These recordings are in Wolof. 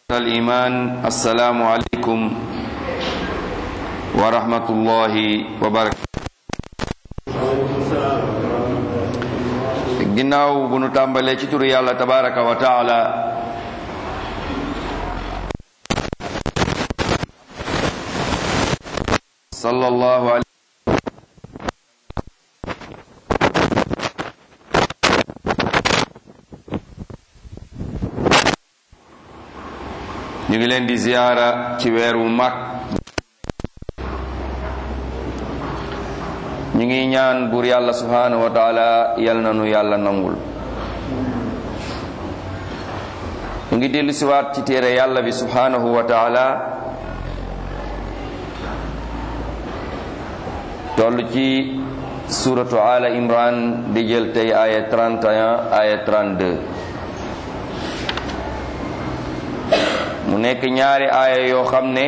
الإيمان السلام عليكم ورحمة الله وبركاته ginnaaw bu nu tàmbalee ci turu yàlla tabaraka wa taala sallallahu alayhi ñu ngi leen di ziyaara ci weer wu mag ñu ngi ñaan buur yàlla subhanahu wa taala yal na nu yàlla nangul ñu ngi dellu siwaat ci téere yàlla bi subhanahu wa taala toll ci suratu ala imran di jël tey aya 31 aya 32 mu nekk ñaari aaya yoo xam ne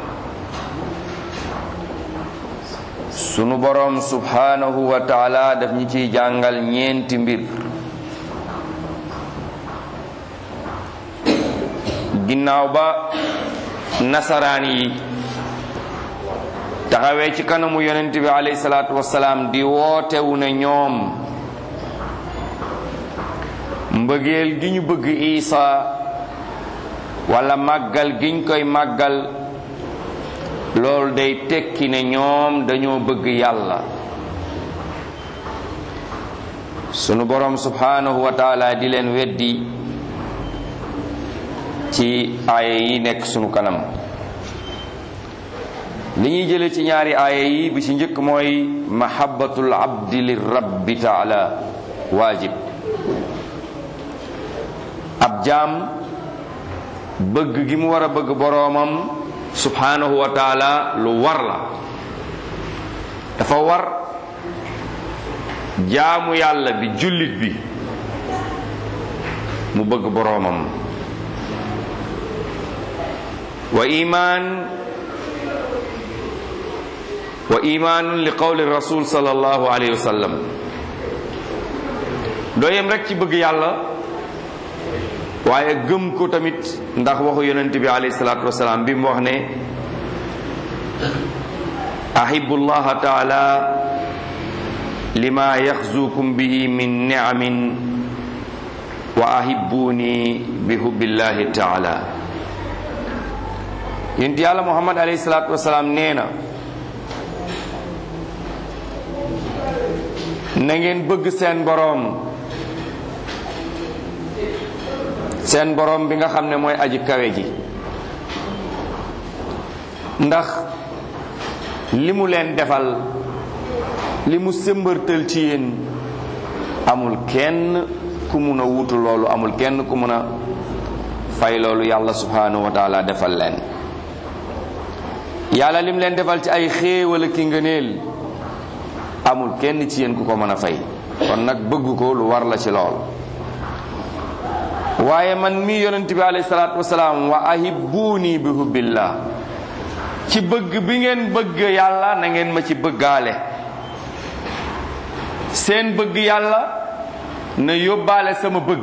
sunu boroom subhanahu wa taala daf ñi ciy jàngal ñeenti mbir ginnaaw ba nasaraan yi taxawee ci kanamu yonent bi alayhi salaatu wasalaam di wootewu ne ñoom mbëggeel gi ñu bëgg Isa wala màggal giñ koy màggal loolu day tekki ne ñoom dañoo bëgg yàlla sunu borom subhanahu wa taala di leen weddi ci aaya yi nekk sunu kanam li ñuy jële ci ñaari aaya yi bi ci njëkk mooy mahabbatul abdi li rabbi taala waajib ab jaam bëgg gi mu war a bëgg boroomam subhanahu wa taala lu war la dafa war jaamu yàlla bi jullit bi mu bëgg boroomam wa iman wa imanun li qawli rasul sallallahu alayhi wa sallam doo yem rek ci bëgg yàlla waaye gëm ko tamit ndax waxu yonent bi alayhi salaatu wasalaam bi mu wax ne ahibu llaha taala lima yaxzukum bihi min niamin wa ahibuni bi hubbillahi taala yonent yàlla muhammad alayhi salaatu wasalaam nee na na ngeen bëgg seen boroom seen borom bi nga xam ne mooy aji kawe ji ndax li mu leen defal li mu sëmbërtal ci yéen amul kenn ku mun a wutu loolu amul kenn ku mun a fay loolu yàlla subhanahu wa taala defal leen yàlla lim leen defal ci ay xéewal ki ngëneel amul kenn ci yéen ku ko mën a fay kon nag bëgg ko lu war la ci lool waaye man mii yonent bi alayhi salaatu wasalaam wa ahibbuuni bi hubbillah ci bëgg bi ngeen bëgg yàlla na ngeen ma ci bëggaale seen bëgg yàlla na yóbbaale sama bëgg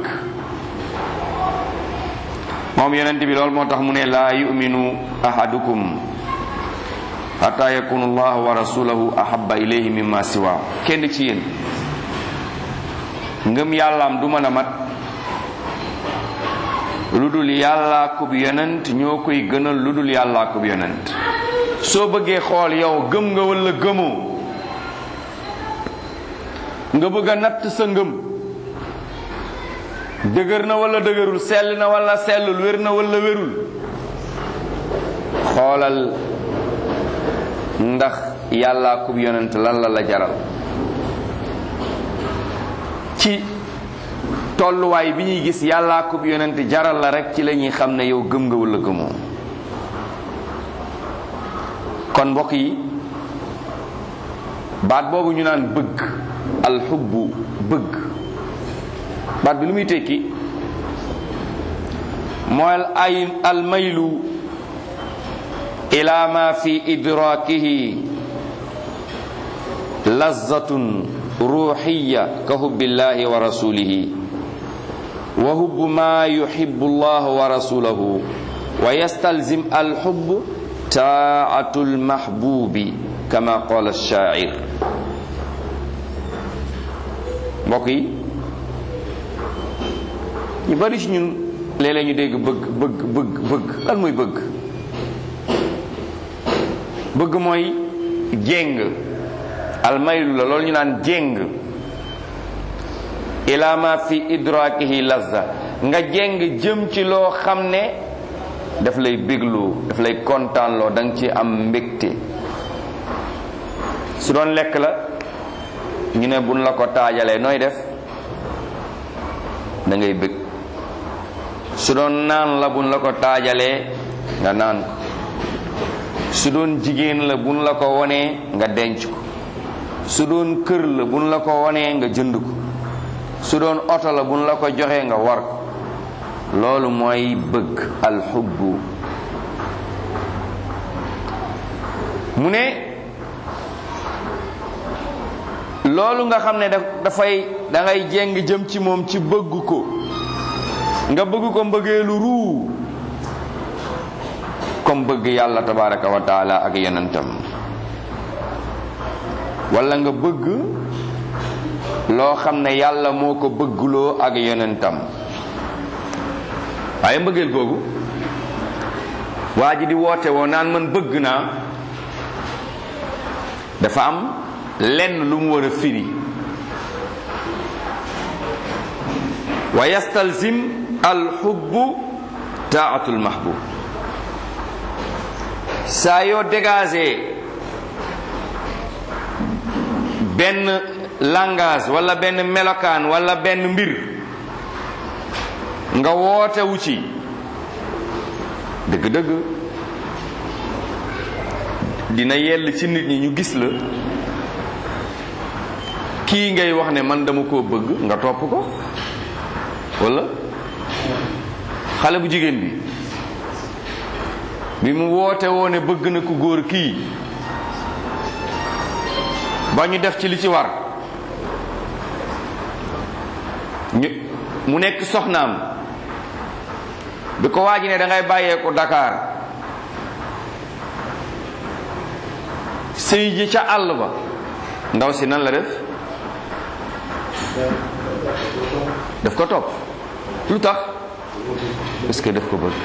moom yonent bi loolu moo tax mu ne laa yuminu ahadukum hatta yakunu allah wa rasulahu ahabba ilayhi mimma siwa kenn ci yéen ngëm yàllaam du mën a mat lu dul yàllaa kub yonent ñoo koy gënal lu dul yàllaa kub yonent soo bëggee xool yow gëm nga walla gëmoo nga bëgg a natt sa ngëm dëgër na walla dëgërul sell na walla sellul wér na walla wérul xoolal ndax yàllaa kub yonent lan la la jaral ci tolluwaay bi ñuy gis yàllaa ko yonent jaral la rek ci la ñuy xam ne yow gëm nga walla gëmoo kon mbokk yi baat boobu ñu naan bëgg alxubbu bëgg baat bi lu muy tekki mooy ay almaylu ila ma fi idrakihi lazzatun ruuxiya ka hubbillahi wa rasulihi wa hubbu ma yuhibbu allah wa rasulahu wa yastalzim alxubb taatu lmahbubi kama qala alshaacir mbokk yi ñu bari ci ñun léeg-léeg ñu dégg bëgg bëgg bëgg bëgg lan mooy bëgg bëgg mooy jéng almaylu la loolu ñu naan jéng ila ma fi idrakihi lazza nga jéng jëm ci loo xam ne daf lay bégloo daf lay kontaanloo da nga ci am mbégte su doon lekk la ñu ne buñ la ko taajalee nooy def da ngay bég su doon naan la buñ la ko taajalee nga naan ko su doon jigéen la buñ la ko wonee nga denc ko su doon kër la buñ la ko wonee nga jënd ko su doon oto la buñ la ko joxee nga war ko loolu mooy bëgg alxubbu mu ne loolu nga xam ne dafay da ngay jéng jëm ci moom ci bëgg ko nga bëgg ko mbëggeelu ruu comme bëgg yàlla tabaraka wa taala ak yonentam wala nga bëgg loo xam ne yàlla moo ko bëggloo ak yonentam waaye mbëggeel googu waa ji di woote woo naan man bëgg naa dafa am lenn lu mu war a firi wa yastalzim alxubbu taatul mahbub saa yoo dégagé benn langage wala benn melokaan wala benn mbir nga woote wu ci dëgg-dëgg dina yell ci nit ñi ñu gis la kii ngay wax ne man dama koo bëgg nga topp ko wala xale bu jigéen bi bi mu woote woo ne bëgg na ku góor kii ba ñu def ci li ci war ñu mu nekk soxnaam bi ko waaji ne da ngay bàyyee ko Dakar sëy ji ca àll ba ndaw si nan la def daf ko topp lu tax parce que daf ko bëgg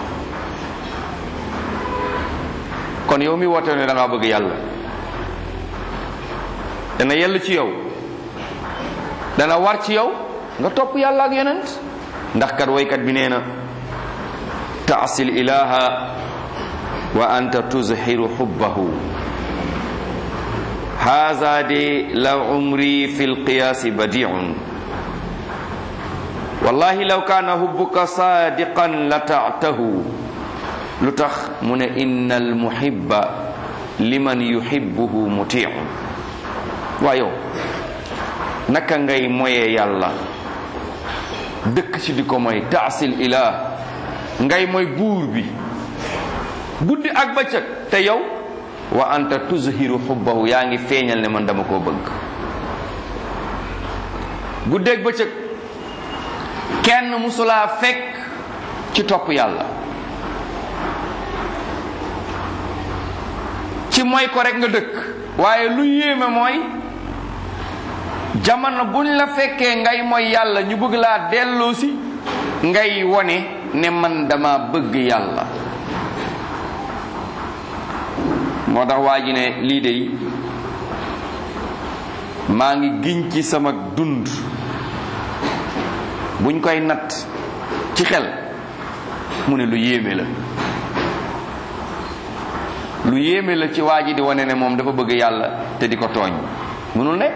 kon yow mi woote ne da ngaa bëgg yàlla dana yell ci yow dana war ci yow nga topp yàlla ak yonent ndax kat waykat bi nee na taasil ilaha wa anta tuzhiru hubbahu haza de la umri fi lqiyaasi badiun wallahi law kaana hubbuka sadiqan la taatahu lu tax mu ne inna almuhibba liman yuhibbuhu mutiun waa yow naka ngay moyee yàlla dëkk ci di ko moy taasil ilah ngay moy buur bi guddi ak bëccëg te yow wa anta tuzhiru xubbahu yaa ngi feeñal ne man dama koo bëgg guddeeg bëccëg kenn musulaa fekk ci topp yàlla ci mooy ko rek nga dëkk waaye lu yéeme mooy jamono buñ la fekkee ngay mooy yàlla ñu bëgg laa delloosi ngay wone ne man dama bëgg yàlla moo tax waa ji ne lii de maa ngi giñ ci sama dund buñ koy natt ci xel mu ne lu yéeme la lu yéeme la ci waa ji di wane ne moom dafa bëgg yàlla te di ko tooñ mënul nekk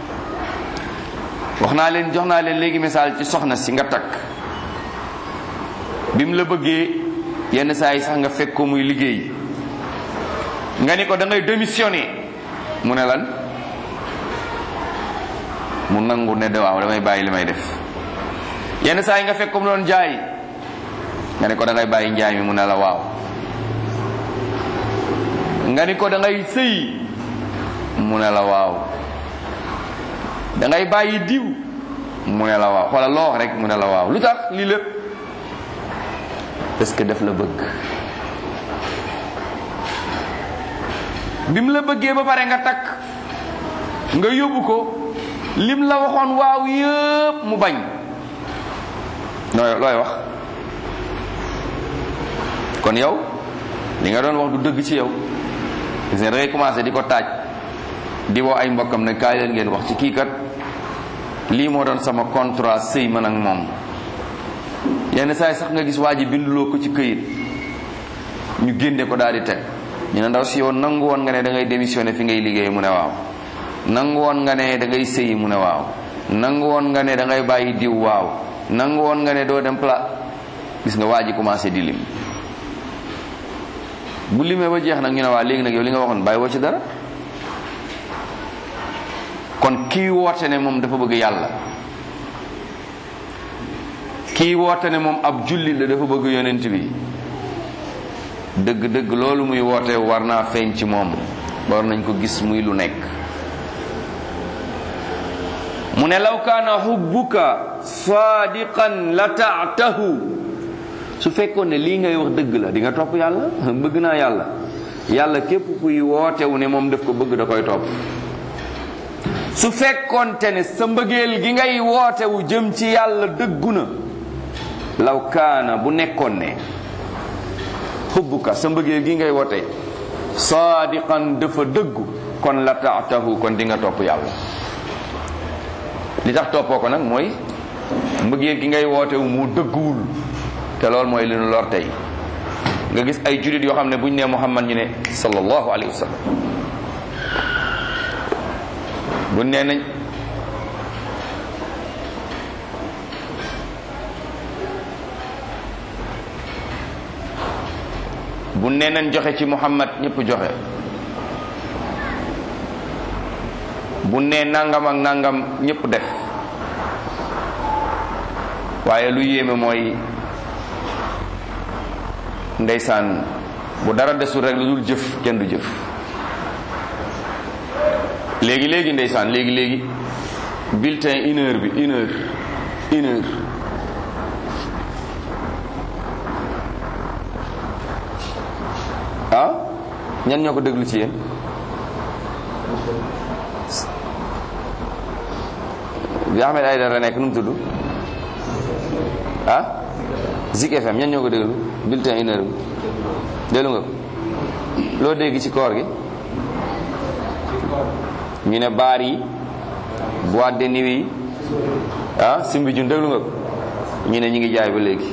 wax naa leen jox naa leen léegi misaal ci soxna si nga takk bi mu la bëggee yenn saa yi sax nga fekk ko muy liggéey nga ni ko da ngay démissionner mu ne lan mu nangu ne de waaw damay bàyyi li may def yenn saa yi nga fekk ko mu doon jaay nga ni ko da ngay bàyyi njaay mi mu ne la waaw nga ni ko da ngay sëy mu ne la waaw da ngay bàyyi diw mu ne la waaw xoolal loo wax rek mu ne la waaw lu tax lii lépp parce que daf la bëgg bi mu la bëggee ba pare nga takk nga yóbbu ko lim la waxoon waaw yëpp mu bañ nooy looy wax kon yow li nga doon wax du dëgg ci yow gis nga da ngay commencé di ko taaj di woo ay mbokkam ne kaay leen ngeen wax ci kii kat lii moo doon sama contrat sëy man ak moom yenn saa yi sax nga gis waa ji binduloo ko ci këyit ñu génne ko daal di teg ñu ne ndaw si yow nangu woon nga ne da ngay démissionné fi ngay liggéey mu ne waaw nangu woon nga ne da ngay sëyi mu ne waaw nangu woon nga ne da ngay bàyyi diw waaw nangu woon nga ne doo dem pla gis nga waa ji commencé di lim bu limee ba jeex nag ñu ne waa léegi nag yow li nga waxoon bàyyi woo ci dara kon kii woote ne moom dafa bëgg yàlla kii woote ne moom ab jullit la dafa bëgg yonent bi dëgg-dëgg loolu muy woote war naa feeñ ci moom war nañ ko gis muy lu nekk mu ne law kaana hubbuka saadiqan la taatahu su fekkoon ne lii ngay wax dëgg la di nga topp yàlla bëgg naa yàlla yàlla képp kuy wootewu ne moom daf ko bëgg da koy topp su fekkoonte ne sa mbëggeel gi ngay wootewu jëm ci yàlla dëggu na law kaana bu nekkoon ne hubbuka sa mbëggeel gi ngay woote saadiqan dafa dëggu kon la taatahu kon di nga topp yàlla li tax toppoo ko nag mooy mbëggeel gi ngay wootewu mu dëgguwul te loolu mooy li nu lor tey nga gis ay jullit yoo xam ne buñ nee Muhammad ñu ne sallallahu alayhi wa sallam buñ nee nañ bu nee nañ joxe ci Muhammad ñëpp joxe bu nee nangam ak nangam ñëpp def waaye lu yéeme mooy ndeysaan bu dara desul rek lu dul jëf kenn du jëf léegi léegi ndeysaan léegi léegi bulletin une heure bi une heure une heure ah ñan ñoo ko déglu ci yéen bi Ahmed Aïdara nekk nu mu tudd ah Zik FM ñan ñoo ko déglu bulletin une heure bi déglu nga ko loo dégg ci koor gi ñu ne baar yi boîte de nuit yi ah simbi jun déglu nga ko ñu ne ñi ngi jaay ba léegi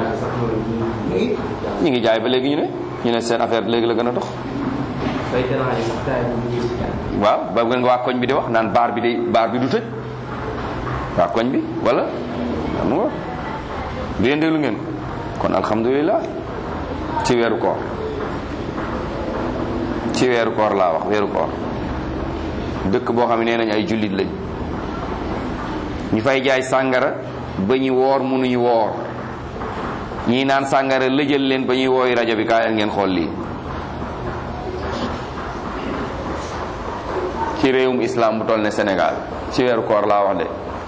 ñi ngi jaay ba léegi ñu ne ñu ne seen affaire léegi la gën a dox waaw ba nga waa koñ bi di wax naan baar bi day baar bi du tëj waa koñ bi wala mu nga bi yéen déglu ngeen kon alhamdulilah ci weeru koor ci weeru koor laa wax weeru koor dëkk boo xam ne nee nañ ay jullit lañ ñu fay jaay sàngara ba ñu woor mënuñu woor ñii naan sàngara lëjal leen ba ñuy wooyu rajo bi kaay ngeen xool lii ci réewum islam bu toll ne Sénégal ci weeru koor laa wax de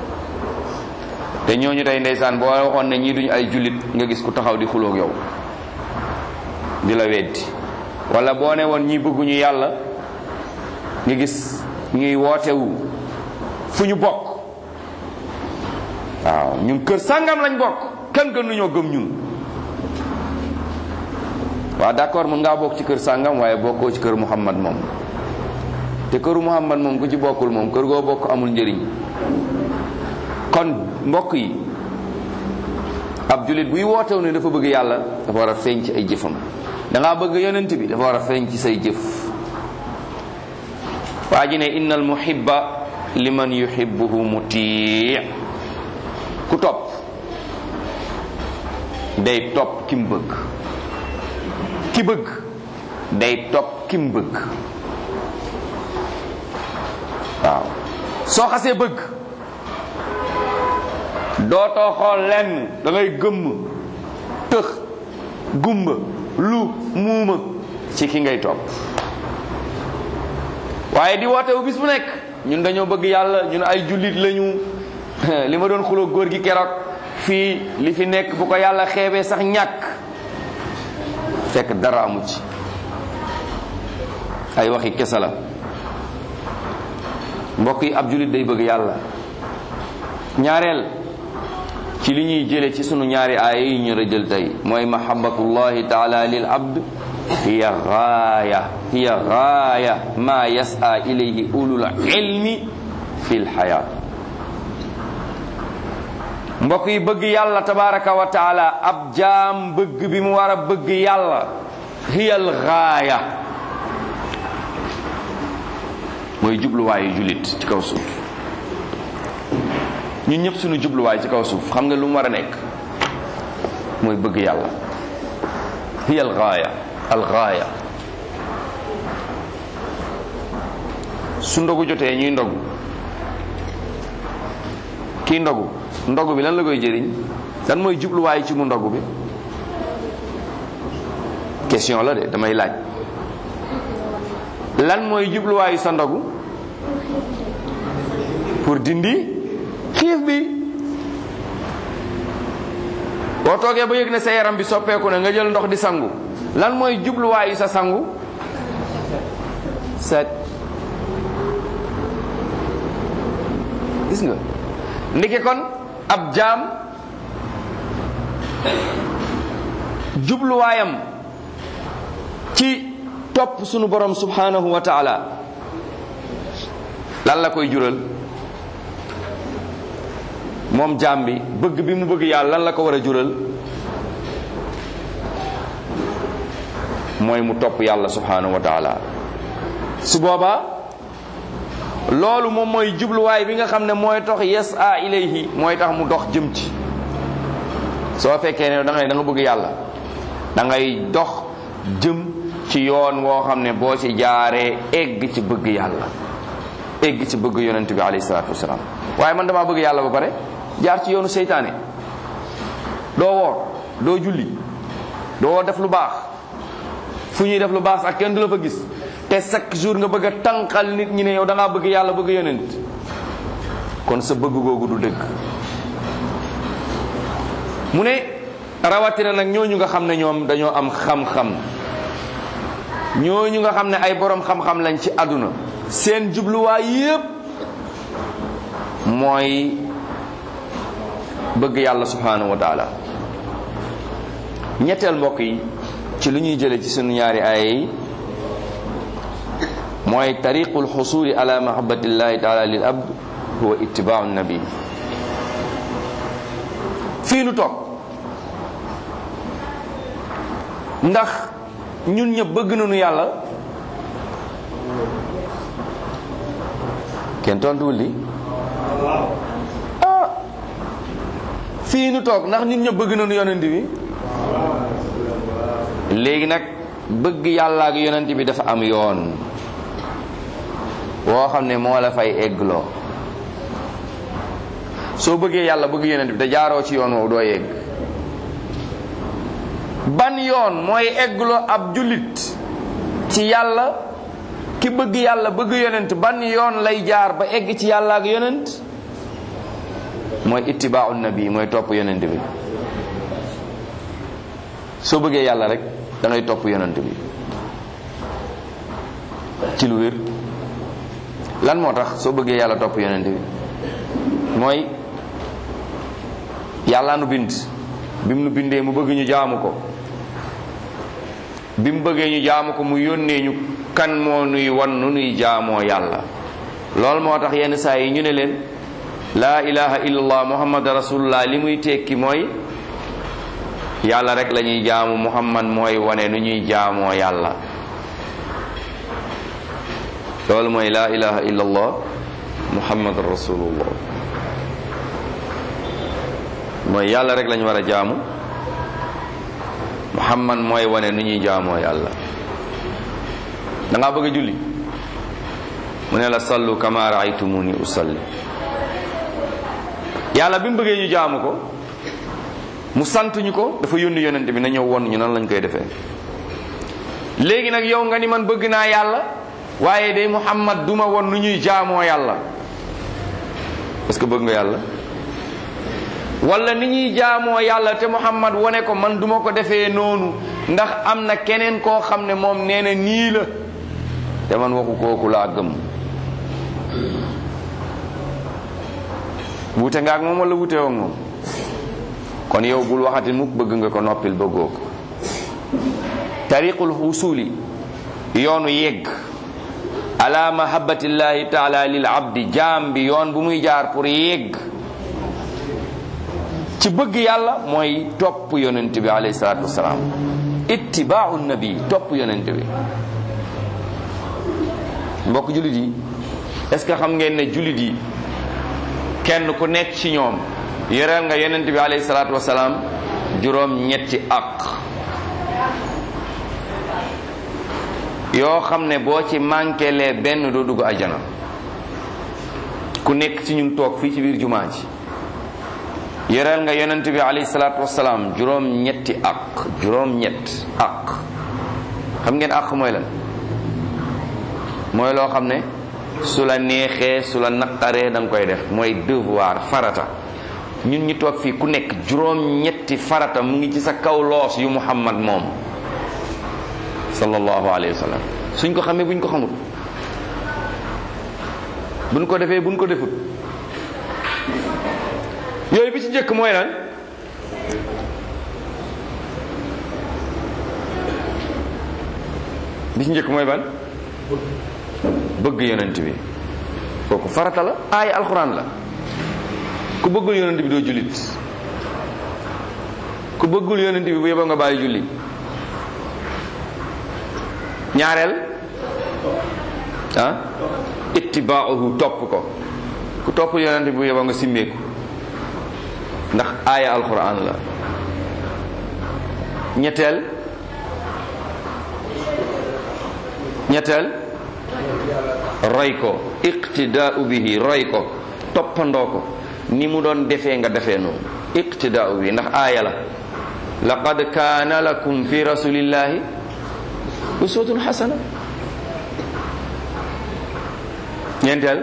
te ñooñu tey ndeysaan boo waxoon ne ñii duñu ay jullit nga gis ku taxaw di xuloog yow di la weddi wala boo ne woon ñi bëgguñu yàlla nga gis ñuy wootewu fu ñu bokk waaw ñun kër sàngam lañ bokk kan gënuñoo gëm ñun waaw d'accord mën ngaa bokk ci kër sàngam waaye bokkoo ci kër Muhammad moom te këru Muhammad moom ku ci bokkul moom kër goo bokk amul njëriñ kon mbokk yi ab jullit buy wootew ne dafa bëgg yàlla dafa war a feeñ ci ay jëfam dangaa bëgg yonent bi dafa war a feeñ ci say jëf waa ji ne innal muhibba liman yuhibbuhu mutii ku topp day topp ki mu bëgg ki bëgg day topp ki mu bëgg waaw soo xasee bëgg dootoo xool lenn da ngay gëmm tëx gumba lu muuma ci ki ngay topp waaye di woote wu bis bu nekk ñun dañoo bëgg yàlla ñun ay jullit lañu li ma doon xuloo góor gi keroog fii li fi nekk bu ko yàlla xeebee sax ñàkk fekk dara amu ci ay waxi kese la mbokk yi ab julit day bëgg yàlla ñaareel ci li ñuy jële ci sunu ñaari aaya yi ñu rëjël tey mooy mahabbatullahi taala lil abd hiya gaaya hiya gaaya ma yas'a ilayhi ulul ilmi fi lxayaa mbokk yi bëgg yàlla tabaraka wa taala ab jaam bëgg bi mu war a bëgg yàlla hiya al gaaya mooy jubluwaayu julit ci kaw suuf ñun ñëpp suñu jubluwaay ci kaw suuf xam nga lu mu war a nekk mooy bëgg yàlla hiya al gaaya al gaaya su ndogu jotee ñuy ndogu kii ndogu ndogu bi lan la koy jëriñ lan mooy jubluwaay ci mu ndogu bi question la de damay laaj lan mooy jubluwaayu sa ndogu pour dindi xiif bi boo toogee ba yëg ne sa yaram bi soppeeku na nga jël ndox di sangu lan mooy jubluwaayu sa sangu set gis nga ndeke kon ab jaam jubluwaayam ci topp sunu borom subhanahu wa taala lan la koy jural moom jaam bi bëgg bi mu bëgg yàlla lan la ko war a jural mooy mu topp yàlla subhanahu wa taala su boobaa loolu moom mooy jubluwaay bi nga xam ne mooy tax yes a ilayhi mooy tax mu dox jëm ci soo fekkee ne da ngay da nga bëgg yàlla da ngay dox jëm ci yoon woo xam ne boo ci jaaree egg ci bëgg yàlla egg ci bëgg yonent bi alayhi salaatu wasalaam waaye man damaa bëgg yàlla ba pare jaar ci yoonu seytaane doo woor doo julli doo def lu baax fu ñuy def lu baax ak kenn du la fa gis te chaque jour nga bëgg a tànqal nit ñi ne yow da ngaa bëgg yàlla bëgg yonent kon sa bëgg googu du dëgg mu ne rawatina nag ñooñu nga xam ne ñoom dañoo am xam-xam ñooñu nga xam ne ay borom xam-xam lañ ci àdduna seen jubluwaay yépp mooy bëgg yàlla subhanahu wa taala ñetteel mbokk yi ci lu ñuy jële ci sunu ñaari aaya yi mooy tariqu lxusuli ala mahabatillahi taala lil abd huwa ittibaau nabi fii nu toog ndax ñun ñëpp bëgg nañu yàlla kenn tontuwul li ah fii nu toog ndax ñun ñëpp bëgg nañu yonent bi léegi nag bëgg yàlla ak yonent bi dafa am yoon woo xam ne moo la fay eggloo soo bëggee yàlla bëgg yonent bi te jaaroo ci yoon woowu doo yegg ban yoon mooy eggloo ab jullit ci yàlla ki bëgg yàlla bëgg yonent ban yoon lay jaar ba egg ci yàlla ak yonent mooy ittibaau nabi mooy topp yonent bi soo bëggee yàlla rek da ngay topp yonent bi ci lu wér lan moo tax soo bëggee yàlla topp yonent bi mooy yàlla nu bind bi mu nu bindee mu bëgg ñu jaamu ko bi mu bëggee ñu jaamu ko mu yónnee ñu kan moo nuy wan nu nuy jaamoo yàlla loolu moo tax yenn saa yi ñu ne leen laa ilaha illallah muhammad rasulullah li muy tekki mooy yàlla rek la ñuy jaamu muhammad mooy wane nu ñuy jaamoo yàlla loolu mooy laa ilaha illallah muhammad rasulullah mooy yàlla rek lañu war a jaamu muhammad mooy wane nu ñuy jaamoo yàlla da ngaa bëgg a julli mu ne la sallu kama raaytumuni usalli yàlla bi mu bëggee ñu jaamu ko mu sant ñu ko dafa yónni yonent bi na ñëw won ñu nan lañ koy defee léegi nag yow nga ni man bëgg naa yàlla waaye day muhammad duma won nu ñuy jaamoo yàlla est-ce que bëgg nga yàlla wala ni ñuy jaamoo yàlla te muhammad wone ko man duma ko defee noonu ndax am na keneen koo xam ne moom nee na nii la te man waxu kooku laa gëm wute nga ak moom wala wute woog moom kon yow bul waxati mukk bëgg nga ko noppil bëggoo ko tariqul wusuli yoonu yegg ala mahabbatillahi taala lil abdi jaam bi yoon bu muy jaar pour yegg ci bëgg yàlla mooy topp yonent bi alayhi salaatu wasalaam ittibaau nabi topp yonent bi mbokk jullit yi est-ce que xam ngeen ne jullit yi kenn ku nekk ci ñoom yoreel nga yonent bi alayhi salaatu wasalaam juróom ñetti ak yoo xam ne boo ci manqué lee benn doo dugg ajana ku nekk ci ñun toog fii ci biir jumaa ji yoreel nga yonent bi alayhi salaatu wasalaam juróom ñetti ak juróom ñett ak xam ngeen ak mooy lan mooy loo xam ne su la neexee su la naqaree da nga koy def mooy devoir farata ñun ñi toog fii ku nekk juróom ñetti farata mu ngi ci sa kaw loos yu muhammad moom sallallahu alayhi wa sallam suñ ko xamee buñ ko xamul buñ ko defee buñ ko defut yooyu bi ci njëkk mooy lan bi ci njëkk mooy ban bëgg yonent bi kooku farata la aay alxuraan la ku bëggul yonent bi doo jullit ku bëggul yonent bi bu yeboo nga bàyyi julli ñaareel ah ittibaauhu topp ko ku topp yonent bi bu yeboo nga simmeeku ndax aaya alxuraan la ñetteel ñetteel roy ko iqtidaau bihi roy ko toppandoo ko ni mu doon defee nga defee noonu iqtidaau bihi ndax aaya la laqad kaana lakum fi rasulillahi uswatun xasana ñeenteel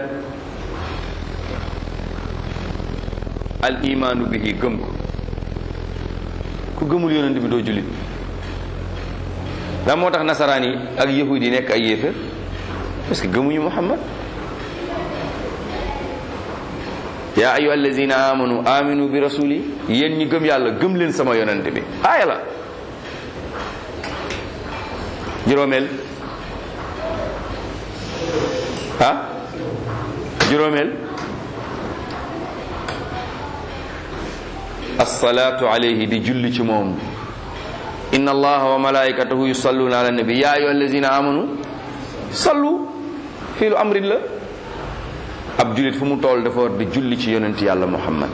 al imaanu bihi gëm ko ku gëmul yonent bi doo jullit lan moo tax nasaraan yi ak yahud yi nekk ay yéeféer parce que gëmuñu muhammad yaa ayyuha allazina amanu aminu bi rasuli yéen ñi gëm yàlla gëm leen sama yonent bi aaya la juróomeel ah juróomeel assalaatu alayhi di julli ci moom inna allaha wa malaikatahu yusalluna ala nabi ya ayyuha allazina amanu sallu fii lu amrin la ab jullit fu mu tool dafa war di julli ci yonent yàlla muhammad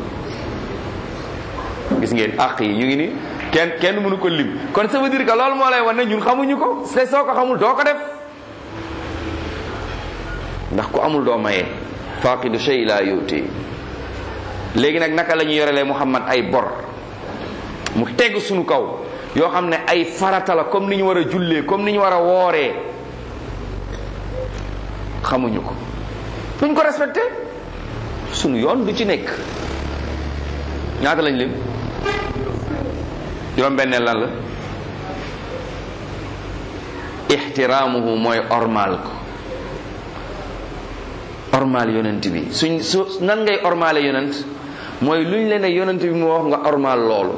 gis ngeen àq yi ñu ngi ni kenn kenn mënu ko lim kon ça veut dire que loolu moo lay wan ne ñun xamuñu ko te soo ko xamul doo ko def ndax ku amul doo maye faqidu shay la yuti léegi nag naka la ñu yorelee muhammad ay bor mu teg suñu kaw yoo xam ne ay farata la comme ni ñu war a jullee comme ni ñu war a wooree xamuñu ko duñ ko respecté sunu yoon du ci nekk ñaata lañ lim juróom benneel lan la ixtiraamuhu mooy ormal ko ormal yonent bi suñ su nan ngay ormale yonent mooy luñ le ne yonent bi moo wax nga ormal loolu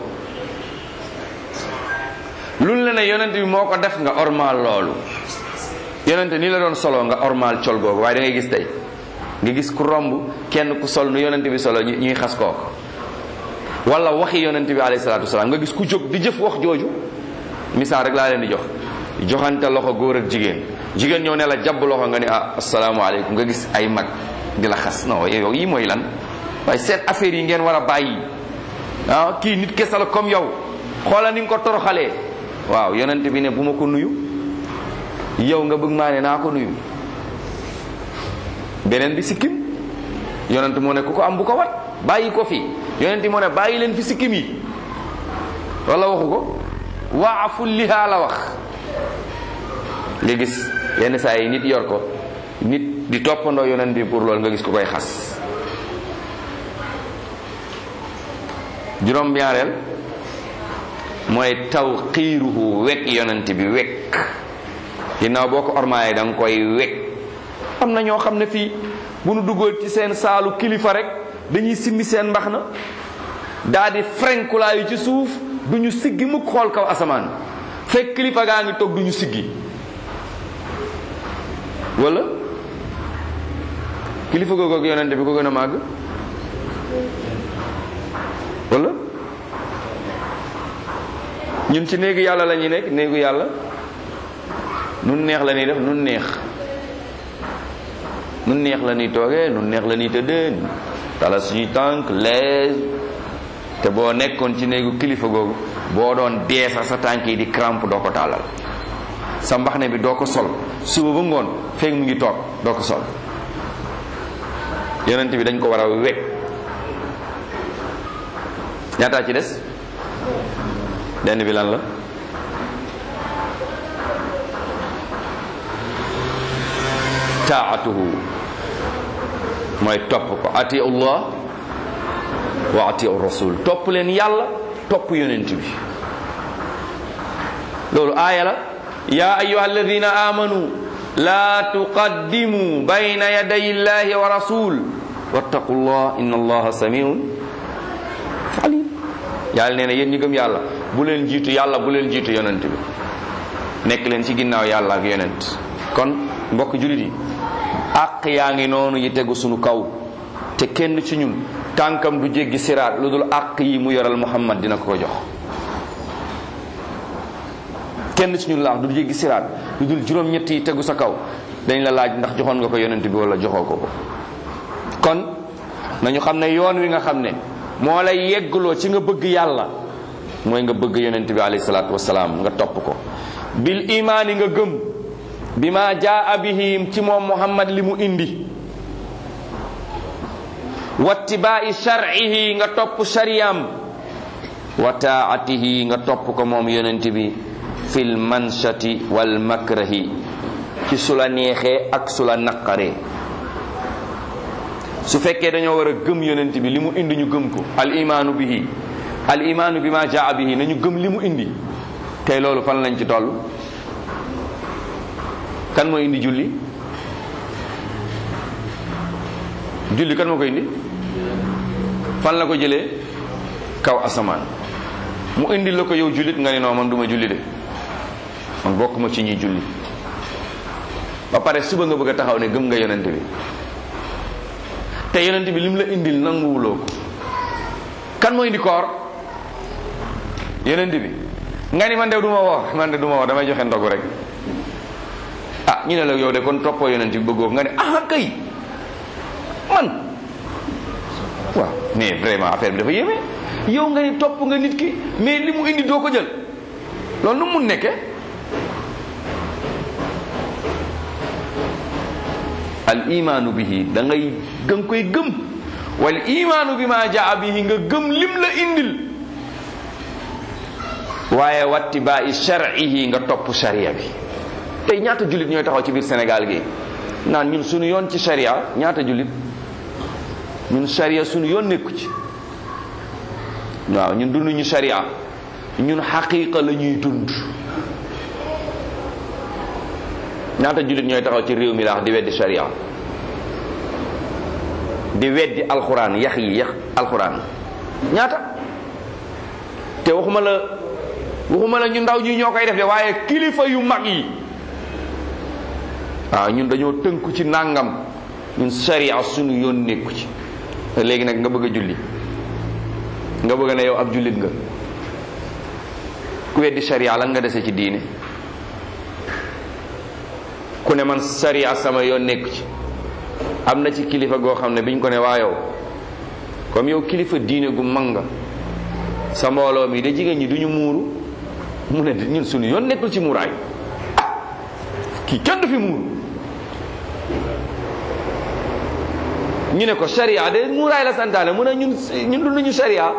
luñ le ne yonent bi moo ko def nga ormal loolu yonent ni la doon solo nga ormal col googu waaye da ngay gis tey nga gis ku romb kenn ku sol nu yonent bi solo ñuy xas kooku wala waxi yonent bi alayhi salaatu wasalaam nga gis ku jóg di jëf wax jooju misaal rek laa leen di jox joxante loxo góor ak jigéen jigéen ñëw ne la jàpp loxo nga ni ah asalaamaaleykum nga gis ay mag di la xas non yow yi mooy lan waaye seen affaire yi ngeen war a bàyyi ah kii nit kese la comme yow xoola ni nga ko toroxalee waaw yonent bi ne bu ma ko nuyu yow nga bëgg maa ne naa ko nuyu beneen bi sikkim yonent moo ne ku ko am bu ko wat bàyyi ko fi yonent moo ne bàyyi leen fi sikkim yi wala waxu ko waafu lihaa la wax nga gis yenn saa yi nit yor ko nit di toppandoo yonent bi pour loolu nga gis ku koy xas juróom ñaareel mooy taw xiiruhu wekk yonent bi wekk ginnaaw boo ko ormaayee da nga koy wekk am na ñoo xam ne fii bu nu duggoon ci seen saalu kilifa rek dañuy simmi seen mbax na daa di frenkulaayu ci suuf du ñu siggi mukk xool kaw asamaan fekk kilifa gaa ngi toog du ñu siggi wala kilifa googu ak yonente bi ko gën a màgg wala ñun ci néegu yàlla la ñuy nekk néegu yàlla nun neex la ñuy def nun neex nun neex la ñuy toogee nun neex la ñuy tëddee tala suñuy tànk lees te boo nekkoon ci néegu kilifa googu boo doon dee sax sa tànk yi di crampe doo ko tàllal sa mbaxne bi doo ko sol suba ba ngoon fekk mu ngi toog doo ko sol yonent bi dañ ko war a wekk ñaataa ci des benn bi lan la taatuhu mooy topp ko atiu allah wa atiu rasul topp leen yàlla topp yonent bi loolu aaya la ya ayuha alladina amanu la tuqaddimu bayna yaday illahi wa rasul wattaqu llah inna allaha samiun alim yàlla nee na yéen ñi gëm yàlla bu leen jiitu yàlla bu leen jiitu yonent bi nekk leen ci ginnaaw yàlla ak yonent kon mbokk julit yi àq yaa ngi noonu yi tegu sunu kaw te kenn ci ñun tànkam du jéggi siraat lu dul àq yi mu yoral muhammad dina ko ko jox kenn ci ñun laax du jéggi siraat lu dul juróom-ñett yi tegu sa kaw dañ la laaj ndax joxoon nga ko yonent bi wala joxoo ko ko kon nañu xam ne yoon wi nga xam ne moo lay yeggloo ci nga bëgg yàlla mooy nga bëgg yonent bi alayhi salaatu wasalaam nga topp ko bil imaani nga gëm bi ma jaa bihim ci moom muhammad li mu indi wattibaa'i shar'ihi nga topp shariyam wa taatihi nga topp ko moom yonent bi fil manshati wal makrahi ci su la neexee ak su la naqaree su fekkee dañoo war a gëm yonent bi li mu indi ñu gëm ko al imaanu bihi al imaanu bi ma jaa bihi nañu gëm li mu indi tey loolu fan lañ ci toll kan moo indi julli julli kan moo ko indi fan la ko jëlee kaw asamaan mu indi la ko yow jullit nga ni non man duma julli de man bokkuma ci ñuy julli ba pare suba nga bëgg a taxaw ne gëm nga yonent bi te yonent bi lim la indil nanguwuloo ko kan moo indi koor yonent bi nga ni man de duma woor man de duma woor damay joxe ndogu rek ah ñu ne la yow de kon toppoo yonent bi bëggoo nga ne ah kay man waaw mais vraiment affaire bi dafa yéeme yow nga ni topp nga nit ki mais li mu indi doo ko jël loolu nu mun nekke al imaanu bihi da ngay da nga koy gëm wal imaanu bi ma jaa bihi nga gëm lim la indil waaye watti ba i shar'ihi nga topp sharia bi tey ñaata jullit ñooy taxaw ci biir Sénégal gi naan ñun suñu yoon ci sharia ñaata jullit ñun sharia suñu yoon nekku ci waaw ñun dunduñu sharia ñun xaqiqa la ñuy dund ñaata jullit ñooy taxaw ci réew mi laax di weddi sharia di weddi alxuraan yax yi yax alxuraan ñaata te waxuma la waxuma la ñu ndaw ñi ñoo koy def de waaye kilifa yu mag yi waaw ñun dañoo tënku ci nàngam ñun sharia suñu yoon nekku ci léegi nag nga bëgg a julli nga bëgg ne yow ab jullit nga ku weddi sharia lan nga dese ci diine ku ne man sharia sama yoon nekku ci am na ci kilifa goo xam ne biñ ko ne waa yow comme yow kilifa diine gu mag nga sa mbooloo mi de jigéen ñi duñu muuru mu ne ñun suñu yoon nekkul ci muuraay kii kenn du fi muuru ñu ne ko sharia de muuraay la santaane mu ne ñun ñun dunduñu sharia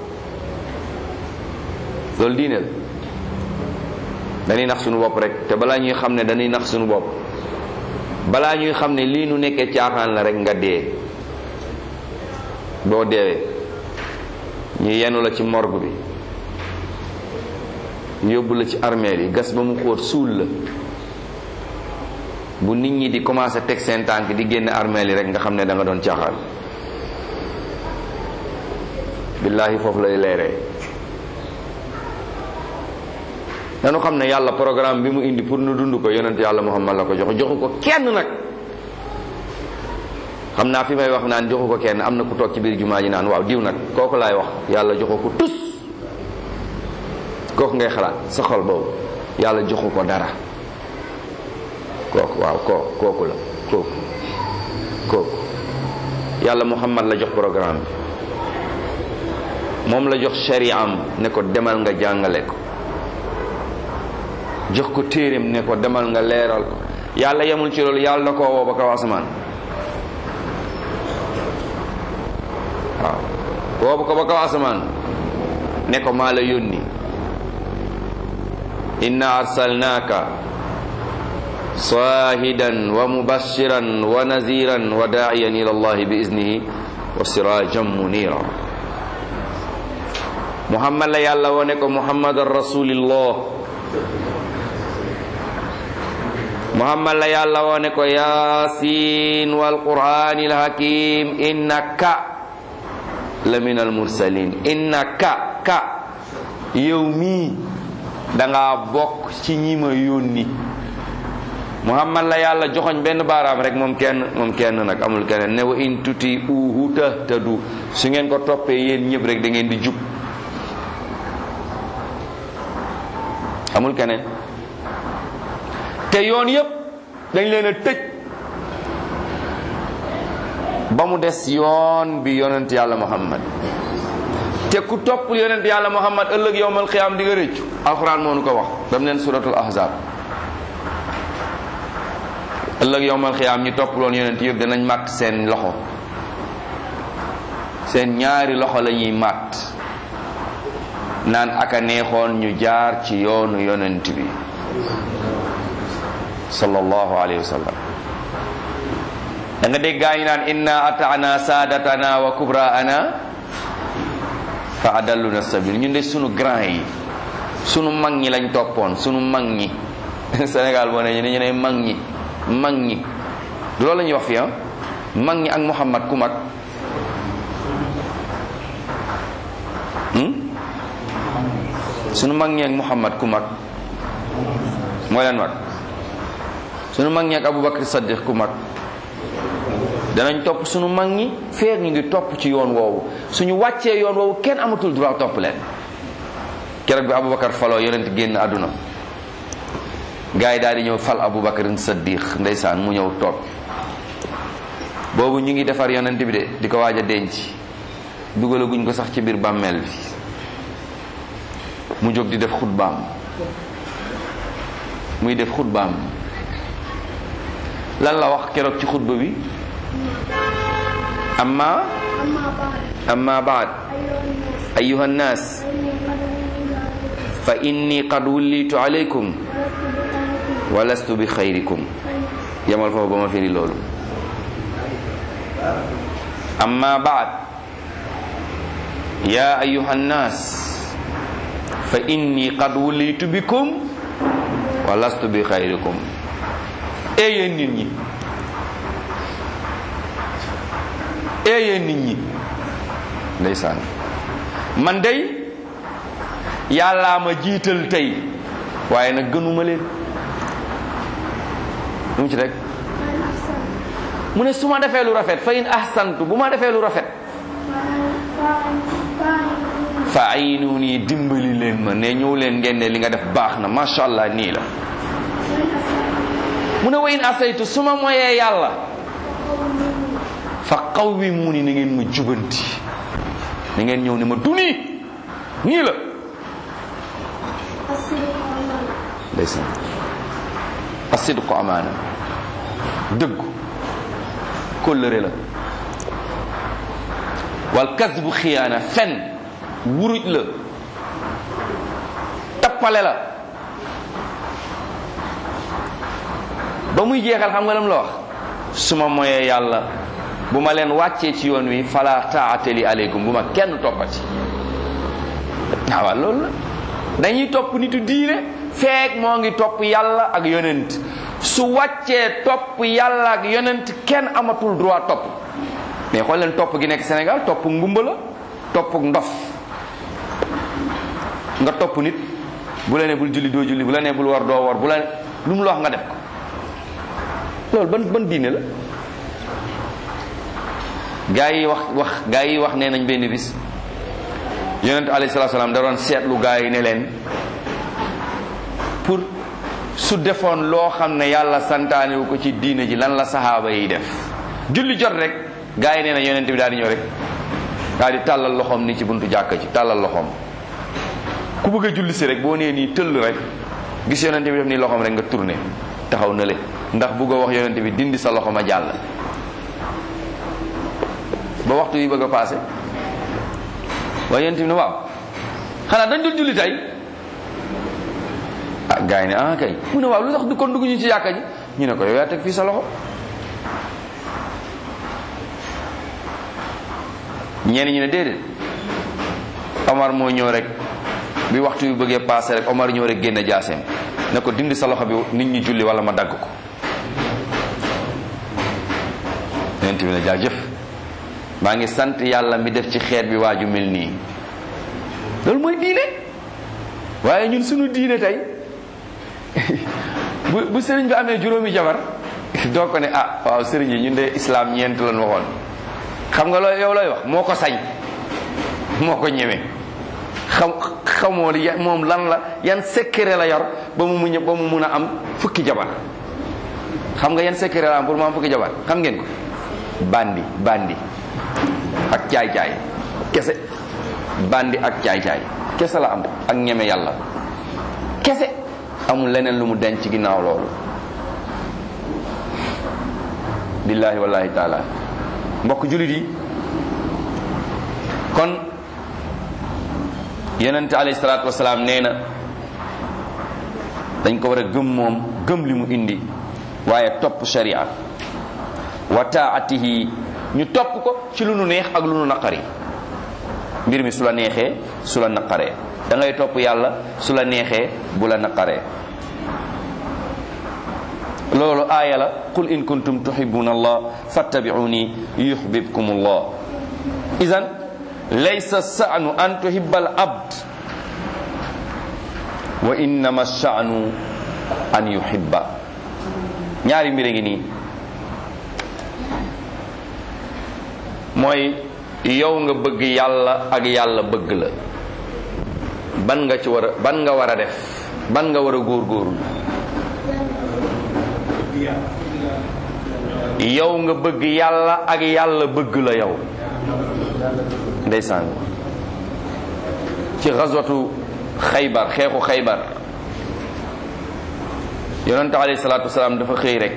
loolu diine la dañuy nax suñu bopp rek te balaa ñuy xam ne dañuy nax suñu bopp balaa ñuy xam ne lii nu nekkee caaxaan la rek nga dee boo deewee ñu yenu la ci morgue bi ñu yóbbu la ci armeel yi gas ba mu xóot suul la bu nit ñi di commencé teg seen tànk di génn armeel yi rek nga xam ne da nga doon caaxaan billaahi foofu lay leeree dañu xam ne yàlla programme bi mu indi pour nu dund ko yonent yàlla muhammad la ko jox joxu ko kenn nag xam naa fi may wax naan joxu ko kenn am na ku toog ci biir jumaa ji naan waaw diw nag kooku laay wax yàlla joxu ko tus kooku ngay xalaat sa xol boobu yàlla joxu ko dara kooku waaw koo kooku la kooku kooku yàlla muhammad la jox programme bi moom la jox shari'am ne ko demal nga jàngale ko jox ko téeréem ne ko demal nga leeral ko yàlla yemul ci loolu yàlla da koo woo ba kaw asamaan waaw woo ko ba kaw asamaan ne ko maa la yónni inna arsalnaaka saahidan wa mubashiran wa naziran wa daa'iyan ila allahi bi iznihi wa sirajan munira muhammad la yàlla wone ko muhammadan rasulillah muhammad la yàlla wone ko yasin wal qur'anil hakim innaka la min al mursalin innaka ka yow mii danga bokk ci ñi ma yónni muhammad la yàlla joxoñ benn baaraam rek moom kenn moom kenn nag amul keneen ne wa in tuti uhu tahtadu su ngeen ko toppee yéen ñëpp rek da ngeen di jub amul keneen te yoon yépp dañ leen a tëj ba mu des yoon bi yonent yàlla muhammad te ku toppul yonent yàlla muhammad ëllëg yowmal xiyaam di nga rëccu alxuraan moo nu ko wax dam leen suratul ahzab ëllëg yowmal xiyaam ñi toppuloon yonent yëpp danañ màtt seen loxo seen ñaari loxo la ñuy màtt naan aka neexoon ñu jaar ci yoonu yonent bi sallallahu alayhi wa sallam da nga dégg gaa ñi naan inna ataana saadatana wa kubraana fa adalluna sabil ñun de sunu grand yi sunu mag ñi lañ toppoon sunu mag ñi Sénégal boo ne ñu ne mag ñi mag ñi du loolu la ñuy wax fii ah mag ñi ak Muhammad ku mag sunu mag ñi ak Muhammad ku mag moo leen mag sunu mag ñi ak Abubakar Saddiq ku mag danañ topp sunu mag ñi feer ñu ngi topp ci yoon woowu suñu wàccee yoon woowu kenn amatul droit topp leen keroog bi Abubakar faloo yonent génn àdduna gars yi daal di ñëw fal Abubakar Saddiq ndeysaan mu ñëw toog boobu ñu ngi defar yonent bi de di ko waaj a denc dugalaguñ ko sax ci biir bàmmeel bi mu jóg di def xutbaam muy def xutbaam lan la wax keroog ci xutba bi amma amma baad ayuha nnaas fa inni qad wullitu alaykum wa lastu bi xayrikum yamal foofu ba ma firi loolu amma baad ya ayuha nnaas fa inni qad wulitu bikum wa lastu bi xayrikum ee yéen nit ñi ee yéen nit ñi ndeysaan man day yàllaa ma jiital tey waaye nag gënuma leen lu mu ci rek mu ne su ma defee lu rafet fa in ahsantu bu ma defee lu rafet fa ayinu nii dimbali leen ma ne ñëw leen ngeen ne li nga def baax na macha allah nii la mu ne wa in asaytu su ma moyee yàlla fa qawwimu ni na ngeen ma jubanti na ngeen ñëw ne ma du nii nii la ndeysaan asidqu amaana dëggu kóllëre la wal kasbu xiyaana fen wuruj la tappale la ba muy jeexal xam nga lam la wax su ma moyee yàlla bu ma leen wàccee ci yoon wi fala taate li aleykum bu ma kenn toppati waaw loolu la dañuy topp nitu diine feek moo ngi topp yàlla ak yonent su wàccee topp yàlla ak yonent kenn amatul droit topp mais xool leen topp gi nekk Sénégal topp ngumba la topp ndof nga topp nit bu la ne bul julli doo julli bu la ne bul war doo war bu la ne lu mu la wax nga def ko loolu ban ban diine la gaa yi wax wax gaa yi wax nee nañ benn bis yonent alayhi salaatu salaam da doon seetlu gaa yi ne leen pour su defoon loo xam ne yàlla santaane wu ko ci diine ji lan la saxaaba yi def julli jot rek gaa yi nee na yonent bi daal di ñëw rek daal di tàllal loxoom ni ci buntu jàkka ci tàllal loxoom ku bëgg a julli si rek boo nee nii tëll rek gis yonent bi def nii loxoom rek nga tourné taxaw na le ndax bëgg a wax yonent bi dindi sa loxo ma jàll ba waxtu yi bëgg a passé waaye yonent bi ne waaw xanaa dañ dul julli tey ah gars yi ne ah kay mu ne waaw lu tax du kon dugg ñu ci jàkka ji ñu ne ko yow yaa teg fii sa loxo ñenn ñi ne déedéet Omar moo ñëw rek bi waxtu yu bëggee passé rek Omar ñëw rek génne jaaseem ne ko dindi sa loxo bi nit ñi julli wala ma dagg ko yonent bi ne jaajëf maa ngi sant yàlla mi def ci xeet bi waaju mel nii loolu mooy diine waaye ñun suñu diine tey bu bu sëriñ bi amee juróomi jabar doo ko ne ah waaw sëriñ yi ñun de islam ñeent lan waxoon xam nga looy yow looy wax moo ko sañ moo ko ñeme xam xamoo li moom lan la yan secret la yor ba mu muñ ba mu mun a am fukki jabar xam nga yan secret la am pour mu am fukki jabar xam ngeen ko bandi bandi ak caay-caay kese bandi ak caay-caay kese la am ak ñeme yàlla kese amul leneen lu mu denc ci ginnaaw loolu billahi wallahi taala mbokk julit yi kon yonente alayhi salaatu wasalaam nee na dañ ko war a gëm moom gëm li mu indi waaye topp sharia wa taatihi ñu topp ko ci lu nu neex ak lu nu naqari mbir mi su la neexee su la naqaree da ngay topp yàlla su la neexee bu la naqaree loolu aaya la qul in kuntum tuhibbuna allah fattabi'uni yuhbibkum allah idan laysa sa'nu an tuhibba al abd wa innama sha'nu an yuhibba ñaari mbir ngi nii mooy yow nga bëgg yàlla ak yàlla bëgg la ban nga ci war a ban nga war a def ban nga war a góorgóorlu yow nga bëgg yàlla ak yàlla bëgg la yow ndeysaan ci xaswatu xaybar xeexu xaybar yonente alayhi salaatu wasalaam dafa xëy rek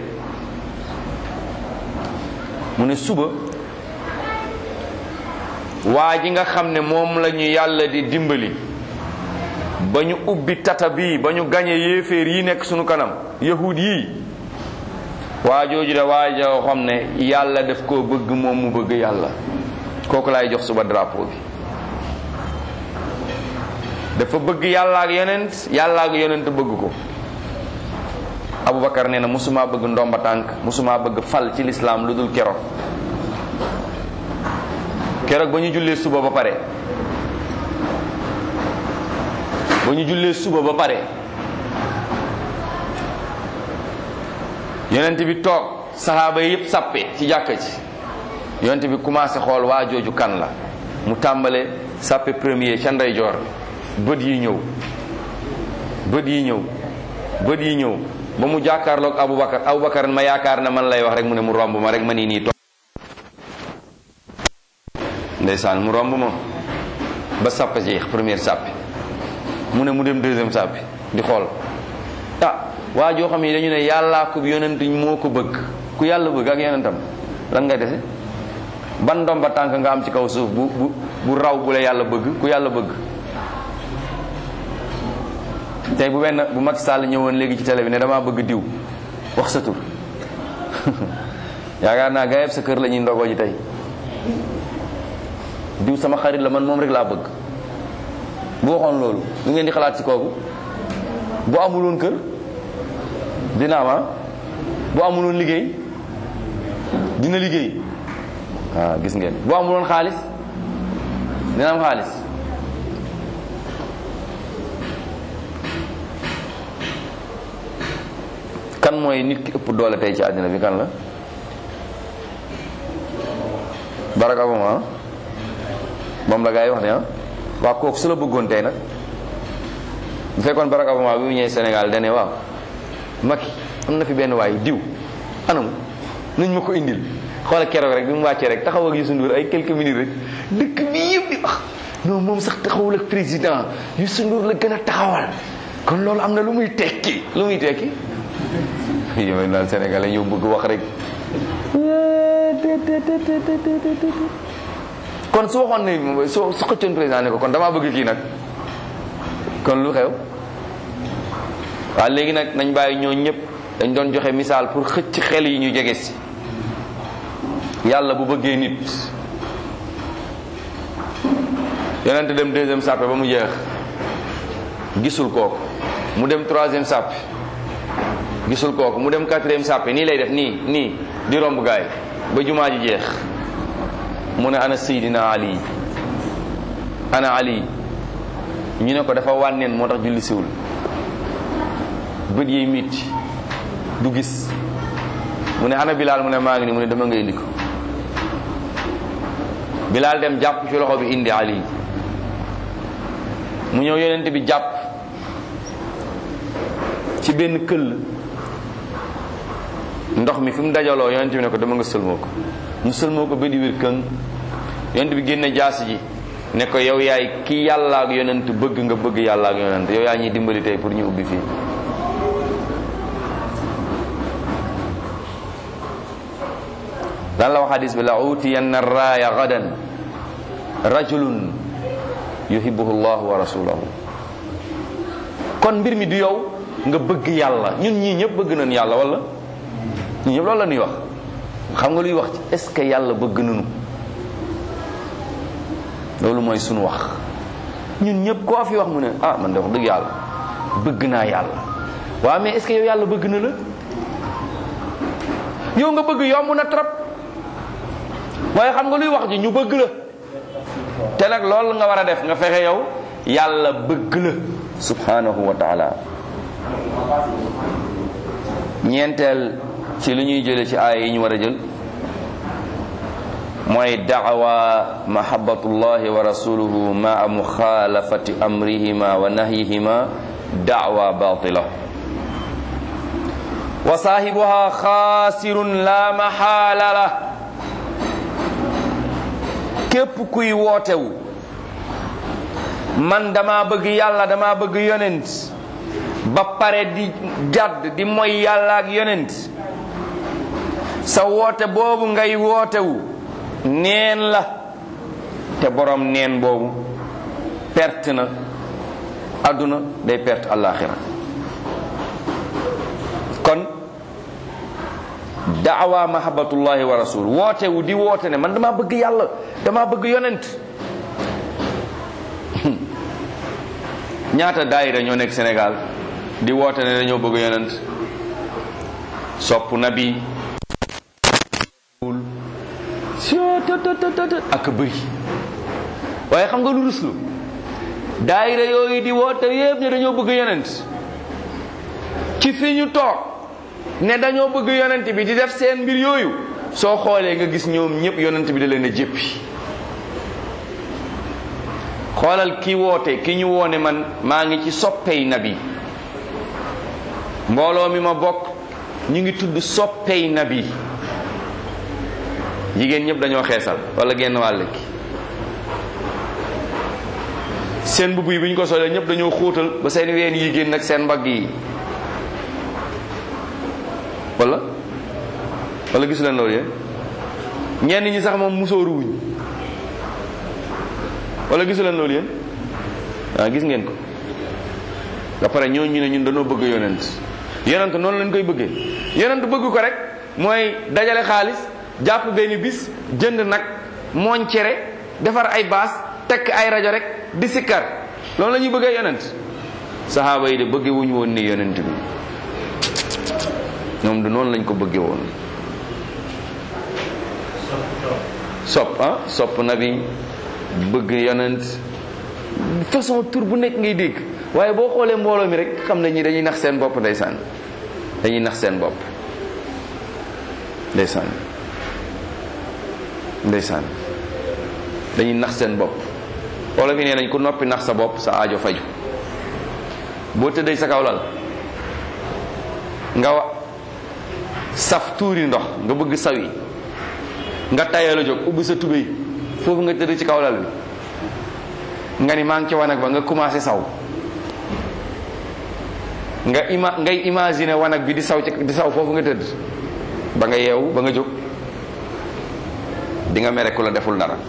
mu ne suba waa ji nga xam ne moom la ñu yàlla di dimbali ba ñu ubbi tata bii ba ñu gañe yéeféer yi nekk sunu kanam yahud yii waa jooju de waa joo xam ne yàlla daf koo bëgg moom mu bëgg yàlla kooku laay jox suba drapeau bi dafa bëgg yàlla ak yonent yàlla ak yonent bëgg ko Aboubacar nee na musuma bëgg ndomba tànk musuma bëgg fal ci lislaam lu dul keroog keroog ba ñu jullee suba ba pare ba ñu jullee suba ba pare yonent bi toog saxaaba yi yëpp sàppe ci jàkka ji yonent bi commencé xool waa jooju kan la mu tàmbale sàppe premier ca ndeyjoor bët yi ñëw bët yi ñëw bët yi ñëw ba mu jàkkaarloog Aboubacar Aboubacar ma yaakaar na man lay wax rek mu ne mu romb ma rek ma nii nii toog ndeysaan mu romb ma ba sàpp jeex première sàppi mu ne mu dem deuxième sàppi di xool ah waa joo xam ne dañu ne yàllaa ko yonent moo ko bëgg ku yàlla bëgg ak yonentam lan ngay dese ban ndomba tànk nga am ci kaw suuf bu bu bu raw bu la yàlla bëgg ku yàlla bëgg tey bu benn bu Macky Sall ñëwoon léegi ci télé bi ne damaa bëgg diw wax sa tur yaakaar naa gaa yëpp sa kër la ñuy ndogoo ji tey diw sama xarit la man moom rek laa bëgg bu waxoon loolu lu ngeen di xalaat ci kooku bu amuloon kër dina am bu amuloon liggéey dina liggéey waaw gis ngeen bu amuloon xaalis dina am xaalis kan mooy nit ki ëpp doole tey ci àddina bi kan la Barack Obama moom la gaa yi wax ne ah waa kooku su la bëggoon tey nag bu fekkoon Barack Obama bi mu ñëwee Sénégal dane waaw Macky am na fi benn waay diw anamu nuñ ma ko indil xoola keroog rek bi mu wàccee rek taxaw ak Youssou Ndour ay quelques minutes rek dëkk bi yëpp di wax non moom sax taxawul ak président Youssou Ndour la gën a taxawal kon loolu am na lu muy tekki lu muy tekki yow naan sénégalais ñëw bëgg wax rek kon su waxoon ne soo su xëccoon président ne ko kon damaa bëgg kii nag kon lu xew waaw léegi nag nañ bàyyi ñoo ñëpp dañ doon joxe misaal pour xëcc xel yi ñu jege si yàlla bu bëggee nit yonente dem deuxième sàppe ba mu jeex gisul kooku mu dem troisième sàppe gisul kooku mu dem quatrième sàppe nii lay def nii nii di romb gaay ba jumaa ji jeex mu ne ana Seydina Ali ana Ali ñu ne ko dafa wànneen moo tax julli siwul bët yi mitti du gis mu ne ana Bilal mu ne maa ngi ni mu ne dama nga indi ko Bilal dem jàpp ci loxo bi indi Ali mu ñëw yonent bi jàpp ci benn këll ndox mi fi mu dajaloo yonent bi ne ko dama nga sëlmoo ko mu sëlmoo ko ba di wér këng yonent bi génne jaasi ji ne ko yow yaay ki yàlla ak yonent bëgg nga bëgg yàlla ak yonent yow yaa ñuy dimbali tey pour ñu ubbi fii lan la wax hadis bi la utiyanna raaya gadan rajulun yuhibbuhu llahu wa rasuluhu kon mbir mi du yow nga bëgg yàlla ñun ñii ñëpp bëgg nañ yàlla wala ñun ñëpp loolu la ñuy wax xam nga luy wax ci est ce que yàlla bëgg nañu loolu mooy sunu wax ñun ñëpp koo fi wax mu ne ah man de wax dëgg yàlla bëgg naa yàlla waaw mais est ce que yow yàlla bëgg na la yow nga bëgg yomb na trop waaye xam nga luy wax ji ñu bëgg la te nag loolu nga war a def nga fexe yow yàlla bëgg la subhanahu wa taala ñeenteel ci li ñuy jële ci aaya yi ñu war a jël mooy daawa mahabatullahi wa rasuluhu maa muxaalafati amrihima wa nahyihima daawa batila wa saahibuha xaasirun la maxaala la képp kuy wootewu man dama bëgg yàlla dama bëgg yonent ba pare di jàdd di moy yàlla ak yonent sa woote boobu ngay wootewu neen la te borom neen boobu perte na àdduna day perte àllaaxira kon daawa mahabatullahi wa rasul woote wu di woote ne man dama bëgg yàlla dama bëgg yonent ñaata daayira ñoo nekk Sénégal di woote ne dañoo bëgg yonent sopp nabi ak bëri waaye xam nga lu ruslu daayira yooyu di woote yépp ne dañoo bëgg yonent ci fi ñu toog ne dañoo bëgg yonent bi di def seen mbir yooyu soo xoolee nga gis ñoom ñëpp yonent bi da leen a jéppi xoolal ki woote ki ñu woone man maa ngi ci soppey nabi mbooloo mi ma bokk ñu ngi tudd soppey nabi jigéen ñëpp dañoo xeesal wala genn wàll ki seen mbubb yi bu ñu ko solee ñëpp dañoo xóotal ba seen ween yi génn ak seen mbagg yi wala wala gisu leen loolu yéen ñenn ñi sax moom musóoru wuñ wala gisu leen loolu yéen waaw gis ngeen ko ba pare ñoo ñu ne ñun dañoo bëgg yonent yonent noonu lañ koy bëggee yonent bëgg ko rek mooy dajale xaalis jàpp benn bis jënd nag mooñ cere defar ay baas tekk ay rajo rek di sikkar loolu la ñuy bëggee yonent saxaaba yi de bëgge wuñu woon ni yonent bi ñoom du noonu lañ ko bëgge woon sopp ah sopp na bi bëgg yonent façon tur bu nekk ngay dégg waaye boo xoolee mbooloo mi rek xam ne ñi dañuy nax seen bopp ndeysaan dañuy nax seen bopp ndeysaan ndeysaan dañuy nax seen bopp wala fi nee nañ ku noppi nax sa bopp sa aajo faju boo tëddee sa kaw lal nga wa saf tuuri ndox nga bëgg sawi nga tayal a jóg ubbi sa tubéy foofu nga tëdd ci kaw lal bi nga ni maa ngi ci wanag ba nga commencé saw nga ima ngay imaginer wanag bi di saw ci di saw foofu nga tëdd ba nga yeewu ba nga jóg di nga mere ku la deful dara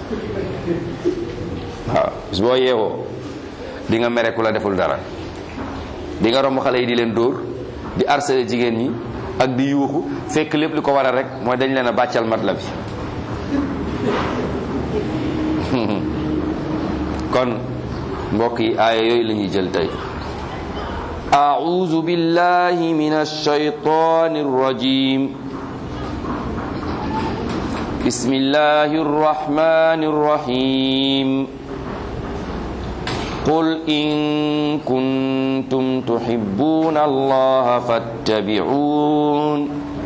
waaw bis boo yeewoo di nga mere ku la deful dara di nga romb xale yi di leen dóor di harceler jigéen ñi ak di yuuxu fekk lépp li ko waral rek mooy dañ leen a bàccal mat la bi kon mbokk yi aaya yooyu la ñuy jël tey أعوذ بالله من الشيطان الرجيم بسم الله الرحمن الرحيم قل إن كنتم تحبون الله فاتبعون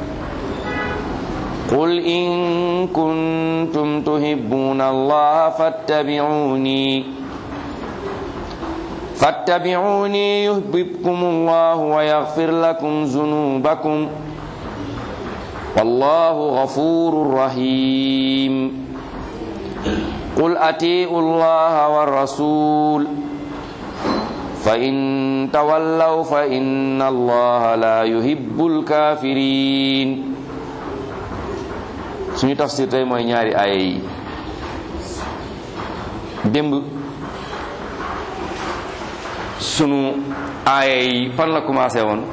قل إن كنتم تحبون الله فاتبعوني فاتبعوني يحببكم الله ويغفر لكم ذنوبكم والله غفور رحيم قل أتيئوا الله والرسول فإن تولوا فإن الله لا يحب الكافرين suñu tafsir tey mooy ñaari aaya yi démb sunu aaya yi fan la commencé woon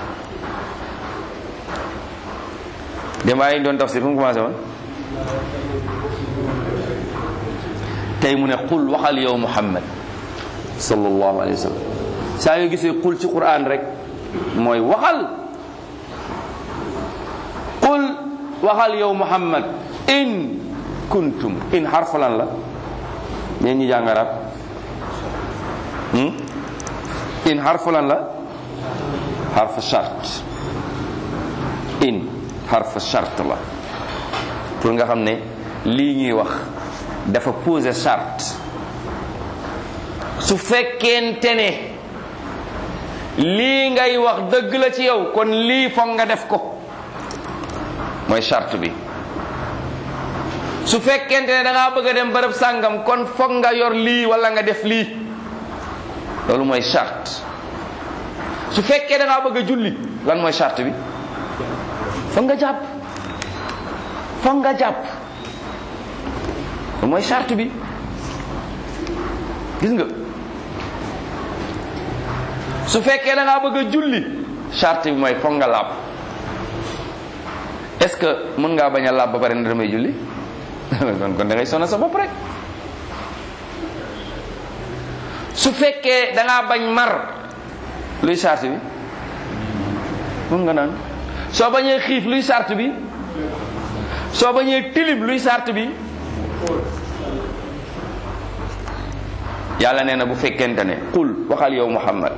démb aaya yi doon tafsir fu mu commencé woon tey mu ne qul waxal yow muhammad sallallahu alayhi wa sallam saa yoo gisee qul ci quran rek mooy waxal qul waxal yow muhammad in kuntum in xarfu lan la ñeen ñi jàng arab in xarfu lan la xarfu charte in xarfu charte la pour nga xam ne lii ñuy wax dafa poser charte su fekkente ne lii ngay wax dëgg la ci yow kon lii foog nga def ko mooy charte bi su fekkente ne da ngaa bëgg a dem bërëb sàngam kon foog nga yor lii wala nga def lii loolu mooy charte su fekkee da ngaa bëgg a julli lan mooy charte bi foog nga jàpp foog nga jàpp loolu mooy charte bi gis nga su fekkee da ngaa bëgg a julli charte bi mooy foog nga laab est-ce que mën ngaa bañ a laab ba pare ne damay julli kon kon da ngay sonal sa bopp rek su fekkee da ngaa bañ mar luy charte bi mën nga naan soo bañee xiif luy charte bi soo bañee tilim luy charte bi yàlla nee na bu fekkente ne qul waxal yow muhammad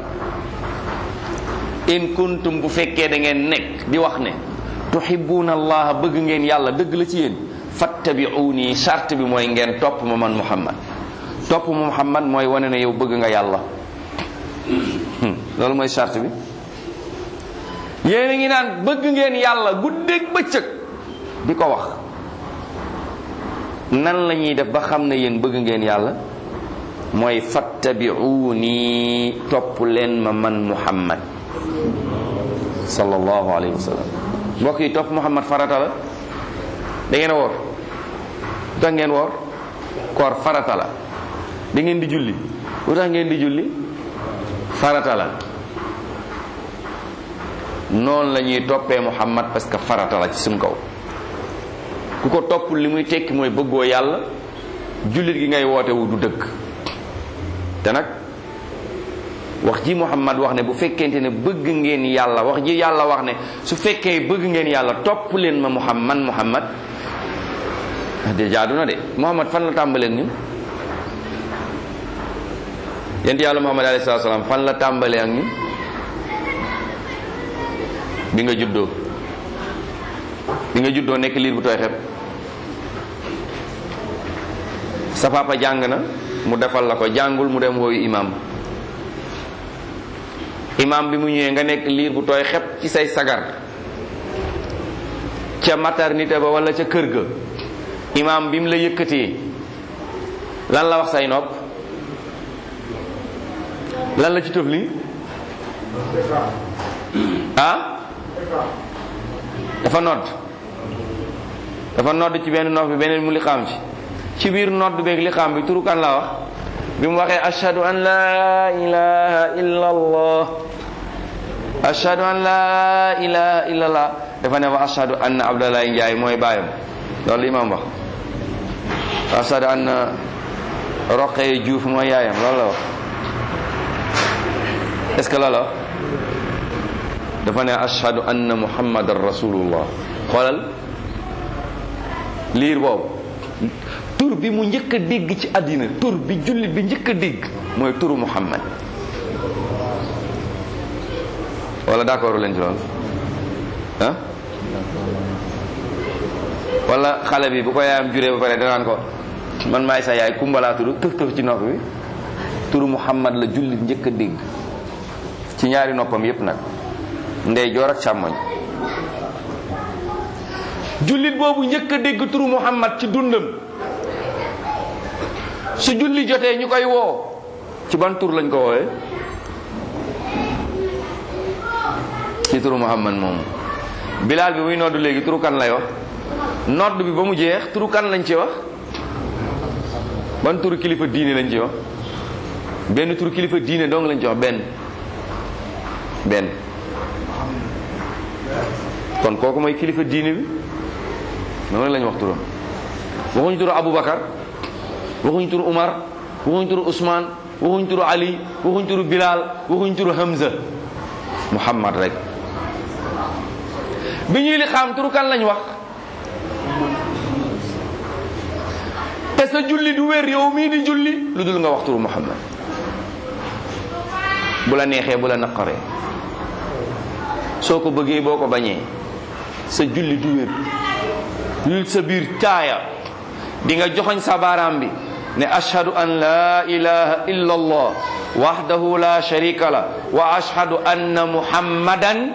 in kuntum bu fekkee da ngeen nekk di wax ne tuhibbuna allaha bëgg ngeen yàlla dëgg la ci yéen fattabi'uni charte bi mooy ngeen topp ma man muhammad topp ma muhammad mooy wane ne yow bëgg nga yàlla loolu mooy charte bi yéen a ngi naan bëgg ngeen yàlla guddeeg bëccëg di ko wax nan la ñuy def ba xam ne yéen bëgg ngeen yàlla mooy fattabi'uni topp leen ma man muhammad sallallahu alayhi wa sallam mbokk yi topp muhammad farata la da ngeen a woor lu tax ngeen woor koor farata la da ngeen di julli lu tax ngeen di julli farata la noonu la ñuy toppee muhammad parce que farata la ci suñ kaw ku ko topp li muy tekki mooy bëggoo yàlla jullit gi ngay woote wu du dëgg te nag wax ji Muhammad wax ne bu fekkente ne bëgg ngeen yàlla wax ji yàlla wax ne su fekkee bëgg ngeen yàlla topp leen ma Muhammad man Muhammad de jaadu na de Muhammad fan la tàmbalee ak ñun yent yàlla Muhammad alayhi salaatu salaam fan la tàmbalee ak ñun bi nga juddoo bi nga juddoo nekk liir bu tooy xeb sa papa jàng na mu defal la ko jàngul mu dem wooyu imam imam bi mu ñëwee nga nekk liir bu tooy xeb ci say sagar ca maternité ba wala ca kër ga imam bi mu la yëkkatee lan la wax say nopp lan la ci tëf li ah dafa nodd dafa nodd ci benn nopp bi beneen mu li xam ci ci biir nodd beeg li xam bi turu kan la wax bi mu waxee ashhadu an la ilaha illa allah ashhadu an la ilaha illa allah dafa ne wa ashhadu anna abdallahi njaay mooy baayam loolu imam wax wa ashhadu anna roqee juuf mooy yaayam loolu la wax est-ce que loolu la wax dafa ne ashhadu anna muhammadan rasulullah xoolal liir boobu tur bi mu njëkk a dégg ci àddina tur bi jullit bi njëkk a dégg mooy turu muhammad wala d'accord leen ci loolu ah wala xale bi bu ko yaayam juree ba pare danaan ko man maay sa yaay kumbalaa tudd tëf tëf ci nopp bi turu muhammad la jullit njëkk a dégg ci ñaari noppam yépp nag ndey joor ak càmmoñ jullit boobu njëkk a dégg turu muhammad ci dundam su julli jotee ñu koy woo ci ban tur lañ ko woowee ci turu muhammad moomu bilaal bi muy nodd léegi turu kan lay wax nodd bi ba mu jeex turu kan lañ ci wax ban turu kilifa diine lañ ci wax benn turu kilifa diine dong lañ ci wax benn benn kon kooku mooy kilifa diine bi noonu rek lañ wax turam waxuñu turu Aboubacar waxuñu turu Umar waxuñu turu Ousmane waxuñu turu Ali waxuñu turu Bilal waxuñu turu Hamza Muhammad rek bi ñuy li xam turu kan lañ wax te sa julli du wér yow mii di julli lu dul nga wax turu Muhammad bu la neexee bu la naqaree soo ko bëggee boo ko bañee sa julli du wér lul sa biir caaya di nga joxoñ sa baaraam bi ne ashhadu an la ilaha illa allah wahdahu la sharika la wa ashhadu anna muhammadan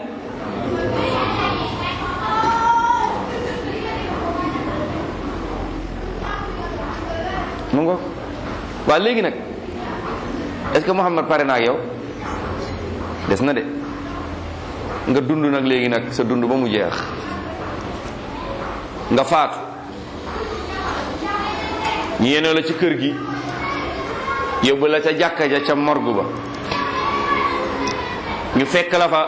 mu ngo waa léegi nag est-ce que muhammad pare na ak yow des na de nga dund nag léegi nag sa dund ba mu jeex nga faatu ñu yéene la ci kër gi yóbbu la ca jàkka ja ca morgue ba ñu fekk la fa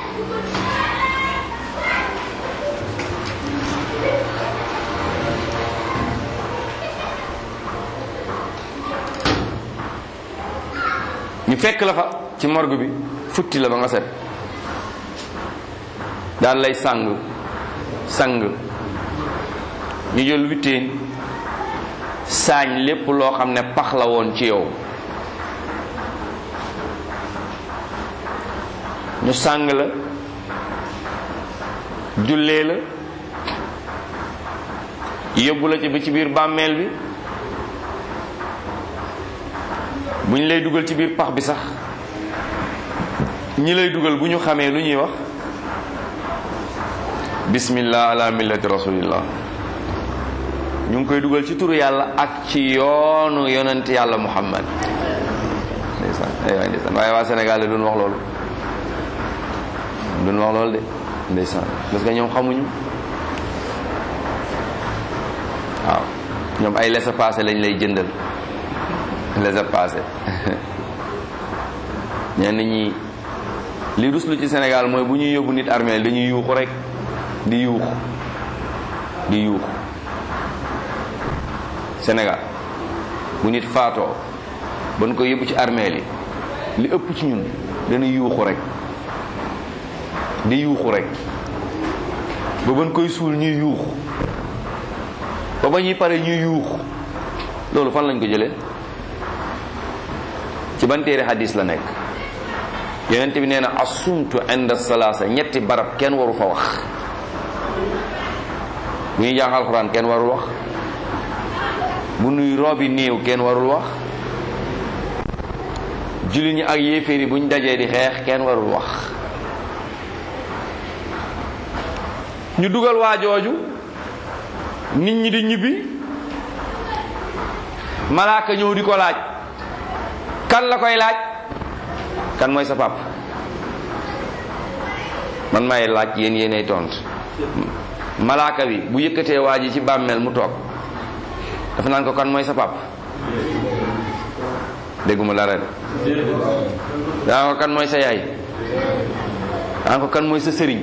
ñu fekk la fa ci morgue bi futti la ba nga set daal lay sang sang ñu jël witteen saañ lépp loo xam ne pax la woon ci yow ñu sàng la jullee la yóbbu la ci ba ci biir bàmmeel bi bu ñu lay dugal ci biir pax bi sax ñi lay dugal bu ñu xamee lu ñuy wax bismillah ala millati rasulillah ñu ngi koy dugal ci turu yàlla ak ci yoonu yonent yàlla muhammad ndeysaan ay waay ndeysaan waaye waa Sénégal de duñ wax loolu duñ wax loolu de ndeysaan parce que ñoom xamuñu waaw ñoom ay laissez-passer lañ lay jëndal laissez-passer ñenn ñi li ruslu ci Sénégal mooy bu ñuy yóbbu nit armée dañuy yuuxu rek di yuuxu di yuuxu Sénégal bu nit faatoo ba nu ko yóbbu ci armeel yi li ëpp ci ñun dana yuuxu rek di yuuxu rek ba ban koy suul ñuy yuuxu ba ba ñuy pare ñuy yuuxu loolu fan lañ ko jëlee ci ban téere hadis la nekk yonent bi nee na asumtu inda salaasa ñetti barab kenn waru fa wax bu ñuy jàng alxuraan kenn warul wax bu nuy roobi néew kenn warul wax jullit ñi ak yéeféer yi bu ñu dajee di xeex kenn warul wax ñu dugal waa jooju nit ñi di ñibbi malaaka ñëw di ko laaj kan la koy laaj kan mooy sa pap man may laaj yéen yéenay tont malaaka bi bu yëkkatee waa ji ci bàmmeel mu toog dafa naan ko kan mooy sa pap dégguma dara de daa ko kan mooy sa yaay daa ko kan mooy sa sëriñ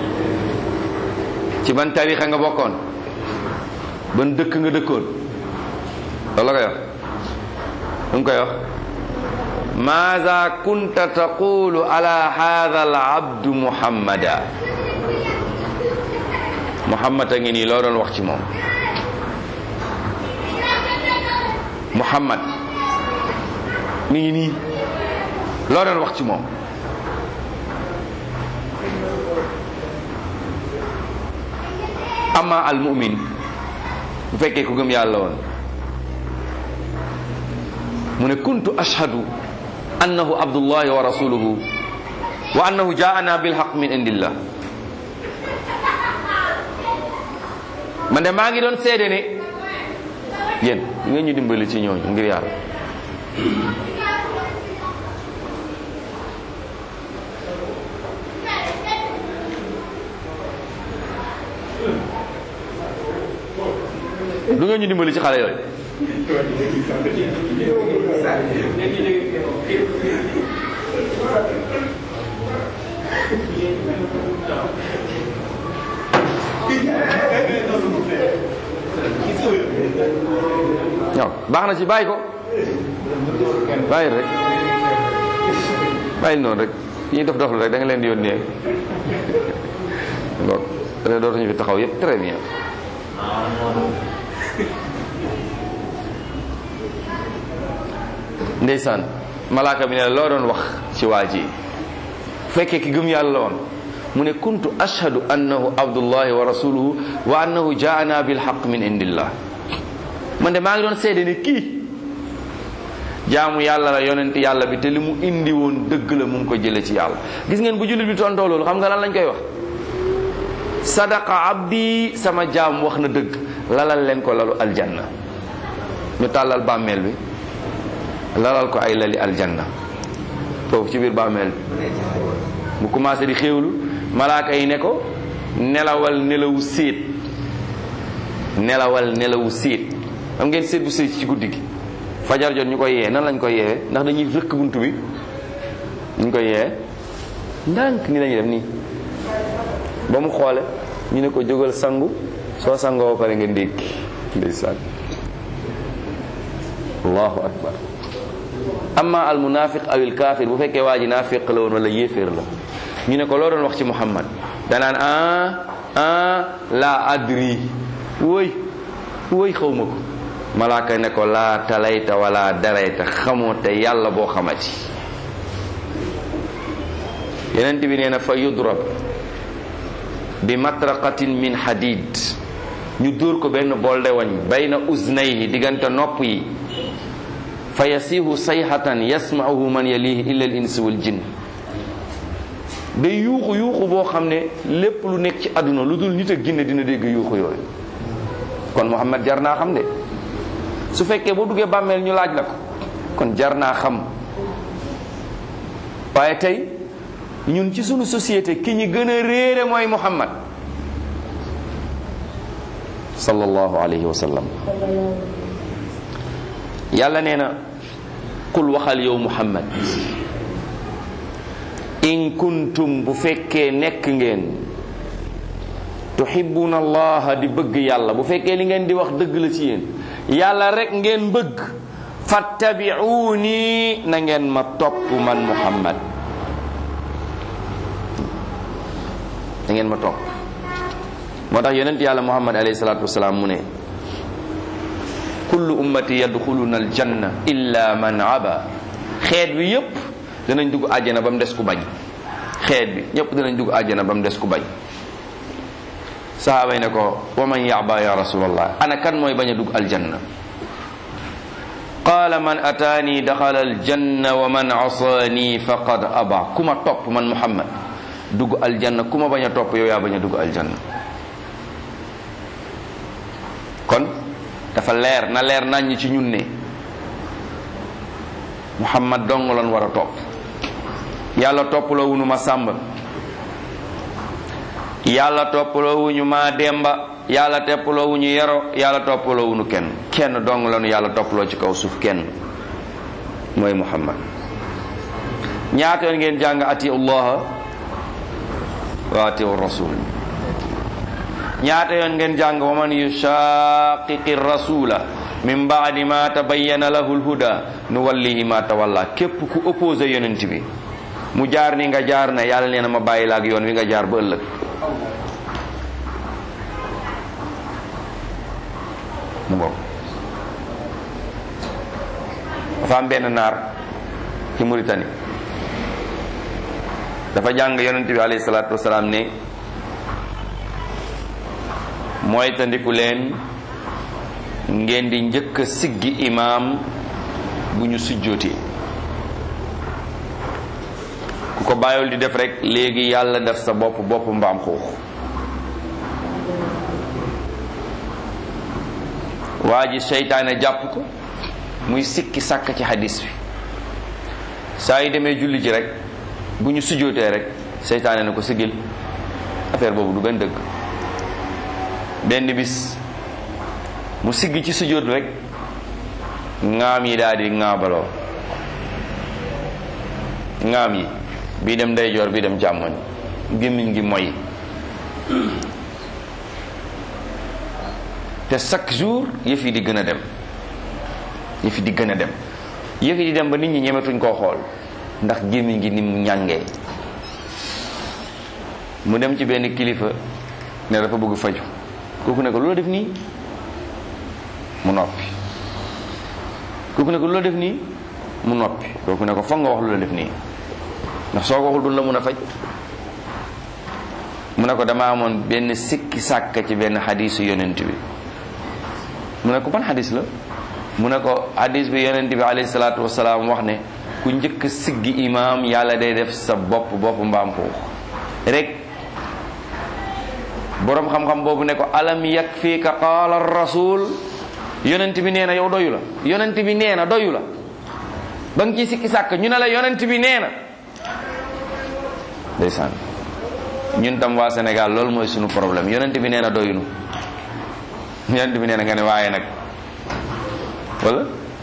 ci ban tarixa nga bokkoon ban dëkk nga dëkkoon loolu la koy wax lu mu koy wax maada kunta taqulu ala hadha al abdu muhammada muhammad a ngi nii loo doon wax ci moom muhammad mi ngi nii loo doon wax ci moom amma al mu'min bu fekkee ku gëm yàlla woon mu ne kuntu ashhadu annahu abdullahi wa rasuluhu wa annahu jaana bilhaq min indillah man de maa ngi doon seede ne yéen ngeen ñu dimbali ci ñooñu ngir yàlla du ngeen ñu dimbali ci xale yooyu waaw baax na ci bàyyi ko bàyyi rek bàyyi noonu rek ñuy dof doflu rek da nga leen di yónnee donc dootuñu fi taxaw yëpp très bien ndeysaan malaaka bi ne loo doon wax ci waa ji fekkee ki gëm yàlla la woon mu ne kuntu ashhadu annahu abdullahi wa rasuluhu wa annahu jaana bilhaq min indillah man de maa ngi doon seede ne kii jaamu yàlla la yonent yàlla bi te li mu indi woon dëgg la mu ngi ko jële ci yàlla gis ngeen bu jullit bi tontoo loolu xam nga lan lañ koy wax sadaqa abdi sama jaam wax na dëgg lalal leen ko lalu aljanna ñu tàllal bàmmeel bi lalal ko ay lali aljanna foofu ci biir bàmmeel bi mu commencé di xéewlu malaaka yi ne ko nelawal nelawu séet nelawal nelawu séet xam ngeen séet bu séet ci guddi gi fajar jot ñu koy yee nan lañ koy yeewee ndax dañuy rëkk buntu bi ñu koy yee ndànk ni lañuy def nii ba mu xoole ñu ne ko jógal sangu soo sangoo ba pare nga ndékki ndeysaan allahu akbar amma al munafiq aw il kafir bu fekkee waa ji naafiq la woon wala yéeféer la ñu ne ko loo doon wax ci muhammad danaan ah ah la adri woy woy xaw ma ko malaaka ne ko laa talayta wala darayta xamoo te yàlla boo xamati yeneen bi nee na fa yudrab bi matraqatin min hadid ñu dóor ko benn bolde wañ bayna uznayhi diggante nopp yi fa yasihu sayhatan yasma'uhu man yalihi illa al insi wal jinn day yuuxu yuuxu boo xam ne lépp lu nekk ci àdduna lu dul nit ak jinne dina dégg yuuxu yooyu kon Muhammad jar naa xam de su fekkee boo duggee bàmmeel ñu laaj la ko kon jar naa xam waaye tey ñun ci sunu société ki ñi gën a réere mooy Muhammad sallallahu alayhi wa sallam yàlla nee na qul waxal yow Muhammad in kuntum bu fekkee nekk ngeen tuhibbuna allaha di bëgg yàlla bu fekkee li ngeen di wax dëgg la ci yéen yàlla rek ngeen bëgg fattabi'uni na ngeen ma topp man muhammad na ngeen ma topp moo tax yonent yàlla muhammad alayhi salatu wasalaam mu ne kullu ummati yadxuluna aljanna illa man aba xeet bi yépp danañ dugg àjjana ba mu des ku bañ xeet bi ñépp danañ dugg àjjana ba mu des ku bañ sahaaba yi ne ko wa man yaba ya rasulallah ana kan mooy bañ a dugg aljanna qaala man ataani daxala aljanna wa man asaani faqad aba ku ma topp man muhammad dugg aljanna ku ma bañ a topp yow yaa bañ a dugg aljanna kon dafa leer na leer nañ ci ñun ne muhammad dong lan war a topp yàlla toppaloo wuñu ma sàmba yàlla toppaloo wuñu ma demba yàlla toppaloo wuñu yero yàlla toppaloo wuñu kenn kenn dong lanu yàlla toppaloo ci kaw suuf kenn mooy muhammad ñaata yoon ngeen jàng ati allah wa ati rasul ñaata yoon ngeen jàng wa man yushaqiqi rasula min baadi ma tabayyana lahu lhuda nu wallihi ma tawalla képp ku opposé yonent bi mu jaar ni nga jaar ne yàlla nee na ma bàyyi la ak yoon wi nga jaar ba ëllëg mu ngoog dafa am benn naar ci Mauritanie dafa jàng yonent bi alayhi salaatu wasalaam ne mooy tandiku leen ngeen di njëkk a siggi imaam bu ñu sujjootee ku ko bàyyul di def rek léegi yàlla def sa bopp bopp mbaam xuux waa ji seytaane jàpp ko muy sikki sàkk ci hadis bi saa yi demee julli ji rek bu ñu sujjootee rek seytaane na ko siggil affaire boobu du benn dëgg benn bis mu siggi ci sujjóot rek ŋaam yi daal di ŋaabaloo ŋaam yi bii dem ndeyjoor bii dem càmmoñ gémmiñ gi moy te chaque jour yëf yi di gën a dem yëf yi di gën a dem yëf yi di dem ba nit ñi ñemetuñ koo xool ndax gémmiñ gi ni mu ñàngee mu dem ci benn kilifa ne dafa bëgg faju kooku ne ko lu la def nii mu noppi kooku ne ko lu la def nii mu noppi kooku ne ko foog nga wax lu la def nii ndax soo ko waxul duñ la mun a faj mu ne ko dama amoon benn sikki sàkk ci benn xadisu yonent bi mu ne ko ban xadis la mu ne ko xadis bi yonent bi alayhi salaatu wasalaam wax ne ku njëkk siggi imaam yàlla day def sa bopp bopp mbaam xuux rek boroom xam-xam boobu ne ko alam yakfika qaala rasul yonent bi nee na yow doyu la yonent bi nee na doyu la ba nga ciy sikki sàkk ñu ne la yonent bi nee na ndeysaan ñun tam waa Sénégal loolu mooy sunu problème yonent bi nee na doyunu yonent bi nee na nga ne waaye nag wala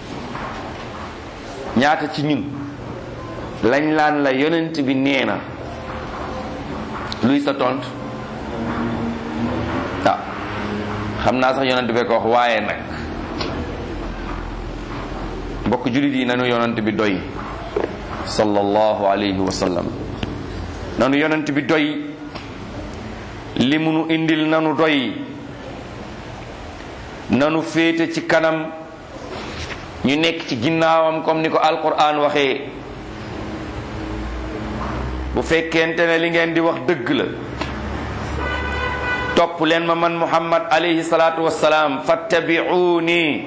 ñaata ci ñun lañ laan la yonent bi nee na luy sa tont ah xam naa sax yonent bi ko wax waaye nag mbokk jullit yi nanu yonent bi doy sallallahu alayhi wa sallam nanu yonent bi doy li munu indil nanu doy nanu féete ci kanam ñu nekk ci ginnaawam comme ni ko alquran waxee bu fekkente ne li ngeen di wax dëgg la topp leen ma man muhammad alayhi salaatu wassalaam fattabi'uni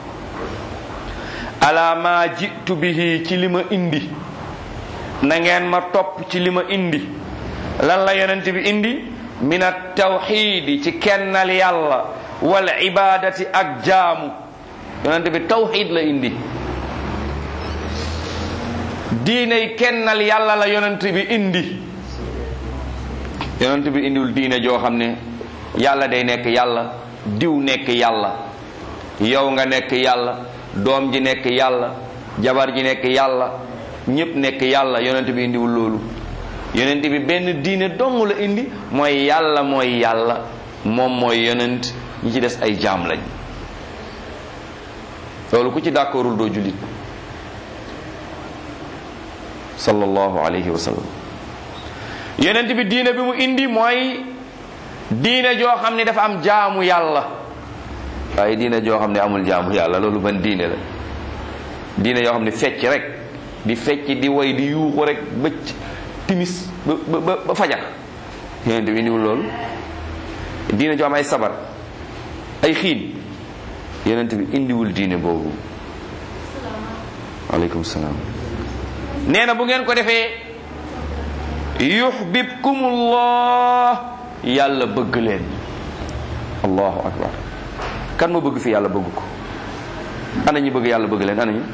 ala ma jitu bihi ci li ma indi na ngeen ma topp ci li ma indi lan la yonent bi indi min at tawxidi ci kennal yàlla wal ibadati ak jaamu yonent bi tawxid la indi diiney kennal yàlla la yonent bi indi yonent bi indiwul diine joo xam ne yàlla day nekk yàlla diw nekk yàlla yow nga nekk yàlla doom ji nekk yàlla jabar ji nekk yàlla ñépp nekk yàlla yonent bi indiwul loolu yonent bi benn diine dong la indi mooy yàlla mooy yàlla moom mooy yonent ñi ci des ay jaam lañ loolu ku ci d'accordul doo jullit sallallahu alayhi wa sallam yonent bi diine bi mu indi mooy diine joo xam ne dafa am jaamu yàlla waaye diine joo xam ne amul jaamu yàlla loolu ban diine la diine yoo xam ne fecc rek di fecc di way di yuuxu rek bëcc timis ba ba ba fajar yonent bi indiwul loolu diine joo am ay sabar ay xiin yonent bi indiwul diine boobu aleykum salaam nee na bu ngeen ko defee yuhbibkumullah yàlla bëgg leen allahu akbar kan ma bëgg fi yàlla bëgg ko ana ñi bëgg yàlla bëgg leen ana ñu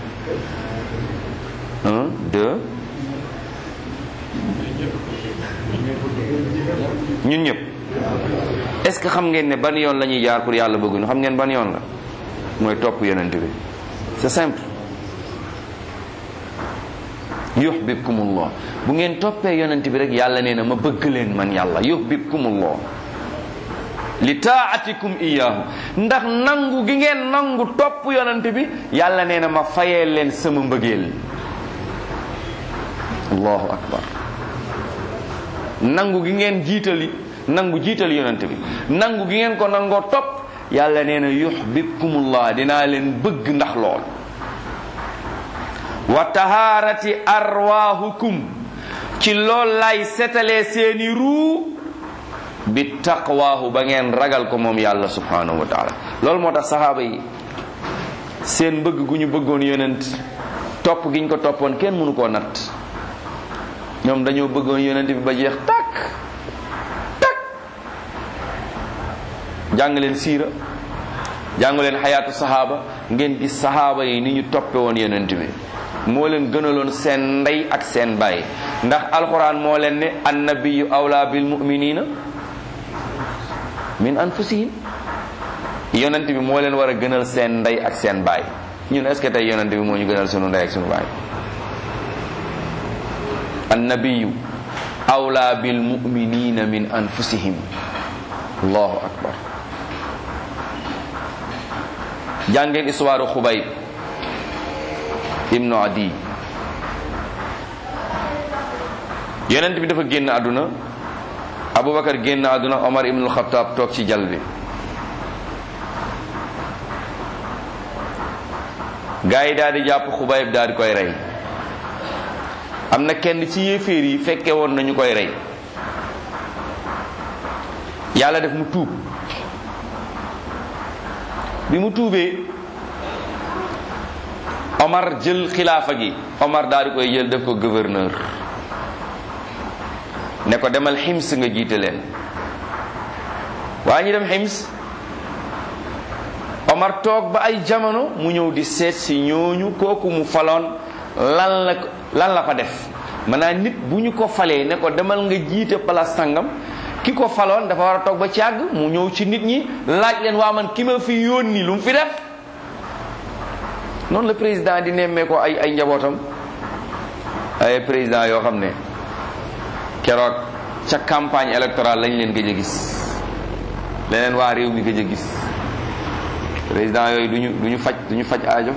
un deux ñun ñëpp est-ce que xam ngeen ne ban yoon la ñuy jaar pour yàlla bëgguñu xam ngeen ban yoon la mooy topp yonent bi c'est simple yuhbibkumullah bu ngeen toppee yonent bi rek yàlla nee na ma bëgg leen man yàlla yuhbibkumullah li taatikum iyaahu ndax nangu gi ngeen nangu topp yonent bi yàlla nee na ma fayee leen sama mbëggeel allahu akbar nangu gi ngeen jiitali nangu jiital yonent bi nangu gi ngeen ko nangoo topp yàlla nee na yuhbibkumullah dinaa leen bëgg ndax lool wa tahaarati arwaahukum ci lool lay setalee seeni ruu bi taqwaahu ba ngeen ragal ko moom yàlla subhanahu wa taala loolu moo tax saxaaba yi seen bëgg gu ñu bëggoon yonent topp gi ñu ko toppoon kenn mënu koo natt ñoom dañoo bëggoon yonent bi ba jeex takk takk jàng leen siira jàng leen xayaatu saxaaba ngeen gis saxaaba yi ni ñu toppe woon yonent bi moo leen gënaloon seen ndey ak seen baay ndax alxuraan moo leen ne annabiyu awla bil muminina min anfusihim yonent bi moo leen war a gënal seen ndey ak seen baay ñun est ce que tey yonent bi moo ñu gënal sunu ndey ak sunu baay annabiyu awla bil muminina min anfusihim allahu akbar jàngeen histoire xubayb ibnu adi yonent bi dafa génn àdduna abubakar génn àdduna omar ibnul xataab toog ci jal bi gaa yi daal di jàpp xubayb daal di koy rey am na kenn ci yéeféer yi fekke woon nañu koy rey yàlla def mu tuub bi mu tuubee Omar jël xilaafa gi Omar daal di koy jël def ko gouverneur ne ko demal xims nga jiite leen waa ñu dem xims Omar toog ba ay jamono mu ñëw di seet si ñooñu kooku mu faloon lan la lan la fa def maanaam nit bu ñu ko falee ne ko demal nga jiite place sangam ki ko faloon dafa war a toog ba ci àgg mu ñëw ci nit ñi laaj leen waa man ki ma fi yónni lu mu fi def noonu la président di nemmee ko ay ay njabootam ay président yoo xam ne keroog ca campagne électorale lañ leen gëj a gis leneen waa réew mi gëj a gis président yooyu duñu duñu faj duñu faj aajo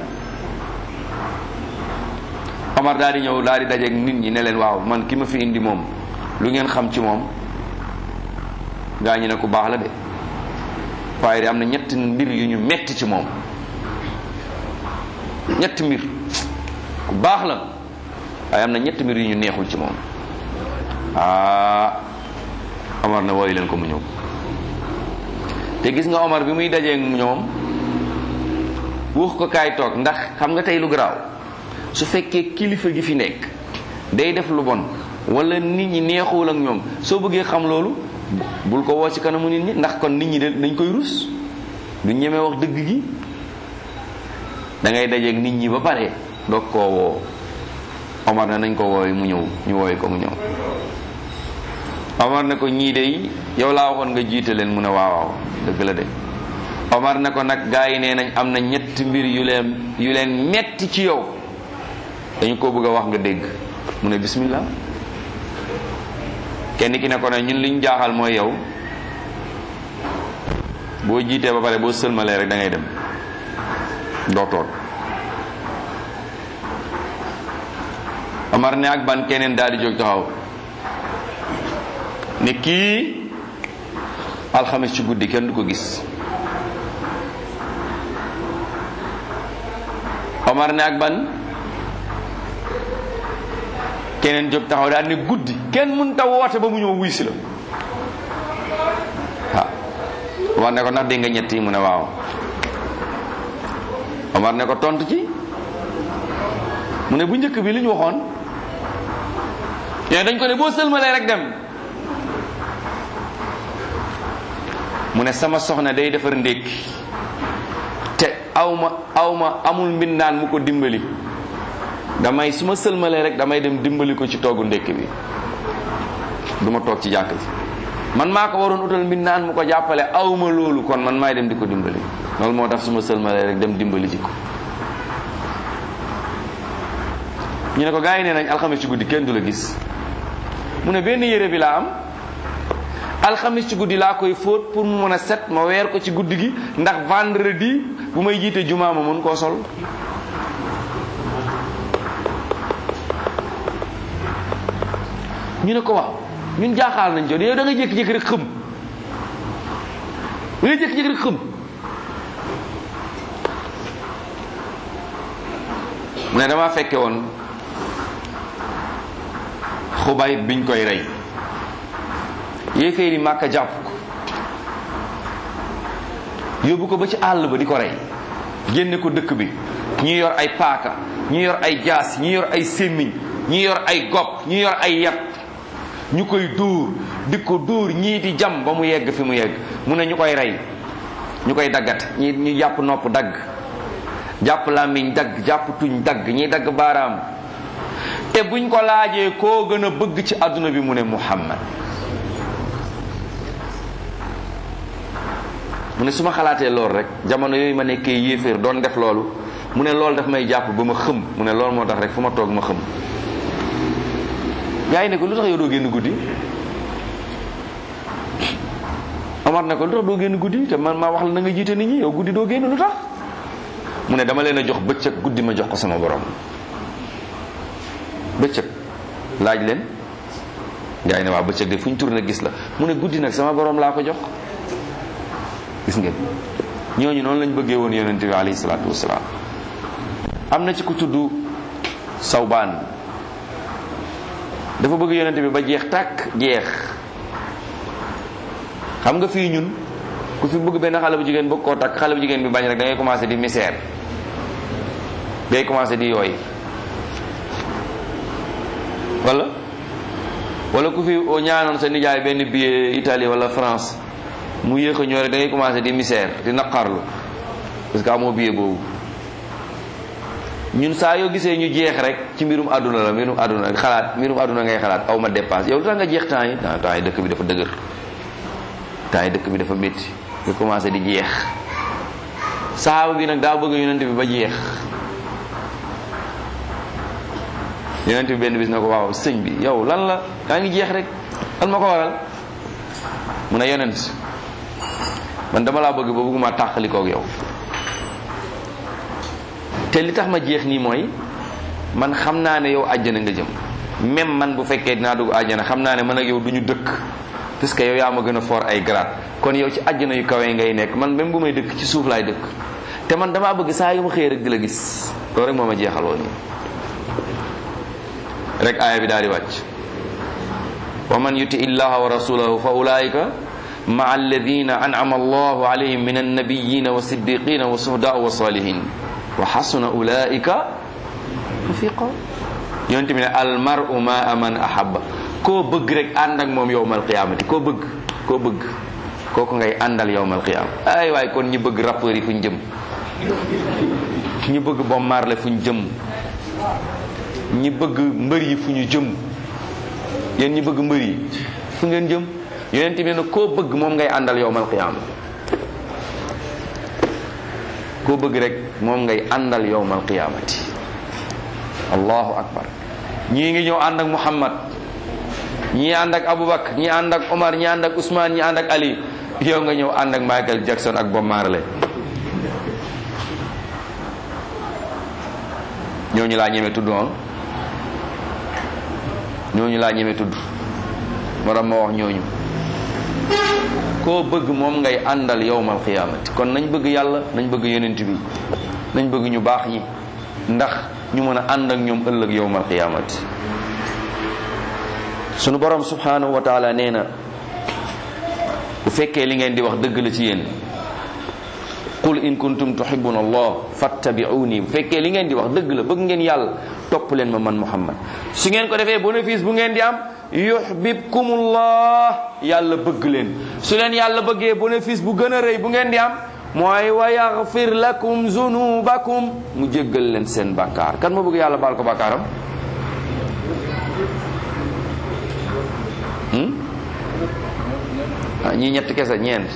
Omar daal di ñëw daal di dajeeg nit ñi ne leen waaw man ki ma fi indi moom lu ngeen xam ci moom gaa ñi ne ku baax la de waaye de am na ñett mbir yu ñu metti ci moom ñetti mbir ku baax la waaye am na ñetti mbir yu ñu neexul ci moom ah Omar ne wooyu leen ko mu ñëw te gis nga Omar bi muy dajee ñoom wax ko kaay toog ndax xam nga tey lu garaaw su fekkee kilifa gi fi nekk day def lu bon wala nit ñi neexul ak ñoom soo bëggee xam loolu bul ko woo ci kanamu nit ñi ndax kon nit ñi dañ koy rus du ñemee wax dëgg gi da ngay dajeeg nit ñi ba pare doog koo woo Omar ne nañ ko wooy mu ñëw ñu wooy ko mu ñëw Omar ne ko ñii de yow laa waxoon nga jiite leen mu ne waaw waaw dëgg la de Omar ne ko nag gaa yi nee nañ am na ñetti mbir yu leen yu leen metti ci yow dañu ko bëgg a wax nga dégg mu ne bismillah kenn ki ne ko ne ñun li ñu jaaxal mooy yow boo jiitee ba pare boo sëlmalee rek da ngay dem doo toog Omar ne ak ban keneen daal di jóg taxaw ne kii alxames ci guddi kenn du ko gis Omar ne ak ban keneen jóg taxaw daal ne guddi kenn mën ta woote ba mu ñëw wuy si la waaw Omar ne ko ndax dégg nga ñett yi mu ne waaw Omar ne ko tontu ci mu ne bu njëkk bi li ñu waxoon yooyu dañ ko ne boo sëlmalee rek dem mu ne sama soxna day defar ndékki te awma awma amul mbindaan mu ko dimbali damay su ma sëlmalee rek damay dem dimbali ko ci toggu ndékki bi du ma toog ci jàkk ji man maa ko waroon utal mbindaan mu ko jàppale awma loolu kon man maay dem di ko dimbali loolu moo tax su ma sëlmalee rek dem dimbali ji ko ñu ne ko gars yi nee nañ alxames ci guddi kenn du la gis mu ne benn yére bi laa am alxames ci guddi laa koy fóot pour mu mën a set ma weer ko ci guddi gi ndax vendredi bu may jiite jumaa ma mën koo sol ñu ne ko waaw ñun jaaxaal nañ jot yow da nga jékki-jékki rek xëm da nga jékki-jékki rek xëm mu ne dama fekke woon xubay biñ koy rey yéeféeri màkka jàpp ko yóbbu ko ba ci àll ba di ko rey génne ko dëkk bi ñi yor ay paaka ñi yor ay jaas ñi yor ay sémmiñ ñi yor ay gopp ñi yor ay yat ñu koy dóor di ko dóor ñii di jam ba mu yegg fi mu yegg mu ne ñu koy rey ñu koy daggat ñi ñu jàpp nopp dagg jàpp làmmiñ dagg jàpp tuñ dagg ñi dagg baaraam te buñ ko laajee koo gën a bëgg ci àdduna bi mu ne muhammad mu ne su ma xalaatee loolu rek jamono yooyu ma nekkee yéeféer doon def loolu mu ne loolu daf may jàpp ba ma xëm mu ne loolu moo tax rek fu ma toog ma xëm gaa yi ne ko lu tax yow doo génn guddi Omar ne ko lu tax doo génn guddi te man maa wax la na nga jiite nit ñi yow guddi doo génn lu tax mu ne dama leen a jox bëccëg guddi ma jox ko sama borom bëccëg laaj leen gaa yi ne waa bëccëg de fu ñu tourné gis la mu ne guddi nag sama borom laa ko jox gis ngeen ñooñu noonu lañ bëggee woon yonente bi alayhi salaatu wasalaam am na ci ku tudd sawbaan dafa bëgg yonente bi ba jeex tàkk jeex xam nga fii ñun ku fi bëgg benn xale bu jigéen bëgg koo takk xale bu jigéen bi bañ rek da ngay commencé di misère day commencé di yooy wala wala ku fi ñaanoon sa nijaay benn billet Italie wala France mu yéex a ñëw rek da ngay commencé di misère di naqarlu parce que amoo billet boobu ñun saa yoo gisee ñu jeex rek ci mbirum àdduna la mbirum àdduna xalaat mbirum àdduna ngay xalaat aw ma dépense yow lu tax nga jeex temps yi temps yi dëkk bi dafa dëgër temps yi dëkk bi dafa métti nga commencé di jeex saxaaba bi nag daa bëgg yonent bi ba jeex yonent bi benn bis na ko waaw sëñ bi yow lan la yaa ngi jeex rek lan ma ko waral mu ne yonent man dama laa bëgg ba bëgguma tàqalikoog yow te li tax ma jeex nii mooy man xam naa ne yow àjjana nga jëm même man bu fekkee dinaa dugg àjjana xam naa ne man ak yow du ñu dëkk parce que yow yaa ma gën a fort ay grade kon yow ci àjjana yu kawe ngay nekk man même bu may dëkk ci suuf laay dëkk te man damaa bëgg saa yu ma xëyee rek di la gis loolu rek moo ma jeexaloo nii rek aaya bi daal di wàcc wa man yuti illaha wa rasulahu fa ulaika maa alladina an'ama allahu alayhim min annabiyina wa siddiqina wa suhdaa wa salihin wa xasuna ulaika rafiqa yonente bi ne almaru ma man ahabba koo bëgg rek ànd ak moom yowmal qiyaamati koo bëgg koo bëgg kooku ngay àndal yowmal qiyaama ay waay kon ñi bëgg rappeurs yi fu ñu jëm ñi bëgg Bob Marley fu ñu jëm ñi bëgg mbër yi fu ñu jëm yéen ñi bëgg mbër yi fu ngeen jëm yonent bi ne koo bëgg moom ngay àndal yowmal qiyaama koo bëgg rek moom ngay àndal yowmal qiyaamati allahu akbar ñii ngi ñëw ànd ak muhammad ñii ànd ak abubakar ñii ànd ak omar ñii ànd ak usman ñii ànd ak ali yow nga ñëw ànd ak michael jackson ak bob marley ñooñu laa ñeme tudd ñooñu laa ñeme tudd moo tax ma wax ñooñu koo bëgg moom ngay àndal yowmal qiyaamati kon nañ bëgg yàlla nañ bëgg yonent bi nañ bëgg ñu baax ñi ndax ñu mën a ànd ak ñoom ëllëg yowmal qiyaamati sunu borom subhanahu wa taala nee na bu fekkee li ngeen di wax dëgg la ci yéen qul in kuntum tuhibbuna allah fattabi'uni bu fekkee li ngeen di wax dëgg la bëgg ngeen yàlla topp leen ma man muhammad su ngeen ko defee bénéfice bu ngeen di am yuhbibkumullah yàlla bëgg leen su leen yàlla bëggee bénéfice bu gën a rëy bu ngeen di am mooy wa yaghfir lakum zunubakum mu jéggal leen seen bàkkaar kan moo bëgg yàlla baal ko bàkkaaram ah ñii ñett kese ñeent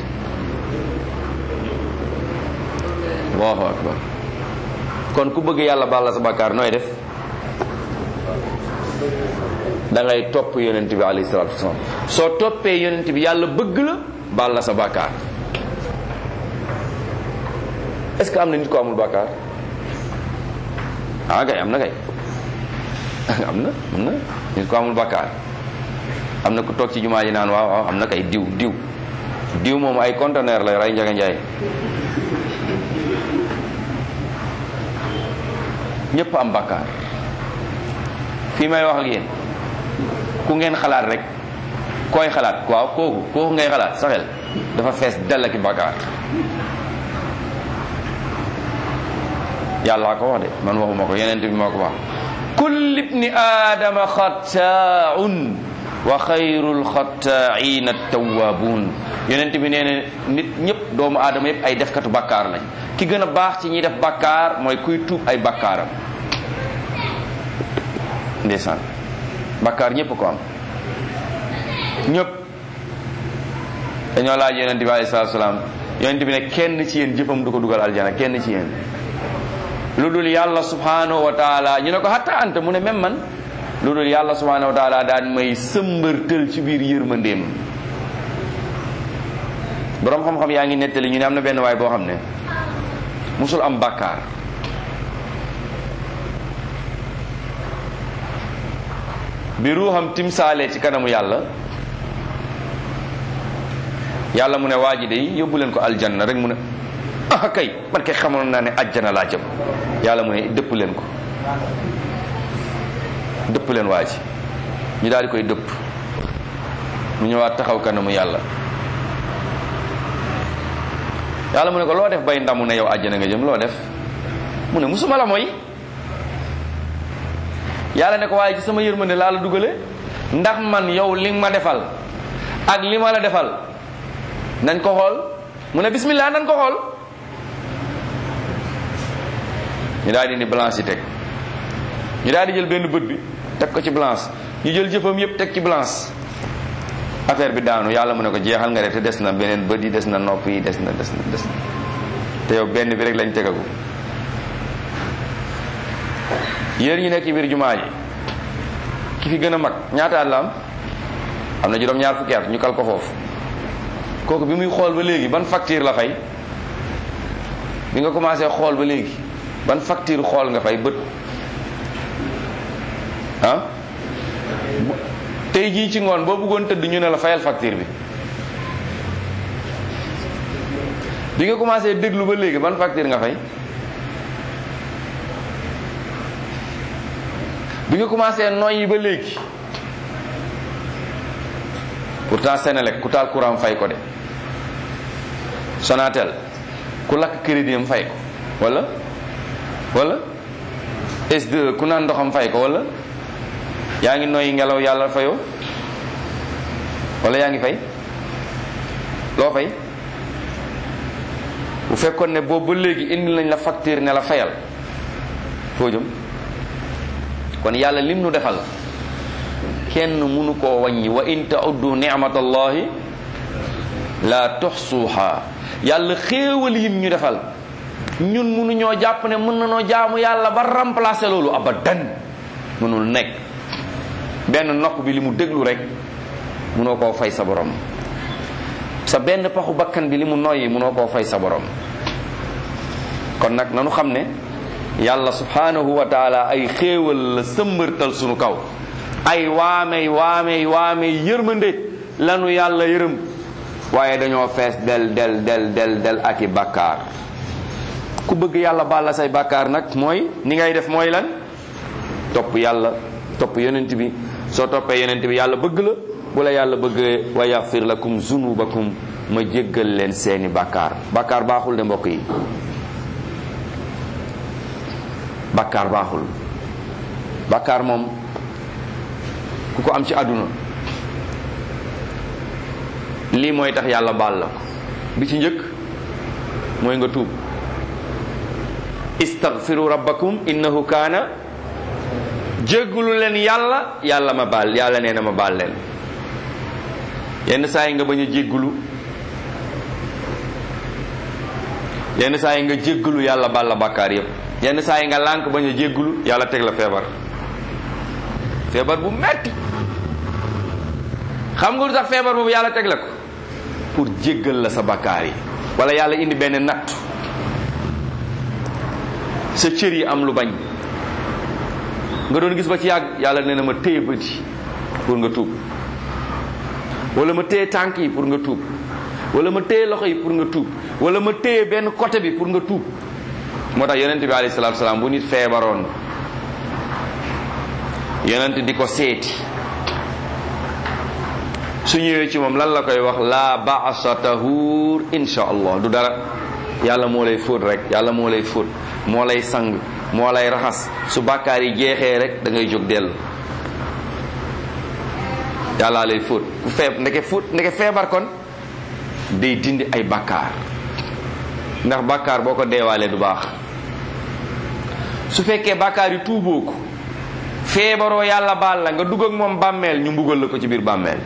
allahu akbar kon ku bëgg yàlla baal la sa bàkkaar nooy def da ngay topp yonent bi alayhi salatu wasalaam soo toppee yonent bi yàlla bëgg la baal la sa bàkkaar est ce que am na nit ko amul bàkkaar ah kay am na kay am na am na nit ko amul bàkkaar am na ku toog ci jumaa ji naan waaw waaw am na kay diw diw diw moom ay conteneur la ray njaga njaay ñëpp am bàkkaar fii may wax ak yéen ku ngeen xalaat rek koy xalaat waaw kooku kooku ngay xalaat sa xel dafa fees dell ki bàkkaar yàllaa ko wax de man waxuma ko yeneen bi moo ko wax kullu ibni aadama xattaa'un wa xayrul xattaa'iina tawwaabuun yonent bi nee na nit ñëpp doomu aadama yëpp ay defkatu bàkkaar lañ ki gën a baax ci ñiy def bàkkaar mooy kuy tuub ay bàkkaaram ndeysaan bàkkaar ñëpp ko am ñëpp dañoo laaj yonent bi alayhi salaatu salaam yonent bi ne kenn ci yéen jëfam du ko dugal aljana kenn ci yéen lu dul yàlla subhanahu wa taala ñu ne ko hatta anta mu ne même man lu dul yàlla subhanahu wa taala daan may sëmbërtël ci biir yërmandeem borom xam-xam yaa ngi nettali ñu ne am na benn waay boo xam ne musul am bàkkaar bi ruuxam timsaalee ci kanamu yàlla yàlla mu ne waa ji de yóbbu leen ko aljanna rek mu ne ah kay man kay xamoon naa ne ajjana laa jëm yàlla mu ne dëpp leen ko dëpp leen waa ji ñu daal di koy dëpp mu ñëwaat taxaw kanamu yàlla yàlla mu ne ko loo def bay ndamu ne yow àjjana nga jëm loo def mu ne musuma la mooy yàlla ne ko waaye ci sama yërmande laa la dugale ndax man yow li ma defal ak li ma la defal nañ ko xool mu ne bismillah nañ ko xool ñu daal di ni balance yi teg ñu daal di jël benn bët bi teg ko ci balance ñu jël jëfam yépp teg ci balance affaire bi daanu yàlla mu ne ko jeexal nga de te des na beneen bët yi des na nopp yi des na des na des na te yow benn bi rek lañ tegagu yéen ñu nekk ci biir jumaa ji ki fi gën a mag ñaata at la am am na juróom ñaar fukki at ñu kal ko foofu kooku bi muy xool ba léegi ban facture la fay bi nga commencé xool ba léegi ban facture xool nga fay bët ah tey jii ci ngoon boo bëggoon tëdd ñu ne la fayal facture bi bi nga commencé déglu ba léegi ban facture nga fay bi nga commencé noyyi ba léegi pourtant Senelec ku taal courant fay ko de Sonatel ku lakk crédit am fay ko wala wala S2 ku naan ndoxam fay ko wala yaa ngi noyyi ngelaw yàlla fayoo wala yaa ngi fay loo fay bu fekkoon ne boobu ba léegi indi nañ la facture ne la fayal foo jëm kon yàlla lim nu defal kenn mënu koo wàññi wa in ta'uddu ni'matallahi la tuxsuha yàlla xéewal yim ñu defal ñun mënuñoo jàpp ne mën nañoo jaamu yàlla ba remplacer loolu abadan mënul nekk benn nopp bi li mu déglu rek mënoo koo fay sa borom sa benn paxu bakkan bi li mu noyyi mënoo koo fay sa borom kon nag nanu xam ne yàlla subhanahu wa taala ay xéewal la sëmbërtal sunu kaw ay waamey waamey waamey yërmande lanu yàlla yërëm waaye dañoo fees del del del del del ak i bàkkaar ku bëgg yàlla baal la say bàkkaar nag mooy ni ngay def mooy lan topp yàlla topp yonent bi soo toppee yonent bi yàlla bëgg la bu la yàlla bëggee wa yaxfir lakum zunubakum ma jéggal leen seeni bàkkaar bàkkaar baaxul de mbokk yi bàkkaar baaxul bàkkaar moom ku ko am ci àdduna lii mooy tax yàlla baal la ko bi ci njëkk mooy nga tuub istaghfiru rabbakum innahu kaana jéggulu leen yàlla yàlla ma baal yàlla nee na ma baal leen yenn saa yi nga bañ a jéggulu yenn saa yi nga jéggulu yàlla baal la bàkkaar yépp yenn saa yi nga lànk bañ a jéggulu yàlla teg la feebar feebar bu metti xam nga lu tax feebar boobu yàlla teg la ko pour jéggal la sa bàkkaar yi wala yàlla indi benn natt sa cër yi am lu bañ nga doon gis ba ci yàgg yàlla nee na ma téye bët yi pour nga tuub wala ma téye tànk yi pour nga tuub wala ma téye loxo yi pour nga tuub wala ma téye benn côté bi pour nga tuub moo tax yonent bi alayhi salaatu salaam bu nit feebaroon yonent di ko seeti su ñëwee ci moom lan la koy wax la baasa tahur insha allah du dara yàlla moo lay fóot rek yàlla moo lay fóot moo lay sang moo lay raxas su bàkkaar yi jeexee rek da ngay jóg dellu yàllaa lay fóot bu feeb ndeke fóot ndeke feebar kon day dindi ay bàkkaar ndax bàkkaar boo ko deewaalee du baax su fekkee bàkkaar yi tuuboo ko feebaroo yàlla baal la nga dugg ak moom bàmmeel ñu mbugal la ko ci biir bàmmeel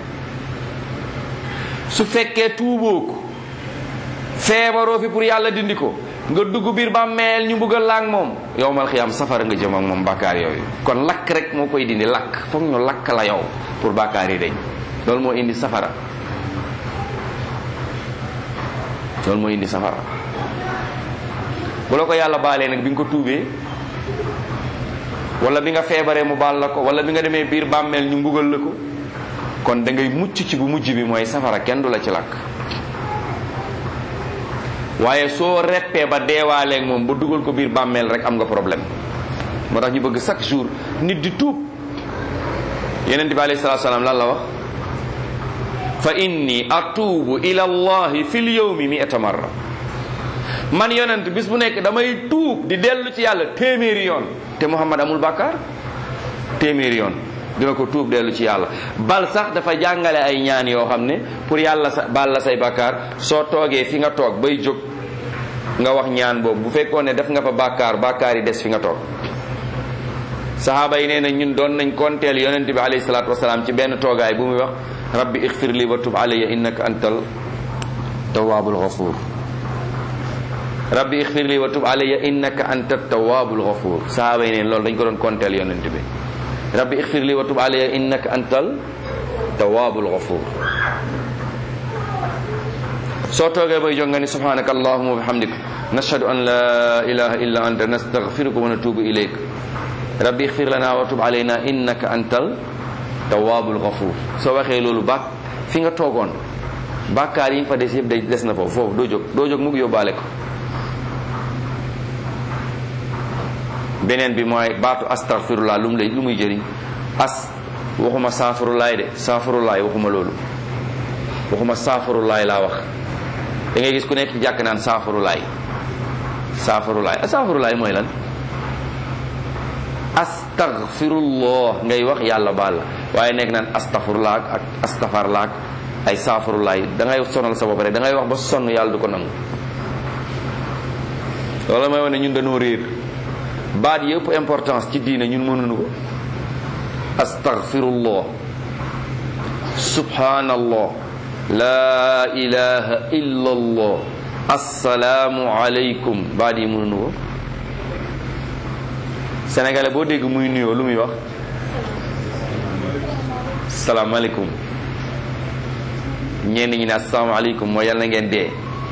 su fekkee tuuboo ko feebaroo fi pour yàlla dindi ko nga dugg biir bàmmeel ñu mbugal la ak moom yowmal xiyaam safara nga jëm ak moom bàkkaar yooyu kon lakk rek moo koy dindi lakk foog ñu lakk la yow pour bàkkaar yi dañ loolu moo indi safara loolu moo indi safara bu la ko yàlla baalee nag bi nga ko tuubee wala bi nga feebaree mu baal la ko wala bi nga demee biir bàmmeel ñu mbugal la ko kon da ngay mucc ci bu mujj bi mooy safara kenn du la ci lakk waaye soo reppee ba deewaaleeg moom ba dugal ko biir bàmmeel rek am nga problème moo tax ñu bëgg chaque jour nit di tuub yeneen bi alayhi salaatu salaam lan la wax fa inni atuubu ila allahi fil yawmi mi'ata marra man yonent bis bu nekk damay tuub di dellu ci yàlla téeméeri yoon te Muhammad amul bàkkaar téeméeri yoon dina ko tuub dellu ci yàlla bal sax dafa jàngale ay ñaan yoo xam ne pour yàlla sa bal la say bàkkaar soo toogee fi nga toog bay jóg nga wax ñaan boobu bu fekkoon ne def nga fa bàkkaar bàkkaar yi des fi nga toog sahaaba yi nee na ñun doon nañ konteel yonent bi alayhi salaatu wasalaam ci benn toogaay bu muy wax rabbi ixfir li wa tub alayya innaka antal tawaabul ghafuur rabbi ixfir li wa tub alayya innaka anta tawaabul ghafuur sahaaba yi neen loolu dañ ko doon konteel yonent bi rabbi ixfir li wa tub alayya innaka antal tawaabul ghafuur soo toogee bay jóg nga ni subhanaka allahumma wa bihamdik nashhadu an la ilaha illa anta nastaghfiruka wa natubu ilayk rabbi ixfir lana wa tub alayna innaka antal tawaabul ghafuur soo waxee loolu bàkk fi nga toogoon bàkkaar yi nga fa des yëpp day des na foofu foofu doo jóg doo jóg mu ngi yóbbaale ko beneen bi mooy baatu astaghfirullah lu mu lay lu muy jëriñ as waxuma saafurulaay de saafurulaay waxuma loolu waxuma saafurulaay laa wax da ngay gis ku nekk jàkk naan saafurulaay saafurulaay saafurulaay mooy lan astaghfirullah ngay wax yàlla baal la waaye nekk naan astaghfirullah ak astaghfarullah ak ay saafurulaay da ngay sonal sa bopp rek da ngay wax ba sonn yàlla du ko nangu loolu mooy wane ñun dañoo réer baat yëpp importance ci diine ñun mënuñu ko astaghfirullah subhanallah la ilaha illa allah assalaamu alaykum baat yi mënuñu ko sénégalais boo dégg muy nuyoo lu muy wax salaamaaleykum ñenn ñi ne asalaamaaleykum mooy yàlla na ngeen dee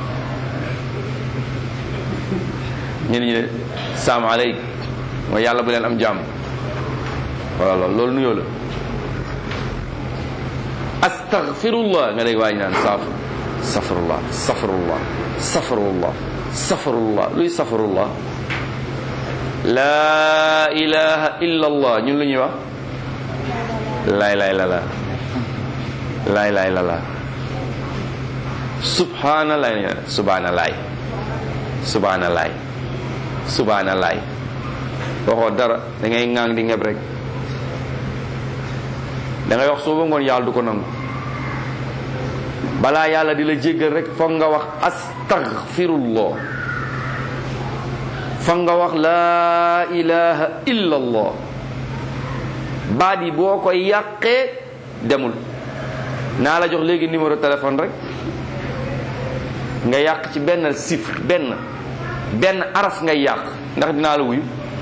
ñenn ñi ne salaamaaleykum mooy yàlla bu leen am jàmm voilà loolu loolu nuyoo la astaghfirullah nga dégg waa ji naan saaf safrullah safrullah safrullah safrullah luy safrullah laa ilaha illa allah ñun lu ñuy wax laay laay la la laay laay la la subhanallah subhanallah subhanallah subhanallah waxoo dara da ngay ŋaang di ngeb rek da ngay wax suba ngoon yàlla du ko nangu balaa yàlla di la jéggal rek foog nga wax astaghfirullah foog nga wax laa ilaha illa allah baat yi boo ko yàqee demul naa la jox léegi numéro téléphone rek nga yàq ci benn chiffre benn benn araf ngay yàq ndax dinaa la wuyu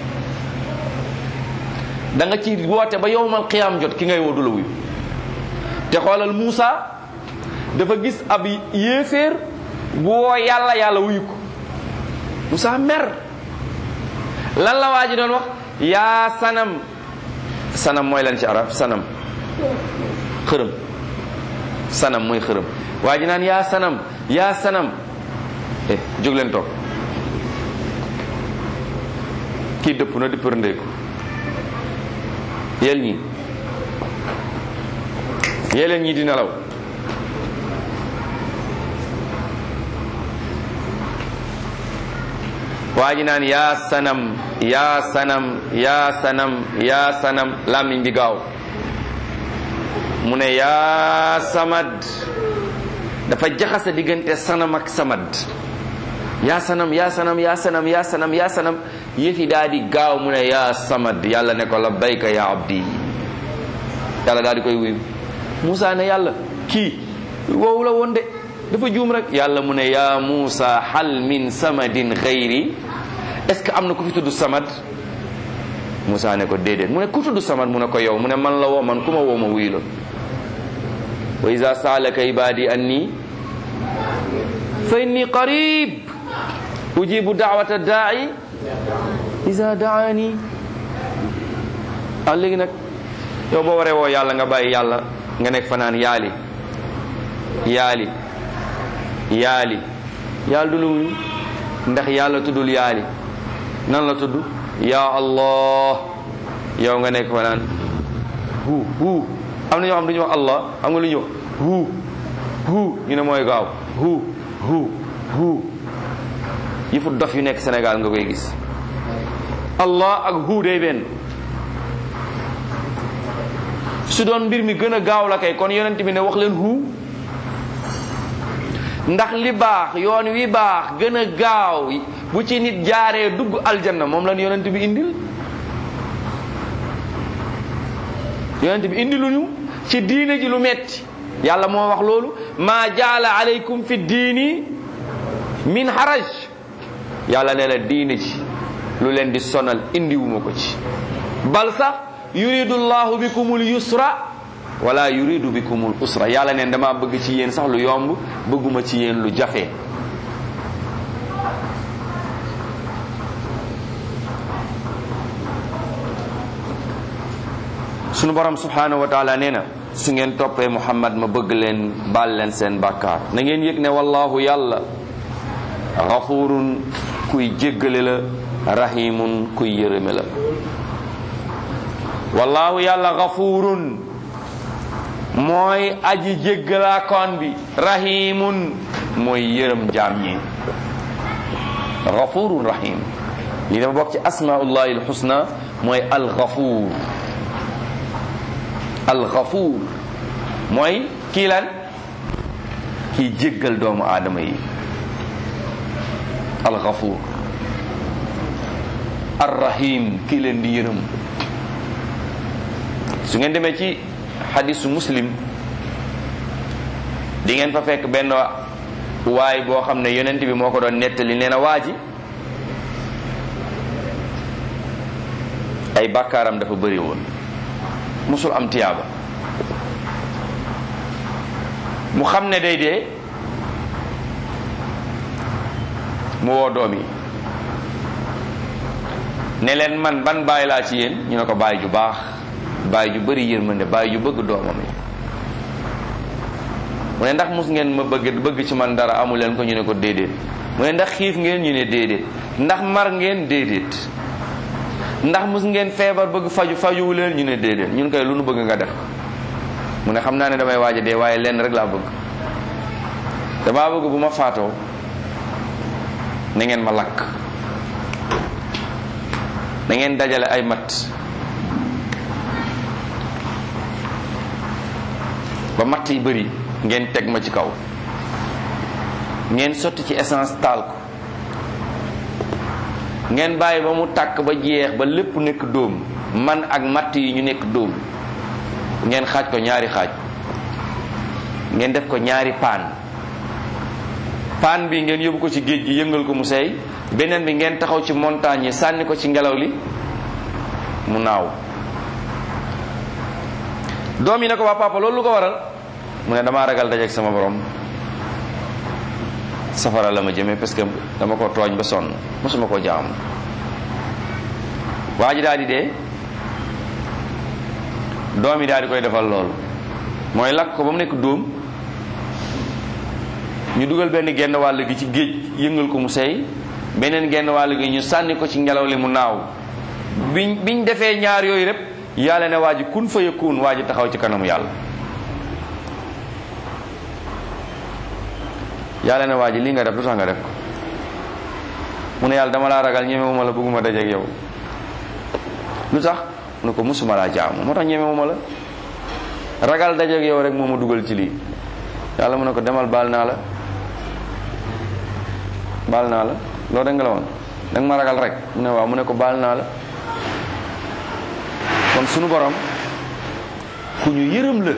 da nga ci woote ba yowmal qiyaam jot ki ngay woo du la wuyu te xoolal Muusa dafa gis ab yéeféer bu woo yàlla yàlla wuyu ko Muusa mer lan la waa ji doon wax yaa sanam sanam mooy lan ci arab sanam xërëm sanam mooy xërëm waa ji naan yaa sanam yaa sanam eh jóg leen toog kii dëpp na di përndeeku yéen ñi yéen ñi di nelaw waa ji naan yaa sanam yaa sanam yaa sanam yaa sanam làmmiñ bi gaaw mu ne yaa samad dafa jaxase diggante sanam ak samad yaa sanam yaa sanam yaa sanam yaa sanam yaa sanam yëfi daal di gaaw mu ne yaa samad yàlla ne ko labbayka yaa abdi yàlla daal di koy wuyu Moussa ne yàlla kii woowu la woon de dafa juum rek yàlla mu ne yaa Moussa hal min samadin xayri est ce que am na ku fi tudd samad Moussa ne ko déedéet mu ne ku tudd samad mu ne ko yow mu ne man la woo man ku ma woo ma wuyu la wa iza saalaka ibadi anni fa inni qarib ujibu daawata daai iza daani ah léegi nag yow boo waree woo yàlla nga bàyyi yàlla nga nekk fanaan yaali yaali yaali yàlla du la wuyu ndax yàlla tuddul yaali nan la tudd ya allah yow nga nekk fanaan hu hu am na ñoo xam du ñu wax allah xam nga lu ñu wax hu hu ñu ne mooy gaaw hu hu hu yi fu dof yu nekk Sénégal nga koy gis allah ak hu day benn su doon mbir mi gën a gaaw la kay kon yonent bi ne wax leen hu ndax li baax yoon wi baax gën a gaaw bu ci nit jaaree dugg aljanna moom lan yonent bi indil yonent bi indiluñu ci diine ji lu metti yàlla moo wax loolu maa jaala aleykum fi diini min haraj yàlla ne la diine ji lu leen di sonal indiwuma ko ci bal sax yuridu llahu bikumul yusra wala yuridu bikumul usra yàlla neen dama bëgg ci yéen sax lu yomb bëgguma ci yéen lu jafe sunu borom subhanahu wa taala nee na su ngeen toppee muhammad ma bëgg leen baal leen seen bàkkaar na ngeen yëg ne wallahu yàlla xafurun kuy jéggale la rahimun kuy yërëme la wallahu yàlla xafurun mooy aji jéggalaakoon bi rahimun mooy yërëm jaam ñi xafurun rahim lii dafa bokk ci asmaullahi alxusna mooy alxafur alxafur mooy kii lan kii jéggal doomu aadama yi alxafur arrahim kii leen di yërëm su ngeen demee ci xadisu muslim di ngeen fa fekk benn waay boo xam ne yonent bi moo ko doon nettali nee na waa ji ay bàkkaaram dafa bëri woon musul am tiyaaba mu xam ne day dee mu woo doom yi ne leen man ban baay laa ci yéen ñu ne ko baay ju baax baay ju bëri yërmande baay ju bëgg doomam yi mu ne ndax mus ngeen ma bëgg bëgg ci man dara amu leen ko ñu ne ko déedéet mu ne ndax xiif ngeen ñu ne déedéet ndax mar ngeen déedéet ndax mus ngeen feebar bëgg faju fajuwu leen ñu ne déedéet ñun koy lu nu bëgg nga def mu ne xam naa ne damay waaj a dee waaye lenn rek laa bëgg damaa bëgg bu ma faatoo na ngeen ma lakk na ngeen dajale ay mat ba matt yi bëri ngeen teg ma ci kaw ngeen sotti ci essence taal ko ngeen bàyyi ba mu tàkk ba jeex ba lépp nekk dóom man ak matt yi ñu nekk dóom ngeen xaaj ko ñaari xaaj ngeen def ko ñaari paan paan bi ngeen yóbbu ko ci géej gi yëngal ko mu seey beneen bi ngeen taxaw ci montagne yi sànni ko ci ngelaw li mu naaw doom yi ne ko waa papa loolu lu ko waral mu ne damaa ragal dajeek sama borom safara la ma jëmee parce que dama ko tooñ ba sonn mosuma koo jaam waa ji daal di dee doom yi daal di koy defal loolu mooy lakk ko ba mu nekk dóom ñu dugal benn genn wàll gi ci géej yëngal ko mu seey beneen genn wàll gi ñu sànni ko ci ngelaw li mu naaw biñ biñ defee ñaar yooyu rek yàlla ne waa ji kun fa yakun waa ji taxaw ci kanamu yàlla yàlla ne waa ji lii nga def lu tax nga def ko mu ne yàlla dama laa ragal ñemewuma la bëgguma dajeek yow lu tax mu ne ko musuma laa jaamu moo tax ñemewuma la ragal dajeek yow rek moo ma dugal ci lii yàlla mu ne ko demal baal naa la baal naa la loolu rek nga la woon danga ma ragal rek mu ne waaw mu ne ko baal naa la kon sunu borom ku ñu yërëm la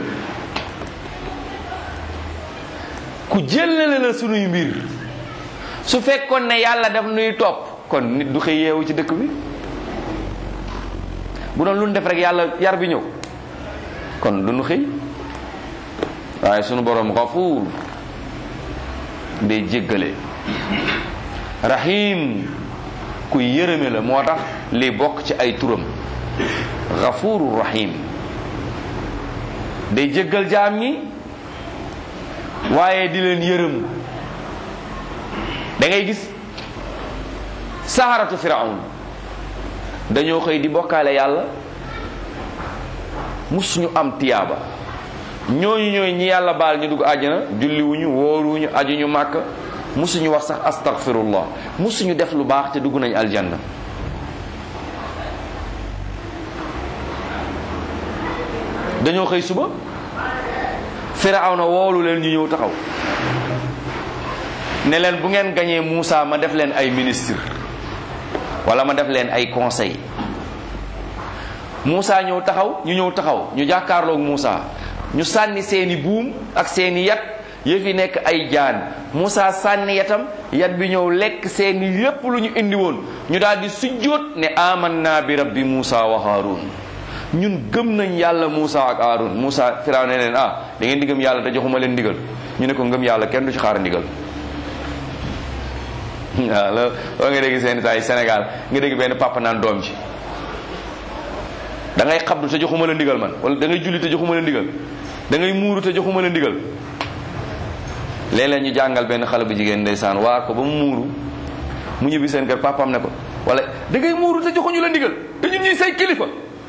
ku jëlale la sunuy mbir su fekkoon ne yàlla daf nuy topp kon nit du xëy yeewu ci dëkk bi bu doon lu ñu def rek yàlla yar bi ñëw kon du ñu xëy waaye sunu borom gafuur day jéggale rahim ku yërëme la moo tax li bokk ci ay turam gafuuru rahim day jéggal jaam ñi waaye di leen yërëm da ngay gis saharatu firaun dañoo xëy di bokkaale yàlla mus ñu am tiyaaba ñooñu ñooy ñi yàlla baal ñu dugg àjjana julliwuñu wóoruwuñu ajuñu màkk musuñu wax sax astaghfirullah musuñu def lu baax te dugg nañ aljanna dañoo xëy suba firawna woolu leen ñu ñëw taxaw ne leen bu ngeen gañee Muusa ma def leen ay ministre wala ma def leen ay conseil Muusa ñëw taxaw ñu ñëw taxaw ñu jàkkaarloog Muusa ñu sànni seeni buum ak seeni yat yëf yi nekk ay jaan Muusa sànni yatam yat bi ñëw lekk seeni lépp lu ñu indi woon ñu daal di sujjóot ne amanna bi rabbi Muusa wa Haarun ñun gëm nañ yàlla Muusa ak Haarun Muusa Firaaw ne leen ah da ngeen di gëm yàlla te joxuma leen ndigal ñu ne ko ngëm yàlla kenn du ci xaar ndigal waaw loolu loo nga dégg seen saa yi Sénégal nga dégg benn papa naan doom ji da ngay xabdu te joxuma la ndigal man wala da ngay julli te joxuma la ndigal da ngay muuru te joxuma la ndigal léeg-léeg ñu jàngal benn xale bu jigéen ndeysaan waar ko ba mu muuru mu ñibbi seen kër papaam ne ko wala da ngay muuru te joxuñu la ndigal te ñun ñuy say kilifa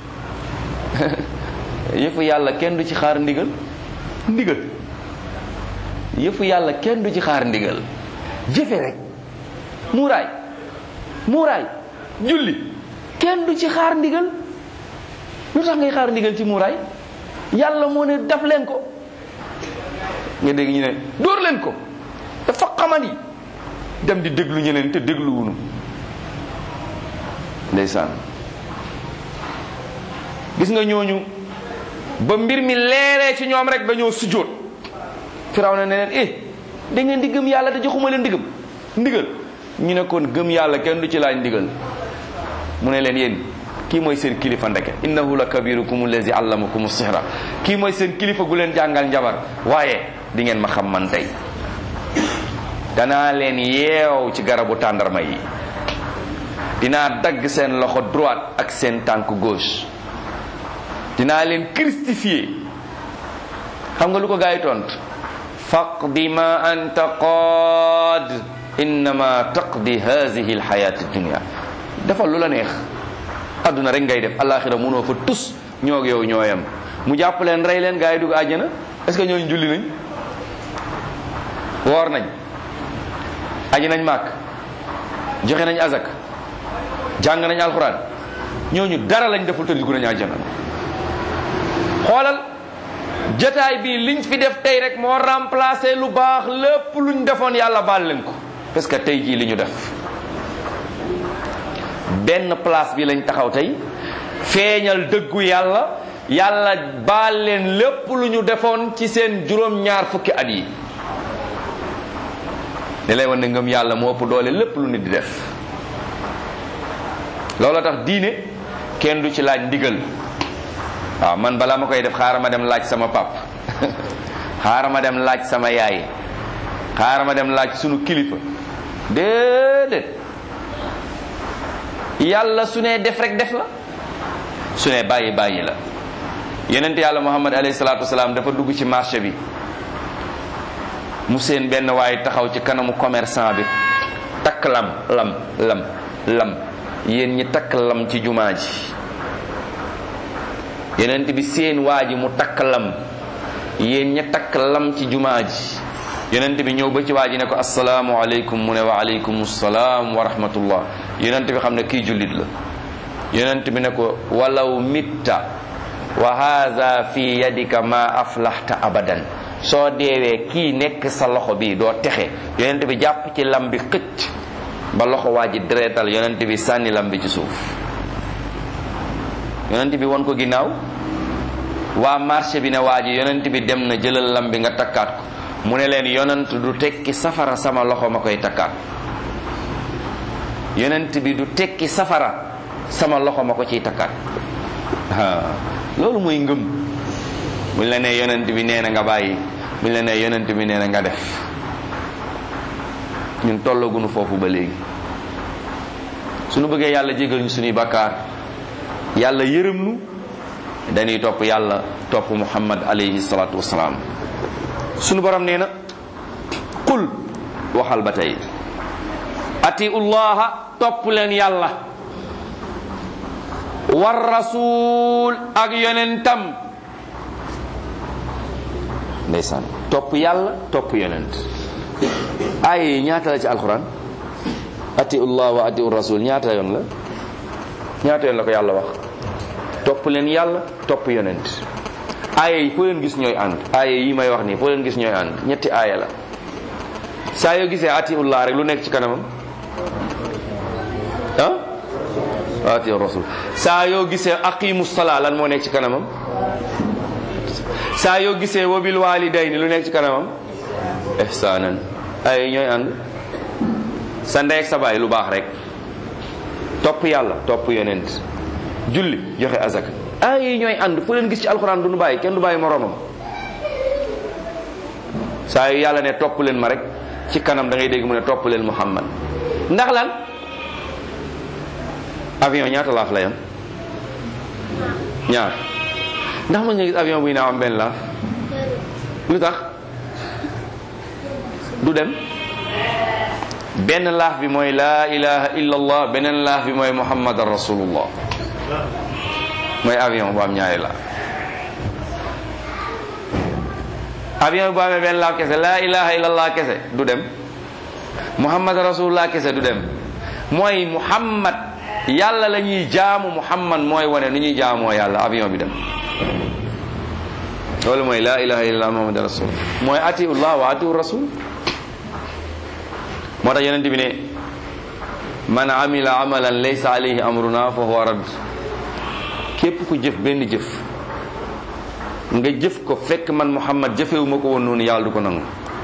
yëfu yàlla kenn du ci xaar ndigal ndigal yëfu yàlla kenn du ci xaar ndigal jëfe rek muuraay muuraay julli kenn du ci xaar ndigal lu tax ngay xaar ndigal ci muuraay yàlla moo ne daf leen ko nga dégg ñu ne dóor leen ko dafa xamani dem di déglu ñeneen te dégluwunu ndeysaan gis nga ñooñu ba mbir mi leeree ci ñoom rek dañoo sujjóot firaw na ne leen eh da ngeen di gëm yàlla te joxuma leen ndigam ndigal ñu ne kon gëm yàlla kenn du ci laaj ndigal mu ne leen yéen kii mooy seen kilifa ndeke innahu la kabirukum allazi allamakum sihra kii mooy seen kilifa gu leen jàngal njabar waaye di ngeen ma xam man tey danaa leen yeew ci garabu tàndarma yi dinaa dagg seen loxo droite ak seen tànk gauche dinaa leen christifier xam nga lu ko gaa yi tontu faqdi ma anta qaad innama taqdi hadihi alxayat dunia defal lu la neex adduna rek ngay def alaxira mënoo fa tus ñoog yow ñooyam mu jàpp leen rey leen gaa yi dugg àjjana est-ce que ñooñu julli nañ woor nañ aji nañ màkk joxe nañ azak jàng nañ alxuraan ñooñu dara lañ deful te dugg nañ àjjana xoolal jotaay bi liñ fi def tey rek moo remplacé lu baax lépp luñ defoon yàlla baal leen ko parce que tey jii li ñu def benn place bi lañ taxaw tey feeñal dëggu yàlla yàlla baal leen lépp lu ñu defoon ci seen juróom-ñaar fukki at yi li lay wan ne ngëm yàlla moo ëpp doole lépp lu nit di def looloo tax diine kenn du ci laaj ndigal waaw man balaa ma koy def xaaral ma dem laaj sama pap xaaral ma dem laaj sama yaay xaaral ma dem laaj sunu kilifa déedéet yàlla su ne def rek def la su ne bàyyi bàyyi la yonent yàlla muhammad alayhi salaatu wasalaam dafa dugg ci marché bi mu seen benn waaye taxaw ci kanamu commerçant bi takk lam lam lam lam yéen ñi takk lam ci jumaa ji yonent bi seen waa ji mu takk lam yéen ñi takk lam ci jumaa ji yonent bi ñëw ba ci waa ji ne ko asalaamu aleykum mu ne wa aleykum salaam wa rahmatullah yonent bi xam ne kii jullit la yonent bi ne ko walaw mitta wa haza fi yadika ma aflaxta abadan soo deewee kii nekk sa loxo bi doo texe yonent bi jàpp ci lam bi xëcc ba loxo waa ji deretal yonent bi sànni lam bi ci suuf yonent bi won ko ginnaaw waa marché bi ne waa ji yonent bi dem na jëlal lam bi nga takkaat ko mu ne leen yonent du tekki safara sama loxo ma koy takkaat yonent bi du tekki safara sama loxo ma ko ciy takkaat loolu mooy ngëm buñ la nee yonent bi nee na nga bàyyi buñ la nee yonent bi nee na nga def ñun tollagunu foofu ba léegi suñu bëggee yàlla jégal ñu suñuy bakkaar yàlla yërëm nu dañuy topp yàlla topp muhammad alayhi salaatu wasalaam suñu borom nee na qul waxal ba tey atiu llaha topp leen yàlla war rasul ak yonentam ndeysaan topp yàlla topp yonent ay ñaata la ci alquran atiu llah wa atiu rasul ñaata yoon la ñaata yoon la ko yàlla wax topp leen yàlla topp yonent aaya yi foo leen gis ñooy ànd aaya yi may wax nii foo leen gis ñooy ànd ñetti aaya la saa yoo gisee atiullah rek lu nekk ci kanamam ah atiu rasul saa yoo gisee aqimu salaa lan moo nekk ci kanamam saa yoo gisee wabil walidayni lu nekk ci kanamam ihsanan aaya yi ñooy ànd sa ndey ak sa baay lu baax rek topp yàlla topp yonent julli joxe azaka aaya yi ñooy ànd fu leen gis ci alxuraan du nu bàyyi kenn du bàyyi moroomam saa yu yàlla ne topp leen ma rek ci kanam da ngay dégg mu ne topp leen muhammad ndax lan avion ñaata laaf la yam ñaar ndax mën nga gis avion buy naaw am benn laaf lu tax du dem benn laaf bi mooy laa ilaha illa allah beneen laaf bi mooy muhammadan rasulullah mooy avion bu am ñaari laaf avion bu amee benn laaf kese laa ilaha illa allah kese du dem muhammad rasulullah kese du dem mooy muhammad yàlla la ñuy jaamu muhammad mooy wane nu ñuy jaamoo yàlla avion bi dem loolu mooy laa ilaha illallah muhammad rasul mooy atiullah wa atiu rasul moo tax yonent bi ne man amila amalan laysa alayhi amruna fa huwa radd képp ku jëf benn jëf nga jëf ko fekk man muhammad jëfewuma ko woon noonu yàlla du ko nangu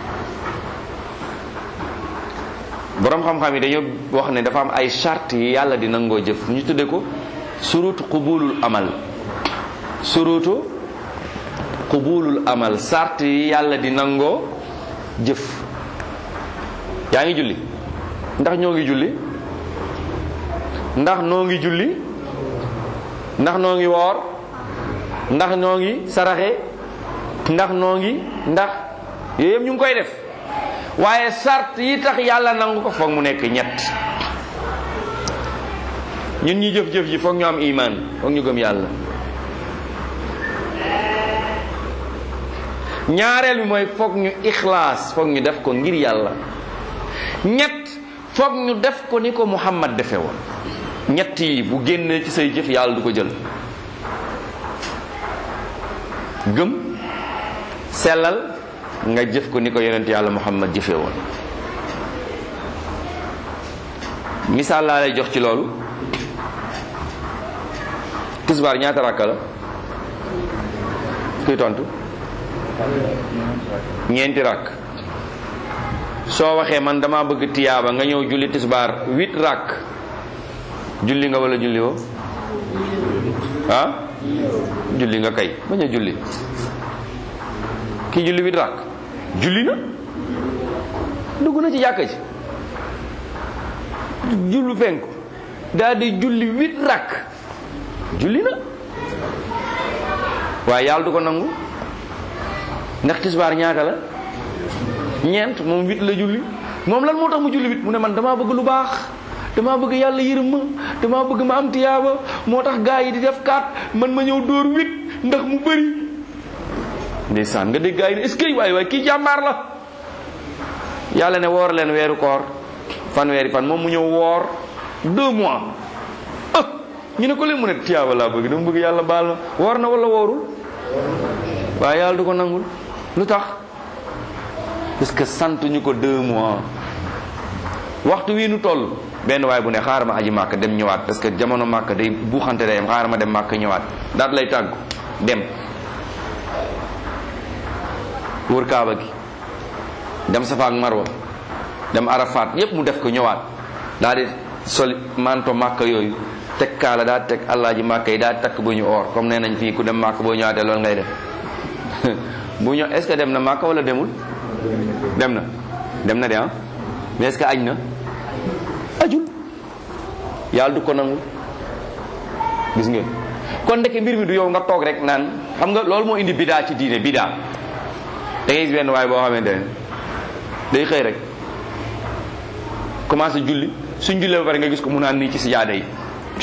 boroom xam-xam yi dañoo wax ne dafa am ay charte yi yàlla di nangoo jëf ñu tudde ko surutu qubulul amal surutu qubulul amal charte yi yàlla di nangoo jëf yaa ngi julli ndax ñoo ngi julli ndax noo ngi julli ndax noo ngi woor ndax noo ngi saraxe ndax noo ngi ndax yooyu yëpp ñu ngi koy def waaye sart yi tax yàlla nangu ko foog mu nekk ñett ñun ñi jëf-jëf ji foog ñu am iman foog ñu gëm yàlla ñaareel bi mooy foog ñu ixlaas foog ñu def ko ngir yàlla ñett foog ñu def ko ni ko Muhammad defe woon ñett yi bu génnee ci say jëf yàlla du ko jël gëm sellal nga jëf ko ni ko yonent yàlla Muhammad jëfe woon misaal laa lay jox ci loolu tisbaar ñaata rakka la kuy tontu ñeenti rakk soo waxee man dama bëgg tiyaaba nga ñëw julli tisbaar huit rakk julli nga wala julli woo ah julli nga kay bañ a julli kii julli huit rakk julli na dugg na ci jàkka ji jullu penku daal di julli huit rakk julli na waaye yàlla du ko nangu ndax tisbaar ñaata la ñeent moom huit la julli moom lan moo tax mu julli huit mu ne man damaa bëgg lu baax damaa bëgg yàlla yërëm ma damaa bëgg ma am tiyaaba moo tax gaa yi di def kaat man ma ñëw dóor huit ndax mu bëri ndeysaan nga dégg gaa yi ne est-ce que waaye waaye kii jàmbaar la yàlla ne woor leen weeru koor fan weeri fan moom mu ñëw woor deux mois ah ñu ne ko leen mu ne tiyaaba laa bëgg dama bëgg yàlla baal ma woor na wala woorul waaye yàlla du ko nangul lu tax parce que sant ñu ko deux mois waxtu wii nu toll benn waay bu ne xaaral ma aji màkk dem ñëwaat parce que jamono màkk day buuxante day am xaaral ma dem màkk ñëwaat daat lay tàggu dem wër kaaba gi dem safa ak marwa dem arafat yépp mu def ko ñëwaat daal di soli manto màkk yooyu teg kaala daa teg allaaji màkk yi daa takk bu ñu oor comme nee nañ fii ku dem màkk boo ñëwaatee loolu ngay def bu ñëw est-ce que dem na màkk wala demul dem na dem na de ah mais est-ce que añ na ajul yàlla du ko nangu gis ngeen kon ndeke mbir mi du yow nga toog rek naan xam nga loolu moo indi bidaa ci diine bidaa da ngay gis benn waay boo xamante ne day xëy rek commencé julli suñ jullee ba pare nga gis ko mu naan nii ci sijaada yi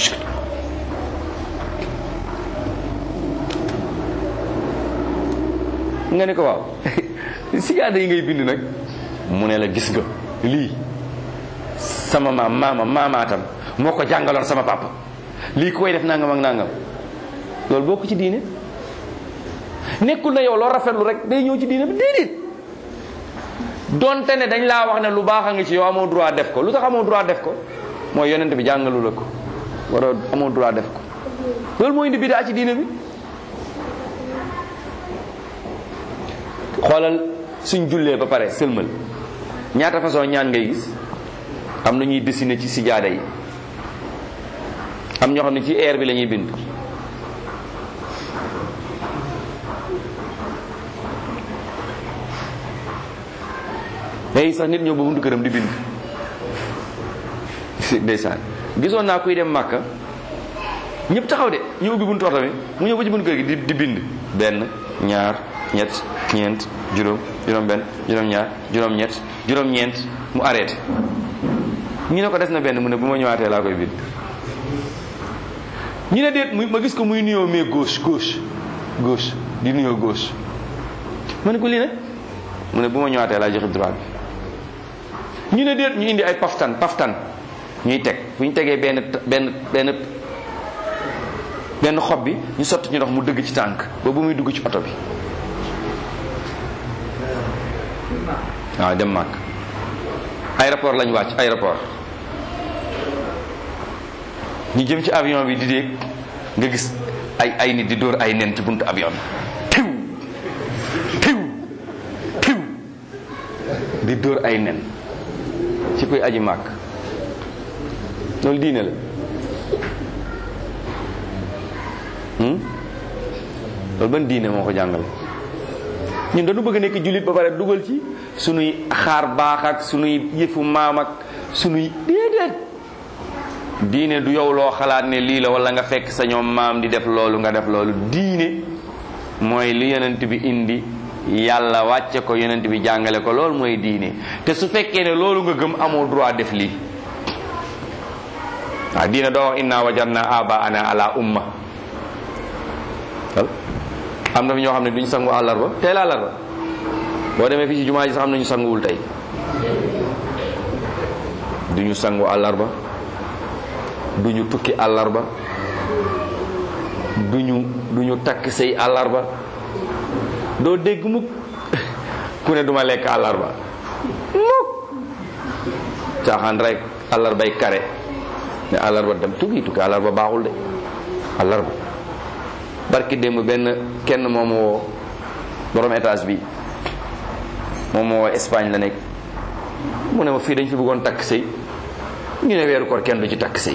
nga ne ko waaw sijaada yi ngay bind nag mu ne la gis nga lii sama maam maama maamaatam moo ko jàngaloon sama papa lii ku koy def nangam ak nangam loolu bokk ci diine nekkul na yow loo rafetlu rek day ñëw ci diine bi déedéet donte ne dañ laa wax ne lu baax a ngi ci yow amoo droit def ko lu tax amoo droit def ko mooy yonent bi jàngalu la ko war a amoo droit def ko loolu moo indi bidaa ci diine bi xoolal suñ jullee ba pare sëlmal ñaata façon ñaan ngay gis am na ñuy dessiner ci sijaada yi am ñoo xam ne ci air bi la ñuy bind léegi sax nit ñëw ba buntu këram di bind ndeysaan gisoon naa kuy dem màkka ñëpp taxaw de ñu ubbi buntu oto bi mu ñëw ba ci buntu kër gi di di bind benn ñaar ñett ñeent juróom juróom benn juróom ñaar juróom ñett juróom ñeent mu arrêté ñu ne ko des na benn mu ne bu ma ñëwaatee laa koy bind ñu ne déet muy ma gis ko muy nuyoo mais gauche gauche gauche di nuyoo gauche ma ne ko lii nag mu ne bu ma ñëwaatee laa joxe droit bi ñu ne déet ñu indi ay paftan paftan ñuy teg bu ñu tegee benn benn benn benn xob bi ñu sotti ñu ndox mu dëgg ci tànk ba bu muy dugg ci oto bi waaw dem màkk aéroport lañ wàcc aéroport ñu jëm ci avion bi di déeg nga gis ay ay nit di dóor ay nen ci buntu avion bi tiw tiw tiw di dóor ay nen ci koy aji màkk loolu diine la loolu ban diine moo ko jàngale ñun dañu bëgg nekk jullit ba pare dugal ci sunuy xaar baax ak sunuy yëfu maam ak sunuy déedéet diine du yow loo xalaat ne lii la wala nga fekk sa ñoom maam di def loolu nga def loolu diine mooy li yonent bi indi yàlla wàcce ko yonent bi jàngale ko loolu mooy diine te su fekkee ne loolu nga gëm amoo droit def lii waaw diine doo wax inna wajadna aba ana ala umma am na fi ñoo xam ne duñ sangu àllarba tey la àllarba boo demee fii ci jumaa ji sax am nañu sanguwul tey duñu sangu àllarba duñu tukki àllarba duñu duñu takk sëy àllarba doo dégg mukk ku ne duma lekk àllarba mukk caaxaan rek àllarbay kare ne àllarba dem tukki tukki àllarba baaxul de àllarba barki démb benn kenn moom woo borom étage bi moom moo woo Espagne la nekk mu ne ma fii dañ fi bëggoon takk sëy ñu ne weeru koor kenn du ci takk sëy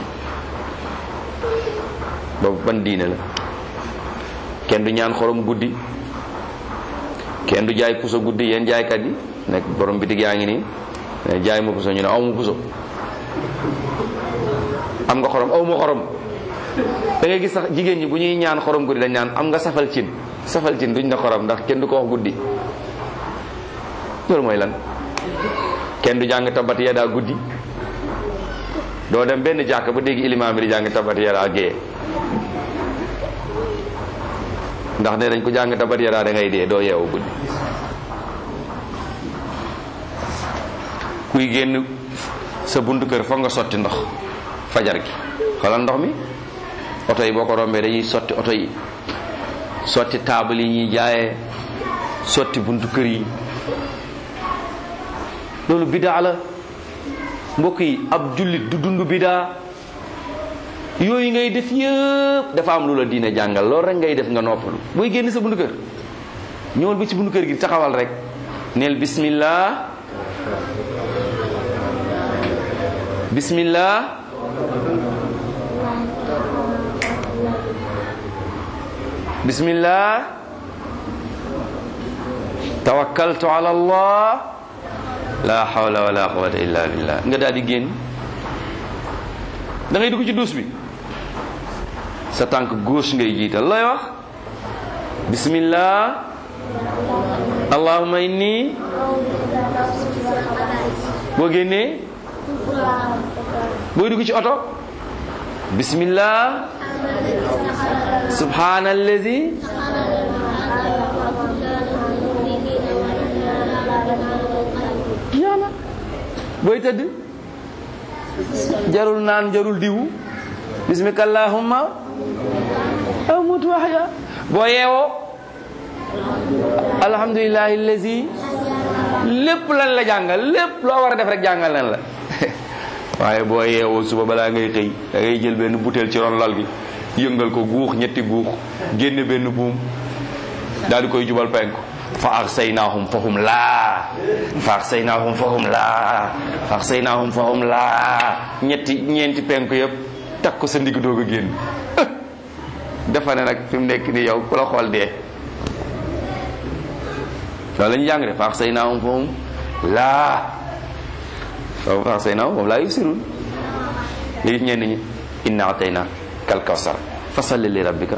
boobu ban diine la kenn du ñaan xorom guddi kenn du jaay puso guddi yéen jaaykat yi nekk borom bitig yaa ngi nii ne jaay ma puso ñu ne aw ma puso am nga xorom aw ma xorom da ngay gis sax jigéen ñi bu ñuy ñaan xorom guddi dañ naan am nga safal cin safal cin duñ na xorom ndax kenn du ko wax guddi loolu mooy lan kenn du jàng tabat yadaa guddi doo dem benn jàkk ba dégg ilimaam bi di jàng tabat yadaa gee ndax ne dañ ko jàng tabat yadaa da ngay dee doo yeewu guddi kuy génn sa buntu kër foog nga sotti ndox fajar gi xoolal ndox mi oto yi boo ko rombee dañuy sotti oto yi sotti taabal yi ñuy jaayee sotti buntu kër yi loolu bidaa la mbokk yi ab jullit du dund bidaa yooyu ngay def yëpp dafa am lu la diine jàngal loolu rek ngay def nga noppalu booy génn sa buntu kër ñëwal ba ci buntu kër gi taxawal rek neel bismillah bismillah bismillah tawakkaltu ala allah la hawla wala quwwata illa billah nga daal di génn da ngay dugg ci duus bi sa tànk gauche ngay jiital looy wax bismillah allahumma inni boo génnee booy dugg ci oto bismillah subhanallazi yàlla booy tëdd jarul naan jarul diwu bismika allahumma amutu waxya boo yeewoo alhamdulillahi allazi lépp lan la jàngal lépp loo war a def rek jàngal nan la waaye boo yeewoo suba balaa ngay xëy da ngay jël benn butéel ci ron lal gi yëngal ko guux ñetti guux génne benn buum daal di koy jubal penku fa arsaynahum fahum laa fa arsaynahum fahum laa fa arsaynahum fahum laa ñetti ñeenti penku yëpp takk ko sa ndigg doog a génn dafa ne nag fi mu nekk ni yow ku la xool dee loolu la ñu jàng de fa arsaynahum fahum laa waaw fa arsaynahum fahum laa yusirun nga gis ñenn ñi inna atayna kal kawsar fa salli li rabbika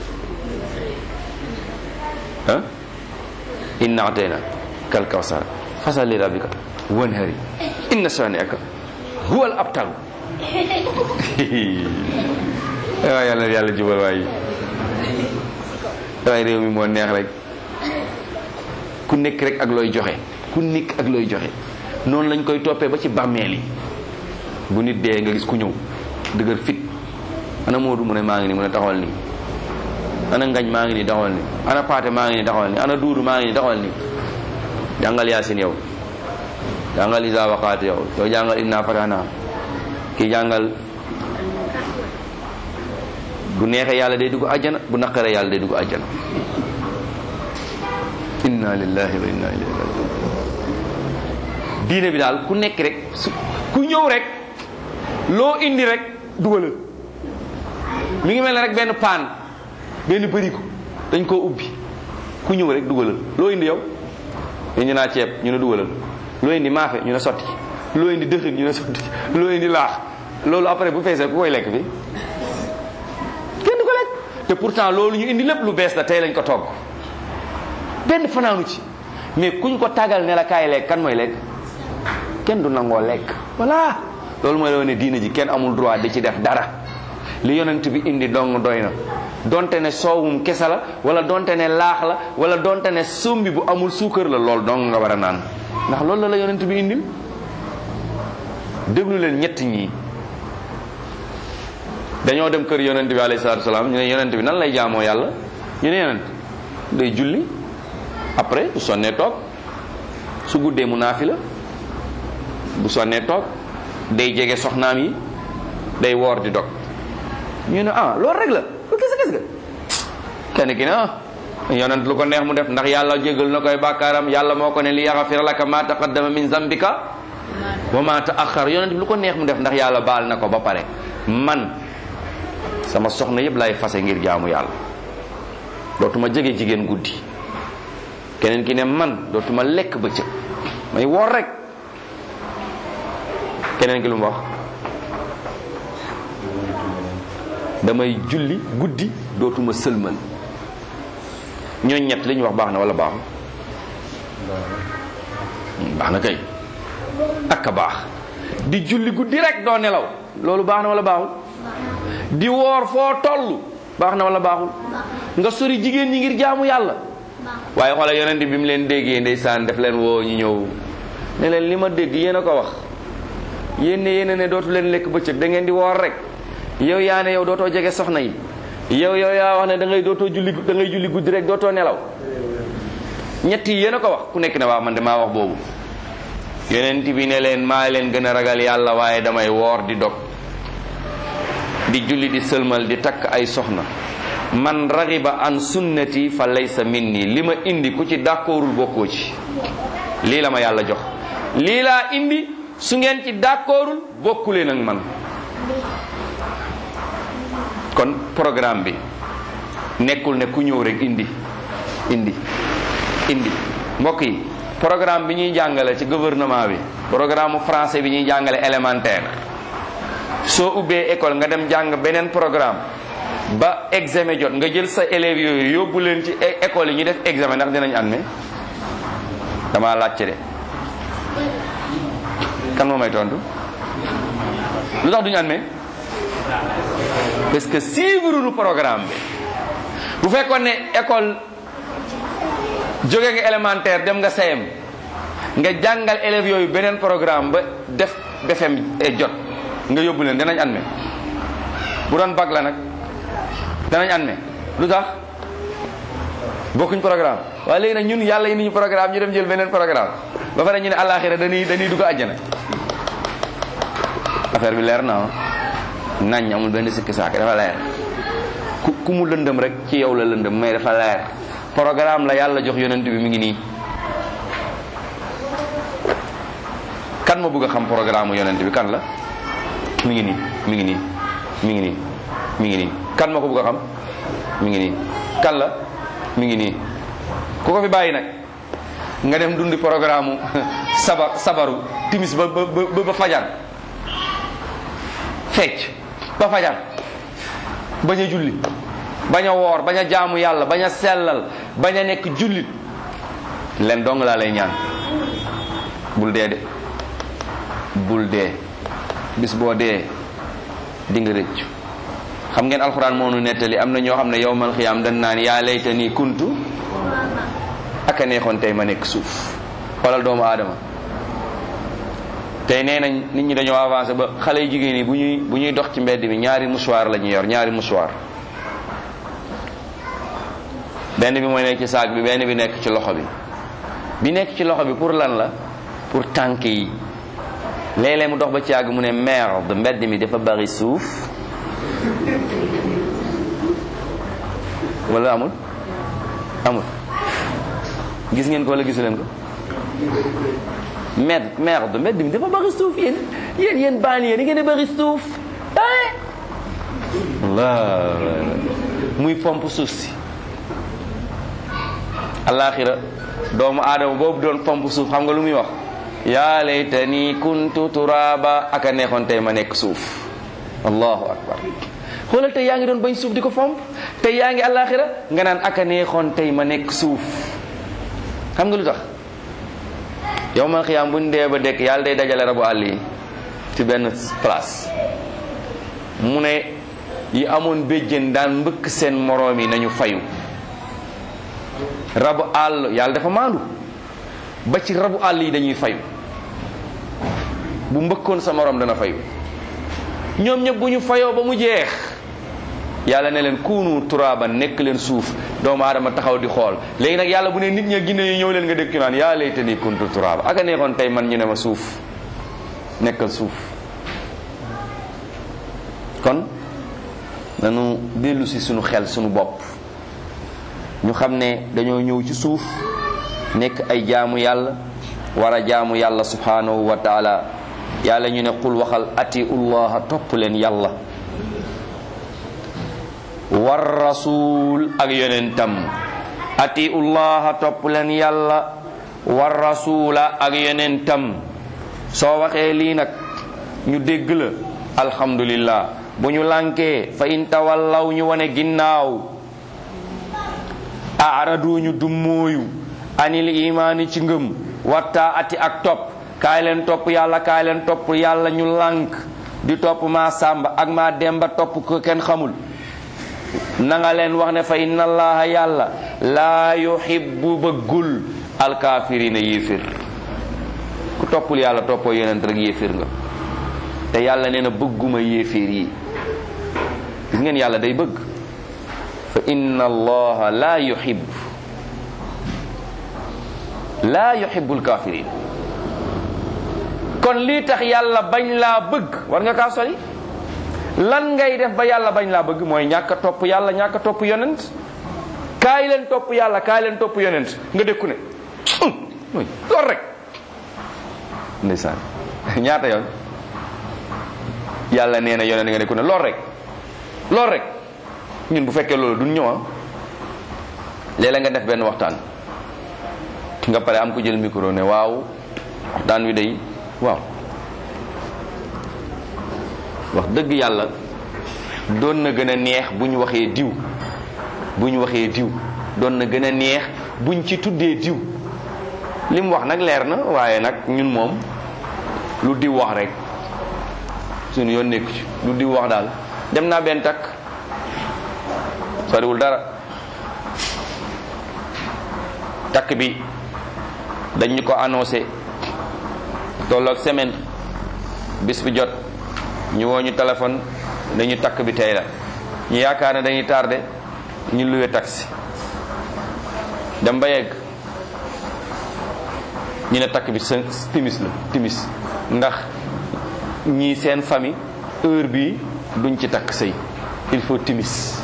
ah inna atayna kal kawsar fa salli li rabbika wanhari inna shani'aka huwa al abtar waaw yàlla yàlla jubal waay waaye réew mi moo neex rek ku nekk rek ak looy joxe ku nekk ak looy joxe noonu lañ koy toppee ba ci bàmmeel yi bu nit dee nga gis ku ñëw dëgër fit ana Moodu mu ne maa ngi nii mu ne taxawal nii ana Ngañ maa ngi nii taxawal nii ana Paate maa ngi nii taxawal nii ana Duudu maa ngi nii taxawal nii jàngal Yaasin yow jàngal Isa waqaat yow yow jàngal Inna Fatahna kii jàngal bu neexee yàlla day dugg àjjana bu naqaree yàlla day dugg àjjana inna lillahi wa inna ilayhi rajiun diine bi daal ku nekk rek su ku ñëw rek loo indi rek dugalal mi ngi mel ne rek benn paan benn bërigo dañ koo ubbi ku ñëw rek dugalal loo indi yow ñu naa ceeb ñu ne dugalal loo indi maafe ñu ne sotti loo indi dëxin ñu ne sotti loo indi laax loolu après bu feesee ku koy lekk fi kenn du ko lekk te pourtant loolu ñu indi lépp lu bees la tey lañ ko togg benn fanaanu ci mais kuñ ko tàggal ne la kaay lekk kan mooy lekk kenn du nangoo lekk voilà loolu mooy la ne diina ji kenn amul droit di ci def dara li yonent bi indi dong doy na donte ne soowum kese la wala donte ne laax la wala donte ne sombi bu amul suukar la loolu dong nga war a naan ndax loolu la la yonent bi indil déglu leen ñett ñii dañoo dem kër yonent bi alayhi salaatu salaam ñu ne yonent bi nan lay jaamoo yàlla ñu ne yonent day julli après bu sonnee toog su guddee mu naafi la bu sonnee toog day jege soxnaam yi day woor di dog ñu ne ah loolu rek la lu kese kese ga kenn ki ne ah yonent lu ko neex mu def ndax yàlla jégal na koy bàkkaaram yàlla moo ko ne li yaxafir laka ma taqaddama min zambika wa ma taaxar yonent bi lu ko neex mu def ndax yàlla baal na ko ba pare man sama soxna yëpp lay fase ngir jaamu yàlla dootuma jege jigéen guddi keneen ki ne man dootuma lekk bëccëg may woor rek keneen ki lu mu wax damay julli guddi dootuma sëlmal ñooñ ñett li ñu wax baax na wala baaxul baax na kay ak a baax di julli guddi rek doo nelaw loolu baax na wala baaxul di woor foo toll baax na wala baaxul nga sori jigéen ñi ngir jaamu yàlla waaye xoola yonent bi mu leen déggee ndeysaan def leen woo ñu ñëw ne leen li ma dégg yéen a ko wax yéen ne yéen ne dootu leen lekk bëccëg da ngeen di woor rek yow yaa ne yow dootoo jege soxna yi yow yow yaa wax ne da ngay dootoo julli da ngay julli guddi rek dootoo nelaw ñett yi yéen a ko wax ku nekk ne waaw man de maa wax boobu yonent bi ne leen maa leen gën a ragal yàlla waaye damay woor di dog di julli di sëlmal di takk ay soxna man raxiba an sunnati fa laysa minni li ma indi ku ci d'accordul bokkoo ci lii la ma yàlla jox lii laa indi su ngeen ci d'accordul bokkuleen ak man kon programme bi nekkul ne ku ñëw rek indi indi indi mbokk yi programme bi ñuy jàngale ci gouvernement bi programme français bi ñuy jàngale élémentaire soo ubbee école nga dem jàng beneen programme ba examen jot nga jël sa élèves yooyu yóbbu leen ci école yi ñu def examen ndax dinañ admet dama laajte de kan moo may tontu lu tax duñu admet parce que suivre nu programme bi bu fekkoon ne école jóge nga élémentaire dem nga CM nga jàngal élèves yooyu beneen programme ba def BFEM jot nga yóbbu leen danañ admet bu doon bac la nag danañ admet lu tax bokkuñ programme waaye léegi nag ñun yàlla indi ñu programme ñu dem jël beneen programme ba pare ñu ne àllaaxira dañuy dañuy dugg àjjana affaire bi leer na nañ amul benn sikki saak dafa leer ku ku mu lëndëm rek ci yow la lëndëm mais dafa leer programme la yàlla jox yonent bi mi ngi nii kan ma bëgg a xam programme yonent bi kan la mi ngi nii mi ngi nii mi ngi nii mi ngi nii kan ma ko bëgg a xam mi ngi nii kan la mi ngi nii ku ko fi bàyyi nag nga dem dundi programme sabar sabaru timis ba ba ba ba fajar fecc ba fajar bañ a julli bañ a woor bañ a jaamu yàlla bañ a sellal bañ a nekk jullit leen dong laa lay ñaan bul dee de bul dee bis boo dee di nga rëccu xam ngeen alxuraan moo nu nettali am na ñoo xam ne yowmal xiyaam dañ naan yaa layta nii kuntu ak a neexoon tey ma nekk suuf xoolal doomu aadama tey nee nañ nit ñi dañoo avancé ba xale yu jigéen yi bu ñuy bu ñuy dox ci mbedd mi ñaari mouchoir la ñuy yor ñaari mouchoir benn bi mooy nekk ci saag bi benn bi nekk ci loxo bi bi nekk ci loxo bi pour lan la pour tànk yi léeg-léeg mu dox ba ci yàgg mu ne merde mbedd mi dafa bari suuf wala amul amul gis ngeen ko wala gisu leen ko merde merde mbedd mi dafa bari suuf yéen yéen yéen banlieue da ngeen a bari suuf ah Allah muy pomp suuf si alaxira doomu aadama boobu doon pomp suuf xam nga lu muy wax yaa laytani kuntu turaba aka neexoon tey ma nekk suuf allahu akbar xoolal tey yaa ngi doon bañ suuf di ko fomp tey yaa ngi alaxira nga naan aka neexoon tey ma nekk suuf xam nga lu tax yow man xiyaam buñ dee ba dekk yàlla day dajale rabu àll yi ci benn place mu ne yi amoon béjjén daan mbëkk seen moroom yi nañu fayu rabu àll yàlla dafa maandu ba ci rabu àll yi dañuy fayu bu mbëkkoon sa moroom dana fayu ñoom ñëpp bu ñu fayoo ba mu jeex yàlla ne leen kuunu turaaban nekk leen suuf doomu aadama taxaw di xool léegi nag yàlla bu ne nit ña ginne yi ñëw leen nga dégg naan yaa laytanii kuntu turaaba aka neexoon tey man ñu ne ma suuf nekkal suuf kon nanu dellu si sunu xel sunu bopp ñu xam ne dañoo ñëw ci suuf nekk ay jaamu yàlla war a jaamu yàlla subhanahu wa taala yàlla ñu ne qul waxal atiullaha topp leen yàlla war rasul ak yonentam atiullaha topp leen yàlla war rasula ak yonentam soo waxee lii nag ñu dégg la alhamdulillah bu ñu lànkee fa in tawallaw ñu wane ginnaaw aradu ñu dummóoyu anil imaani ci ngëm watta ati ak topp kaay leen topp yàlla kaay leen topp yàlla ñu lànk di topp maa sàmba ak maa demba topp ko kenn xamul na nga leen wax ne fa inna allaha yàlla laa yuhibbu bëggul alkaafirina yéefir ku toppul yàlla toppoo yonent rek yéefir nga te yàlla nee na bëgguma yéefir yi gis ngeen yàlla day bëgg fa inna allaha laa yuhib laa yuhibbu alkafirin kon lii tax yàlla bañ laa bëgg war nga kaa sori lan ngay def ba yàlla bañ laa bëgg mooy ñàkk a topp yàlla ñàkk a topp yonent kaay leen topp yàlla kaay leen topp yonent nga dékku ne mooy loolu rek ndeysaan ñaata yoon yàlla nee na yonent nga dékku ne loolu rek loolu rek ñun bu fekkee loolu duñ ñëwa léeg-léeg nga def benn waxtaan nga pare am ko jël micro ne waaw waxtaan wi day waaw wax dëgg yàlla doon na gën a neex bu ñu waxee diw bu ñu waxee diw doon na gën a neex buñ ci tuddee diw li mu wax nag leer na waaye nag ñun moom lu diw wax rek suñu yoon nekku ci lu diw wax daal dem naa benn takk soriwul dara takk bi dañ ñu ko annoncé tolloog semaine bis bi jot ñu woo ñu téléphone dañu takk bi tey la ñu yaakaar ne dañuy tardé ñu luwe taxi dem ba yegg ñu ne takk bi seen timis la timis ndax ñii seen famille heure bii duñ ci takk sëy il faut timis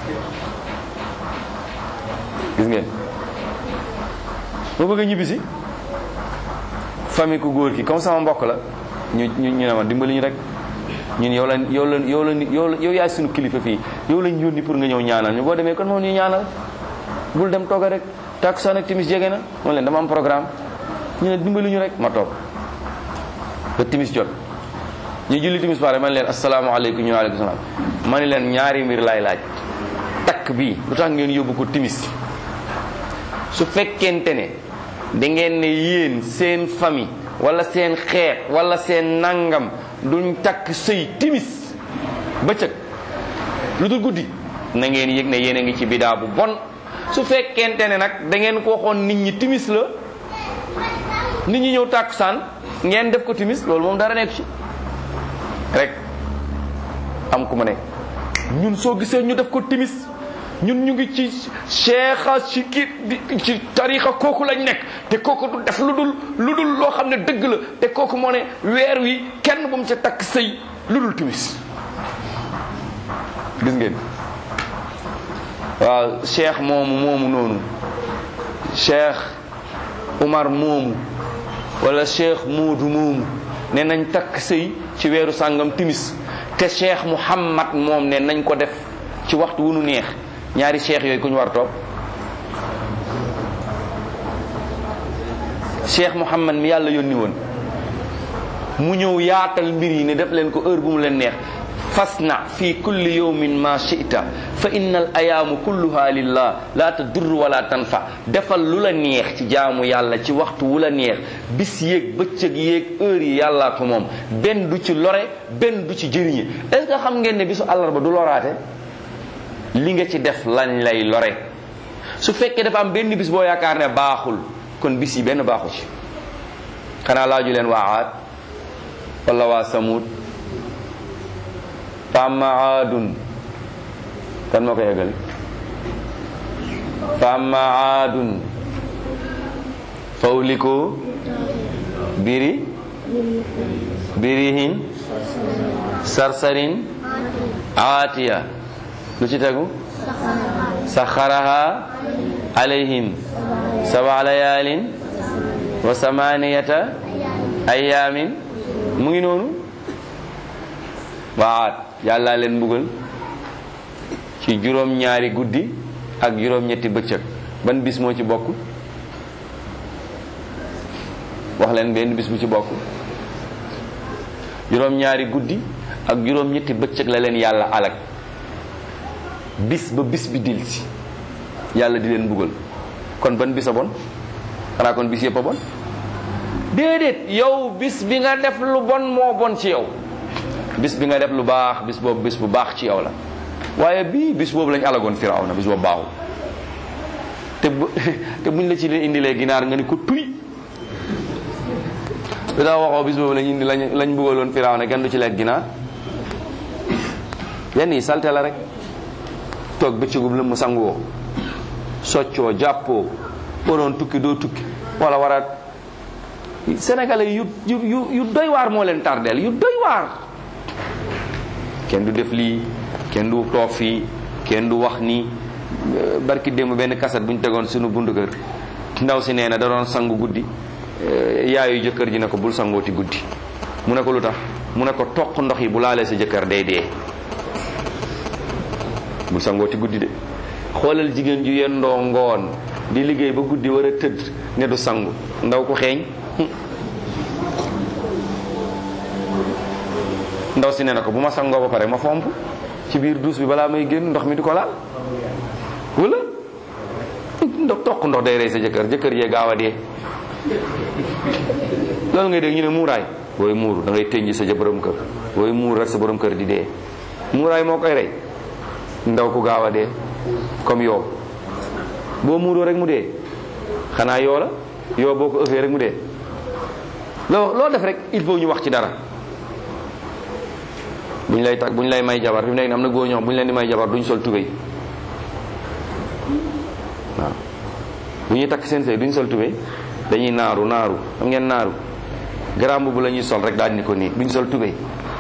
gis ngeen moo bëgg a ñibbisi famille ku góor ki comme sama mbokk la ñu ñu ñu ne ma dimbali ñu rek ñun yow la yow la yow la yow la yow yaay suñu kilifa fii yow lañ yónni pour nga ñëw ñaanal ñu boo demee kon moom ñu ñaanal bul dem tooga rek takkusaan ak timis jege na moom leen dama am programme ñu ne dimbali ñu rek ma toog ba timis jot ñu julli timis pare man leen asalaamaaleykum ñu waaleykum salaam ma ne leen ñaari mbir laay laaj takk bi lu tax ngeen yóbbu ko timis su fekkente ne da ngeen ne yéen seen famille wala seen xeet wala seen nangam duñ takk sëy timis bëccëg lu dul guddi na ngeen yëg ne yéen a ngi ci bidaa bu bon su fekkente ne nag da ngeen ko waxoon nit ñi timis la nit ñi ñëw tàkkusaan ngeen def ko timis loolu moom dara nekk ci rek am ku ma ne ñun soo gisee ñu def ko timis ñun ñu ngi ci cheikha ci ki ci tarixa kooku lañ nekk te kooku du def lu dul lu dul loo xam ne dëgg la te kooku moo ne weer wi kenn bu mu ca takk sëy lu dul timis gis ngeen waaw cheikh moomu moomu noonu cheikh Umar moomu wala cheikh Moodu moomu ne nañ takk sëy ci weeru sàngam timis te cheikh Muhammad moom ne nañ ko def ci waxtu wu nu neex ñaari cheikh yooyu ku ñu war topp cheikh Muhammad mi yàlla yónni woon mu ñëw yaatal mbir yi ne def leen ko heure bu mu leen neex fasna fi kulli yawmin ma shi'ta fa inna al ayaamu kulluha lillah la tadur wala tanfa defal lu la neex ci jaamu yàlla ci waxtu wu la neex bis yéeg bëccëg yéeg heure yi yàllaa ko moom benn du ci lore benn du ci jëriñe est-ce que xam ngeen ne bisu àllarba du loraate li nga ci def lañ lay lore su fekkee dafa am benn bis boo yaakaar ne baaxul kon bis yi benn baaxu ci xanaa laaju leen waa aad wala waa samud fa amma aadun kan moo ko yeggali fa amma aadun fa uliku biri birihin sarsarin aatiya lu ci tegu saxaraha alayhim saba layaalin wa samaniyata ayaamin mu ngi noonu waat yàlla leen mbugal ci juróom ñaari guddi ak juróom ñetti bëccëg ban bis moo ci bokk wax leen benn bis bu ci bokk juróom ñaari guddi ak juróom ñetti bëccëg la leen yàlla alag bis ba bis bi dil si yàlla di leen mbugal kon ban bis a bon xanaa kon bis yëpp a bon déedéet yow bis bi nga def lu bon moo bon ci yow bis bi nga def lu baax bis boobu bis bu baax ci yow la waaye bii bis boobu lañ alagoon firaw na bis boobu baaxul te bu te buñ la ci leen indilee ginaar nga ni ko tuy lu tax waxoo bis boobu lañ indi lañ lañ bëggaloon firaw na kenn du ci lekk ginaar yenn yi salte la rek toog bëccëgum la mu sangoo soccoo jàppoo waroon tukki doo tukki wala war a sénégalais yu yu yu yu doy waar moo leen tardeel yu doy waar kenn du def lii kenn du toog fii kenn du wax ni barki démb benn kaset bu ñu tegoon suñu bundu kër ndaw si nee na da doon sangu guddi yaayu jëkkër ji ne ko bul sangooti guddi mu ne ko lu tax mu ne ko toq ndox yi bu laalee sa jëkkër day dee bul sangooti guddi de xoolal jigéen ju yendoo ngoon di liggéey ba guddi war a tëdd ne du sangu ndaw ko xeeñ ndaw si ne na ko bu ma sangoo ba pare ma fomp ci biir duus bi balaa may génn ndox mi di ko laal wala ndox toq ndox day rey sa jëkkër jëkkër yee gaaw a dee loolu ngay dégg ñu ne muuraay booy muuru da ngay tënji sa borom kër booy muur rek sa borom kër di dee muuraay moo koy rey ndaw ku gaaw a dee comme yow boo muuroo rek mu dee xanaa yoo la yow boo ko ëffee rek mu dee loo loo def rek il faut ñu wax ci dara bu ñu lay tag bu ñu lay may jabar fi mu nekk am na góor ñoo xam bu ñu leen di may jabar duñ sol tubéy waaw bu ñuy takk seen sëy duñ sol tubéy dañuy naaru naaru xam ngeen naaru garamb bu la ñuy sol rek daal di ko nii duñ sol tubéy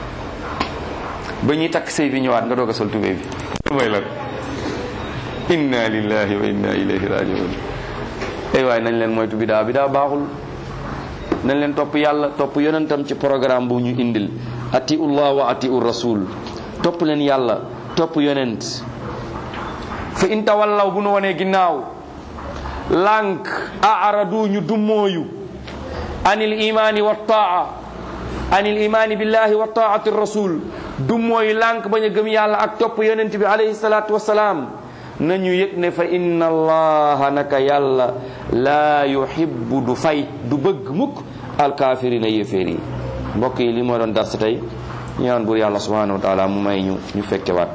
ba ñuy takk sëy bi ñëwaat nga doog a sol tubéy bi mooy lan inna lillahi wa inna ilayhi rajiun ay waay nañ leen moytu bidaa bidaa baaxul nañ leen topp yàlla topp yonentam ci programme bu ñu indil atiu llah wa atiu rasul topp leen yàlla topp yonent fa in tawallaw bu nu wanee ginnaaw lànk aaradu ñu dummooyu anil imani wa taa anil imani billahi wa taati rasul dummooyu lànk bañ a gëm yàlla ak topp yonent bi alayhi salaatu wasalaam nañu yëg ne fa inna allaha naka yàlla laa yuhibbu du fay du bëgg mukk alkaafirina yéeféer yi mbokk yi li moo doon dars tey ñaan buur yàlla subhanahu wa taala mu may ñu ñu fekkewaat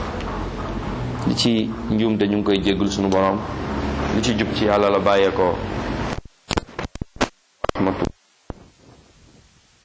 li ci njuumte ñu ngi koy jéggul sunu borom li ci jub ci yàlla la bàyyeekoo